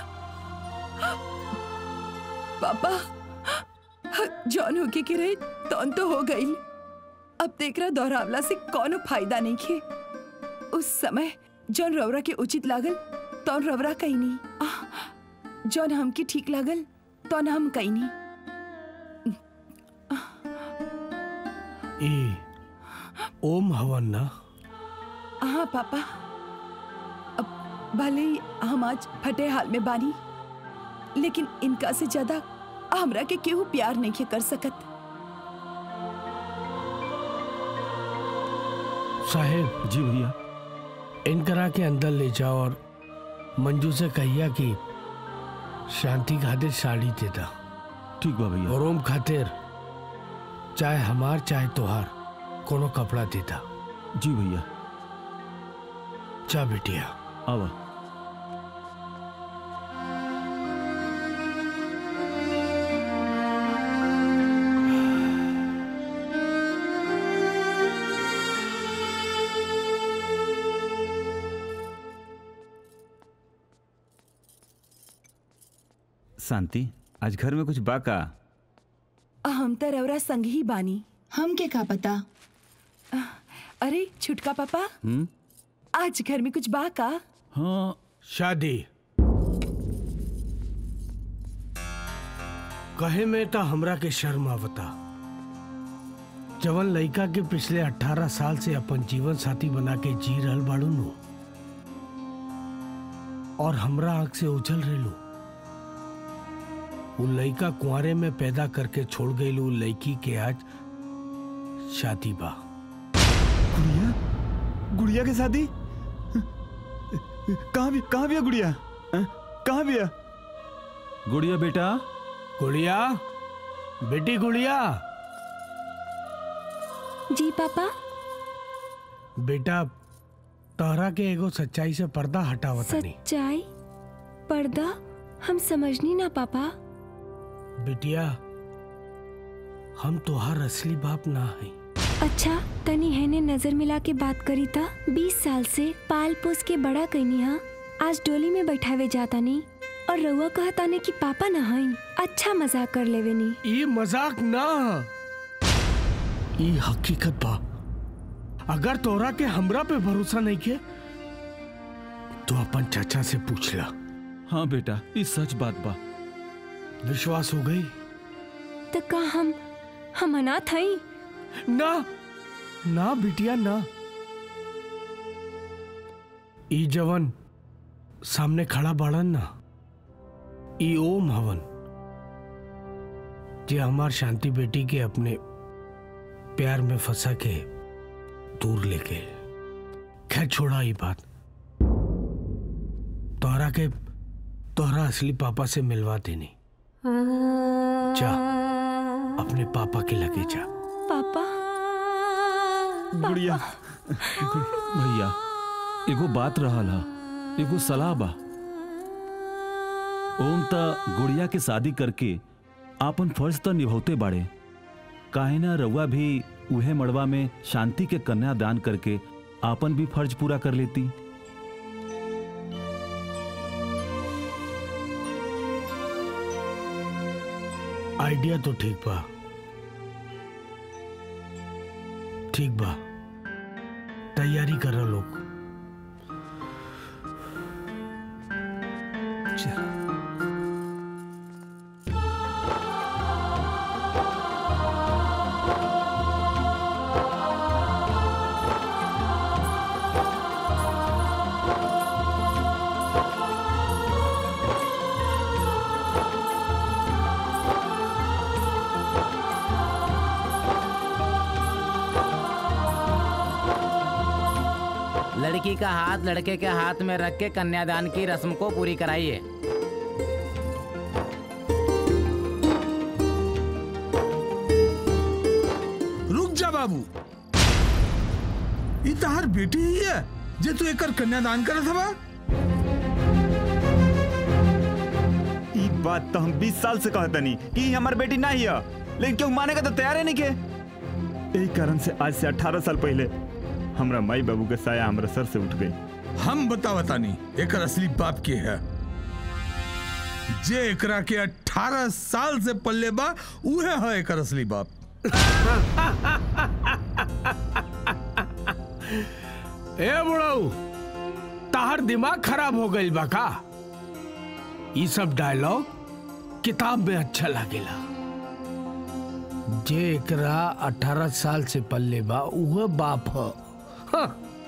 पापा जॉन होके के रहे तौन तो हो गई अब देख रहा दोहरावला से कोनो फायदा नहीं खे उस समय जॉन रवरा के उचित लागल तौन रवरा कहीं नहीं आह, जॉन हमके ठीक लागल तौन हम कहीं नहीं ए ओम हवन ना हाँ पापा अब भले ही हम आज फटे हाल में बानी लेकिन इनका से ज्यादा हमरा के केहू प्यार नहीं कर सकत साहेब जी भैया इनकरा के अंदर ले जाओ और मंजू से कहिया कि शांति खातिर साड़ी देता ठीक बा भैया और ओम खातिर चाहे हमार चाहे तोहार कोनो कपड़ा देता जी भैया जा बिटिया आवा शांति आज घर में कुछ बाका हम तो रवरा संग ही बानी हम के का पता अरे छुटका पापा हम्म आज घर में कुछ बा का हाँ शादी कहे में तो हमरा के शर्म आवता जवन लड़का के पिछले 18 साल से अपन जीवन साथी बना के जी रहल बाड़ू नु और हमरा आंख से उछल रेलू वो लड़का कुंवारे में पैदा करके छोड़ गई उ लड़की के आज शादी बा गुड़िया गुड़िया के शादी कहाँ भी कहाँ भी है गुड़िया हैं? कहाँ भी है गुड़िया बेटा गुड़िया बेटी गुड़िया जी पापा बेटा तोहरा के एगो सच्चाई से पर्दा हटावता नहीं सच्चाई पर्दा हम समझनी ना पापा बिटिया हम तोहार असली बाप ना है अच्छा तनी हैने नजर मिला के बात करी था बीस साल से पाल पोस के बड़ा कैनी हा आज डोली में बैठावे जाता नहीं और रउआ कहता ने कि पापा ना हई अच्छा मजाक कर लेवे नी ये मजाक ना ये हकीकत बा अगर तोरा के हमरा पे भरोसा नहीं के तो अपन चाचा से पूछ ला हाँ बेटा ये सच बात बा विश्वास हो गई तो का हम हम अनाथ हई ना ना बिटिया ना ई जवन सामने खड़ा बाड़न ना ई ओम हवन जे हमार शांति बेटी के अपने प्यार में फंसा के दूर लेके खैर छोड़ा ये बात तोहरा के तोहरा असली पापा से मिलवा देनी जा अपने पापा के लगे जा पापा गुड़िया भैया एगो बात रहल हा एगो सलाह बा ओम त गुड़िया के शादी करके आपन फर्ज त निभौते बाड़े काहे ना रउआ भी उहे मड़वा में शांति के कन्या दान करके आपन भी फर्ज पूरा कर लेती आइडिया तो ठीक बा ठीक बा तैयारी कर लोग लड़की का हाथ लड़के के हाथ में रख के कन्यादान की रस्म को पूरी कराइए रुक जा बाबू ई तहार बेटी ही है जे तू एकर कन्यादान करत हवा ई बात तो हम 20 साल से कहतनी कि ई हमार बेटी नहीं है लेकिन क्यों मानेगा तो तैयार है नहीं के यही कारण से आज से 18 साल पहले हमरा माई बाबू के साया हमरा सर से उठ गई हम बता बतानी एकर असली बाप के है जे एकरा के 18 साल से पल्ले बा उहे है एकर असली बाप ए बुढ़ऊ ताहर दिमाग खराब हो गई बा का ये सब डायलॉग किताब में अच्छा लागेला जे एकरा 18 साल से पल्ले बा उह बाप ह हाँ।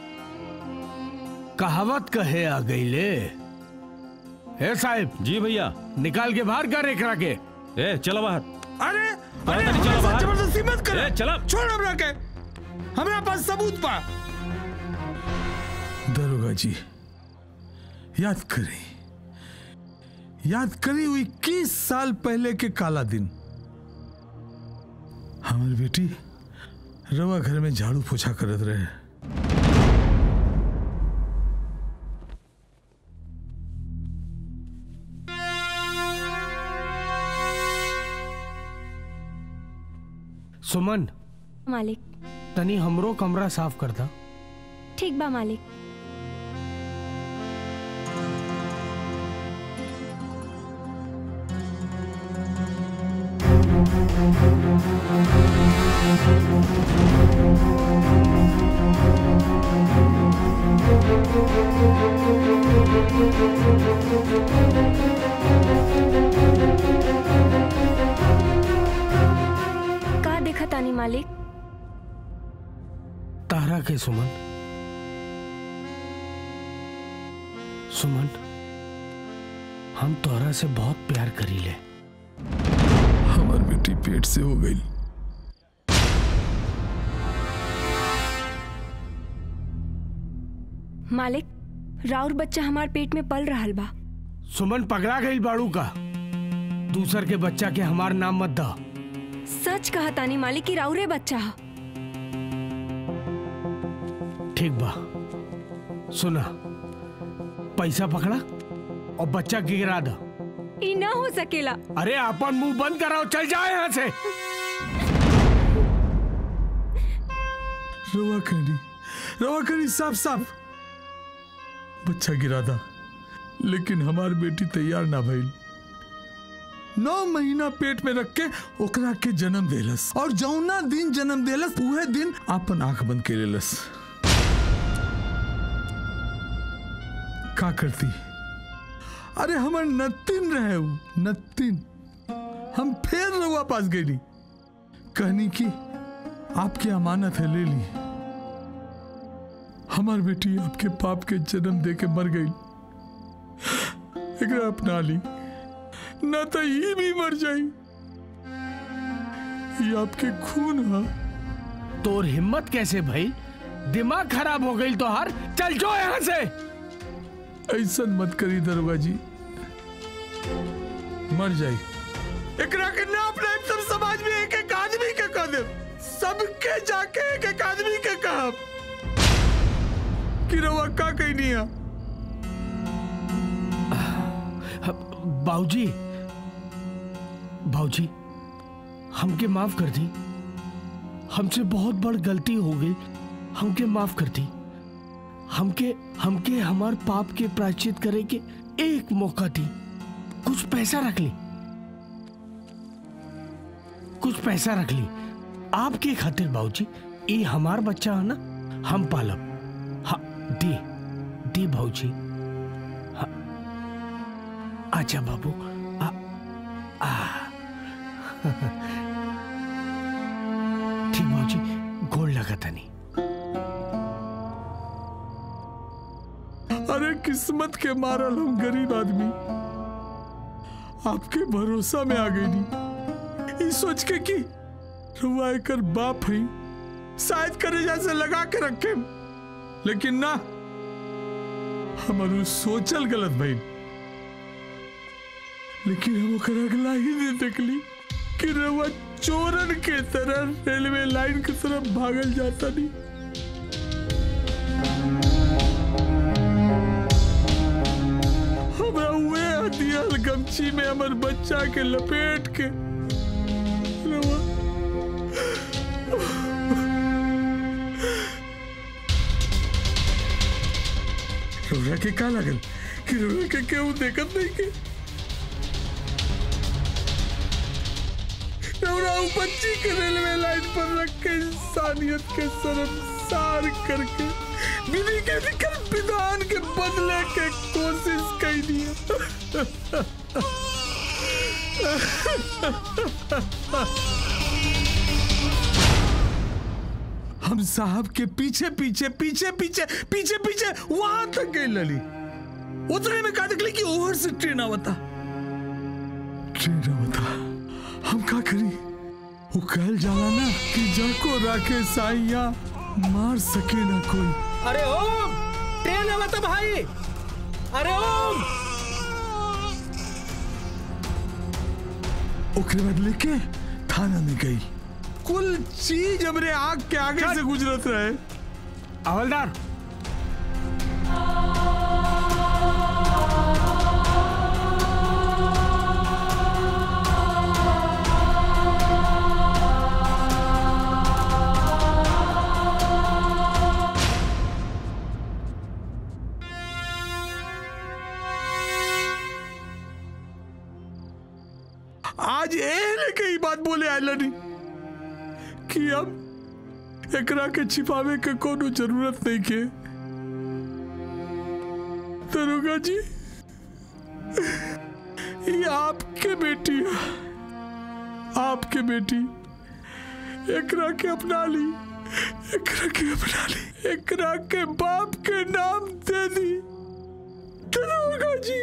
कहावत कहे आ गई ले ए साहब जी भैया निकाल के बाहर कर एकरा के ए चलो बाहर अरे अरे चलो हमरा साथ बाहर। जबरदस्ती मत कर ए, चलो। छोड़ हमरा के हमरा पास सबूत बा दरोगा जी याद करी याद करी हुई इक्कीस साल पहले के काला दिन हमारी बेटी रवा घर में झाड़ू पोछा करत रहे सुमन मालिक तनी हमरो कमरा साफ कर दा ठीक बा मालिक का देखा तानी मालिक तारा के सुमन सुमन हम तोहरा से बहुत प्यार करी ले हमार बेटी पेट से हो गई मालिक राउर बच्चा हमार पेट में पल रहल बा सुमन पगला गई बाड़ू का दूसर के बच्चा के हमार नाम मत दा सच कहा तानी मालिक की राउरे बच्चा ह ठीक बा सुना पैसा पकड़ा और बच्चा गिरा दा ई ना हो सकेला अरे अपन मुंह बंद कराओ चल जाए यहाँ से रवा करी रवा करी साफ साफ बच्चा गिरा था लेकिन हमार बेटी तैयार ना भइल नौ महीना पेट में रख के ओकरा के जन्म देलस और जौना दिन जन्म देलस उहे दिन आपन आंख बंद के लेलस का करती अरे हमर नतिन रहे उ, नतिन हम फिर रउआ पास गई कहनी की आपकी अमानत है ले ली हमार बेटी आपके पाप के जन्म दे के मर गई एकरा अपना ली न तो ये भी मर जाई ये आपके खून हा तोर हिम्मत कैसे भाई दिमाग खराब हो गई तो हर चल जो यहाँ से ऐसा मत करी दरोगा जी मर जाई एकरा के नाप नाप सब समाज में एक एक आदमी के कह दे सबके जाके एक एक आदमी के कहा कि रवा का कही नहीं है बाबूजी बाबूजी हमके माफ कर दी हमसे बहुत बड़ गलती हो गई हमके माफ कर दी हमके हमके हमार पाप के प्रायश्चित करे के एक मौका दी कुछ पैसा रख ली कुछ पैसा रख ली आपके खातिर बाबूजी ये हमार बच्चा है ना हम पालब हाँ दी दी भाऊजी हाँ आजा बाबू आ, आ, ठीक भाऊजी गोल लगा था नहीं अरे किस्मत के मारल हम गरीब आदमी आपके भरोसा में आ गई नहीं इस सोच के कि रुआ कर बाप है शायद करे जैसे लगा के रखे लेकिन ना हमारू सोचल गलत भाई लेकिन हम ओकर अगला ही नहीं देखली कि रवा चोरन के तरह रेलवे लाइन की तरफ भागल जाता नहीं हमरा उहे हथियार गमछी में हमर बच्चा के लपेट के रवा रोरा के का लागल कि रोरा के केहू देखत नहीं के रौरा उ बच्ची के रेलवे लाइन पर रख के इंसानियत के शर्मसार करके विधि के लिखल विधान के बदले के कोशिश कैली हम साहब के पीछे पीछे पीछे पीछे पीछे पीछे वहां तक गई लली उतने में का निकली कि ओवर से ट्रेन आवता ट्रेन आवता हम का करी वो कहल जाला ना कि जाको राखे साइया मार सके ना कोई अरे ओम ट्रेन आवा तो भाई अरे ओम ओकरे बाद लेके थाना में गई कुल चीज हमरे आग के आगे से गुजरत रहे हवलदार आज एने के ही बात बोले आयलनी कि अब एकरा के छिपावे के कोनो जरूरत नहीं के दरोगा जी ये आपके बेटी है आपके बेटी एकरा के अपना ली एकरा के अपना ली एकरा के बाप के नाम दे दी दरोगा जी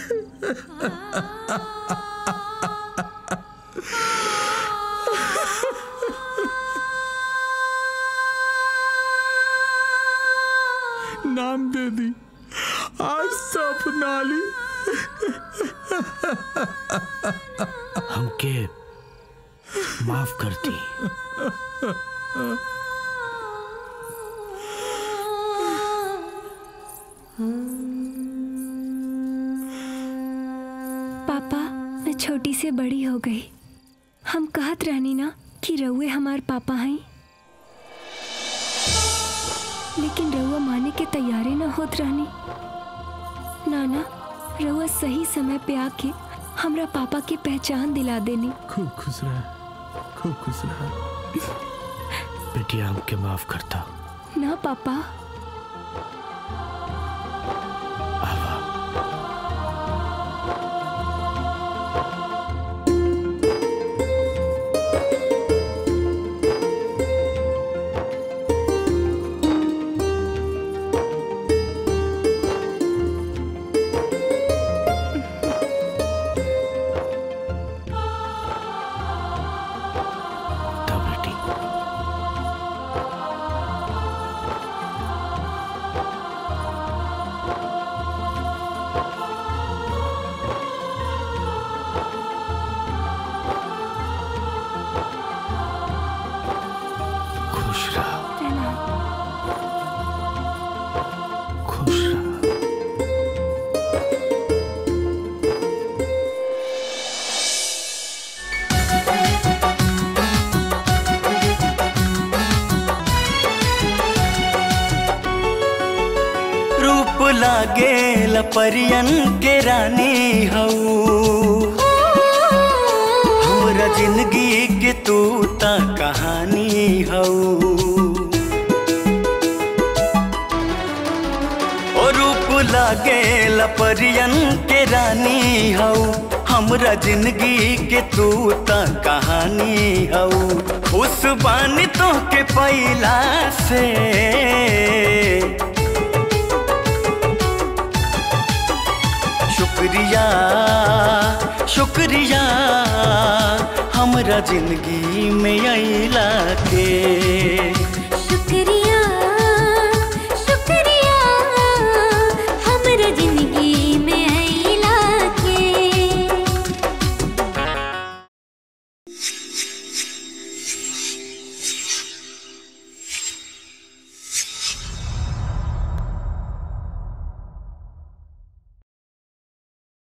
नाम दे दी आज तो अपना ली हमके माफ कर दी पापा मैं छोटी से बड़ी हो गई हम कहत रहनी ना कि रउए हमार पापा हैं लेकिन रउआ माने के तैयारे ना होत रहनी नाना रउआ सही समय पे आके हमरा पापा की पहचान दिला देनी खूब खुश रह खूब खुश रह बेटिया हमके माफ करता ना पापा लागे परियन के रानी हऊ हमरा जिंदगी के तू ता कहानी हऊ ओ रूप लागे परियन के रानी हऊ हमरा जिंदगी के तू ता कहानी हऊ खुश बानी तो के पैला से शुक्रिया शुक्रिया हमरा जिंदगी में अला के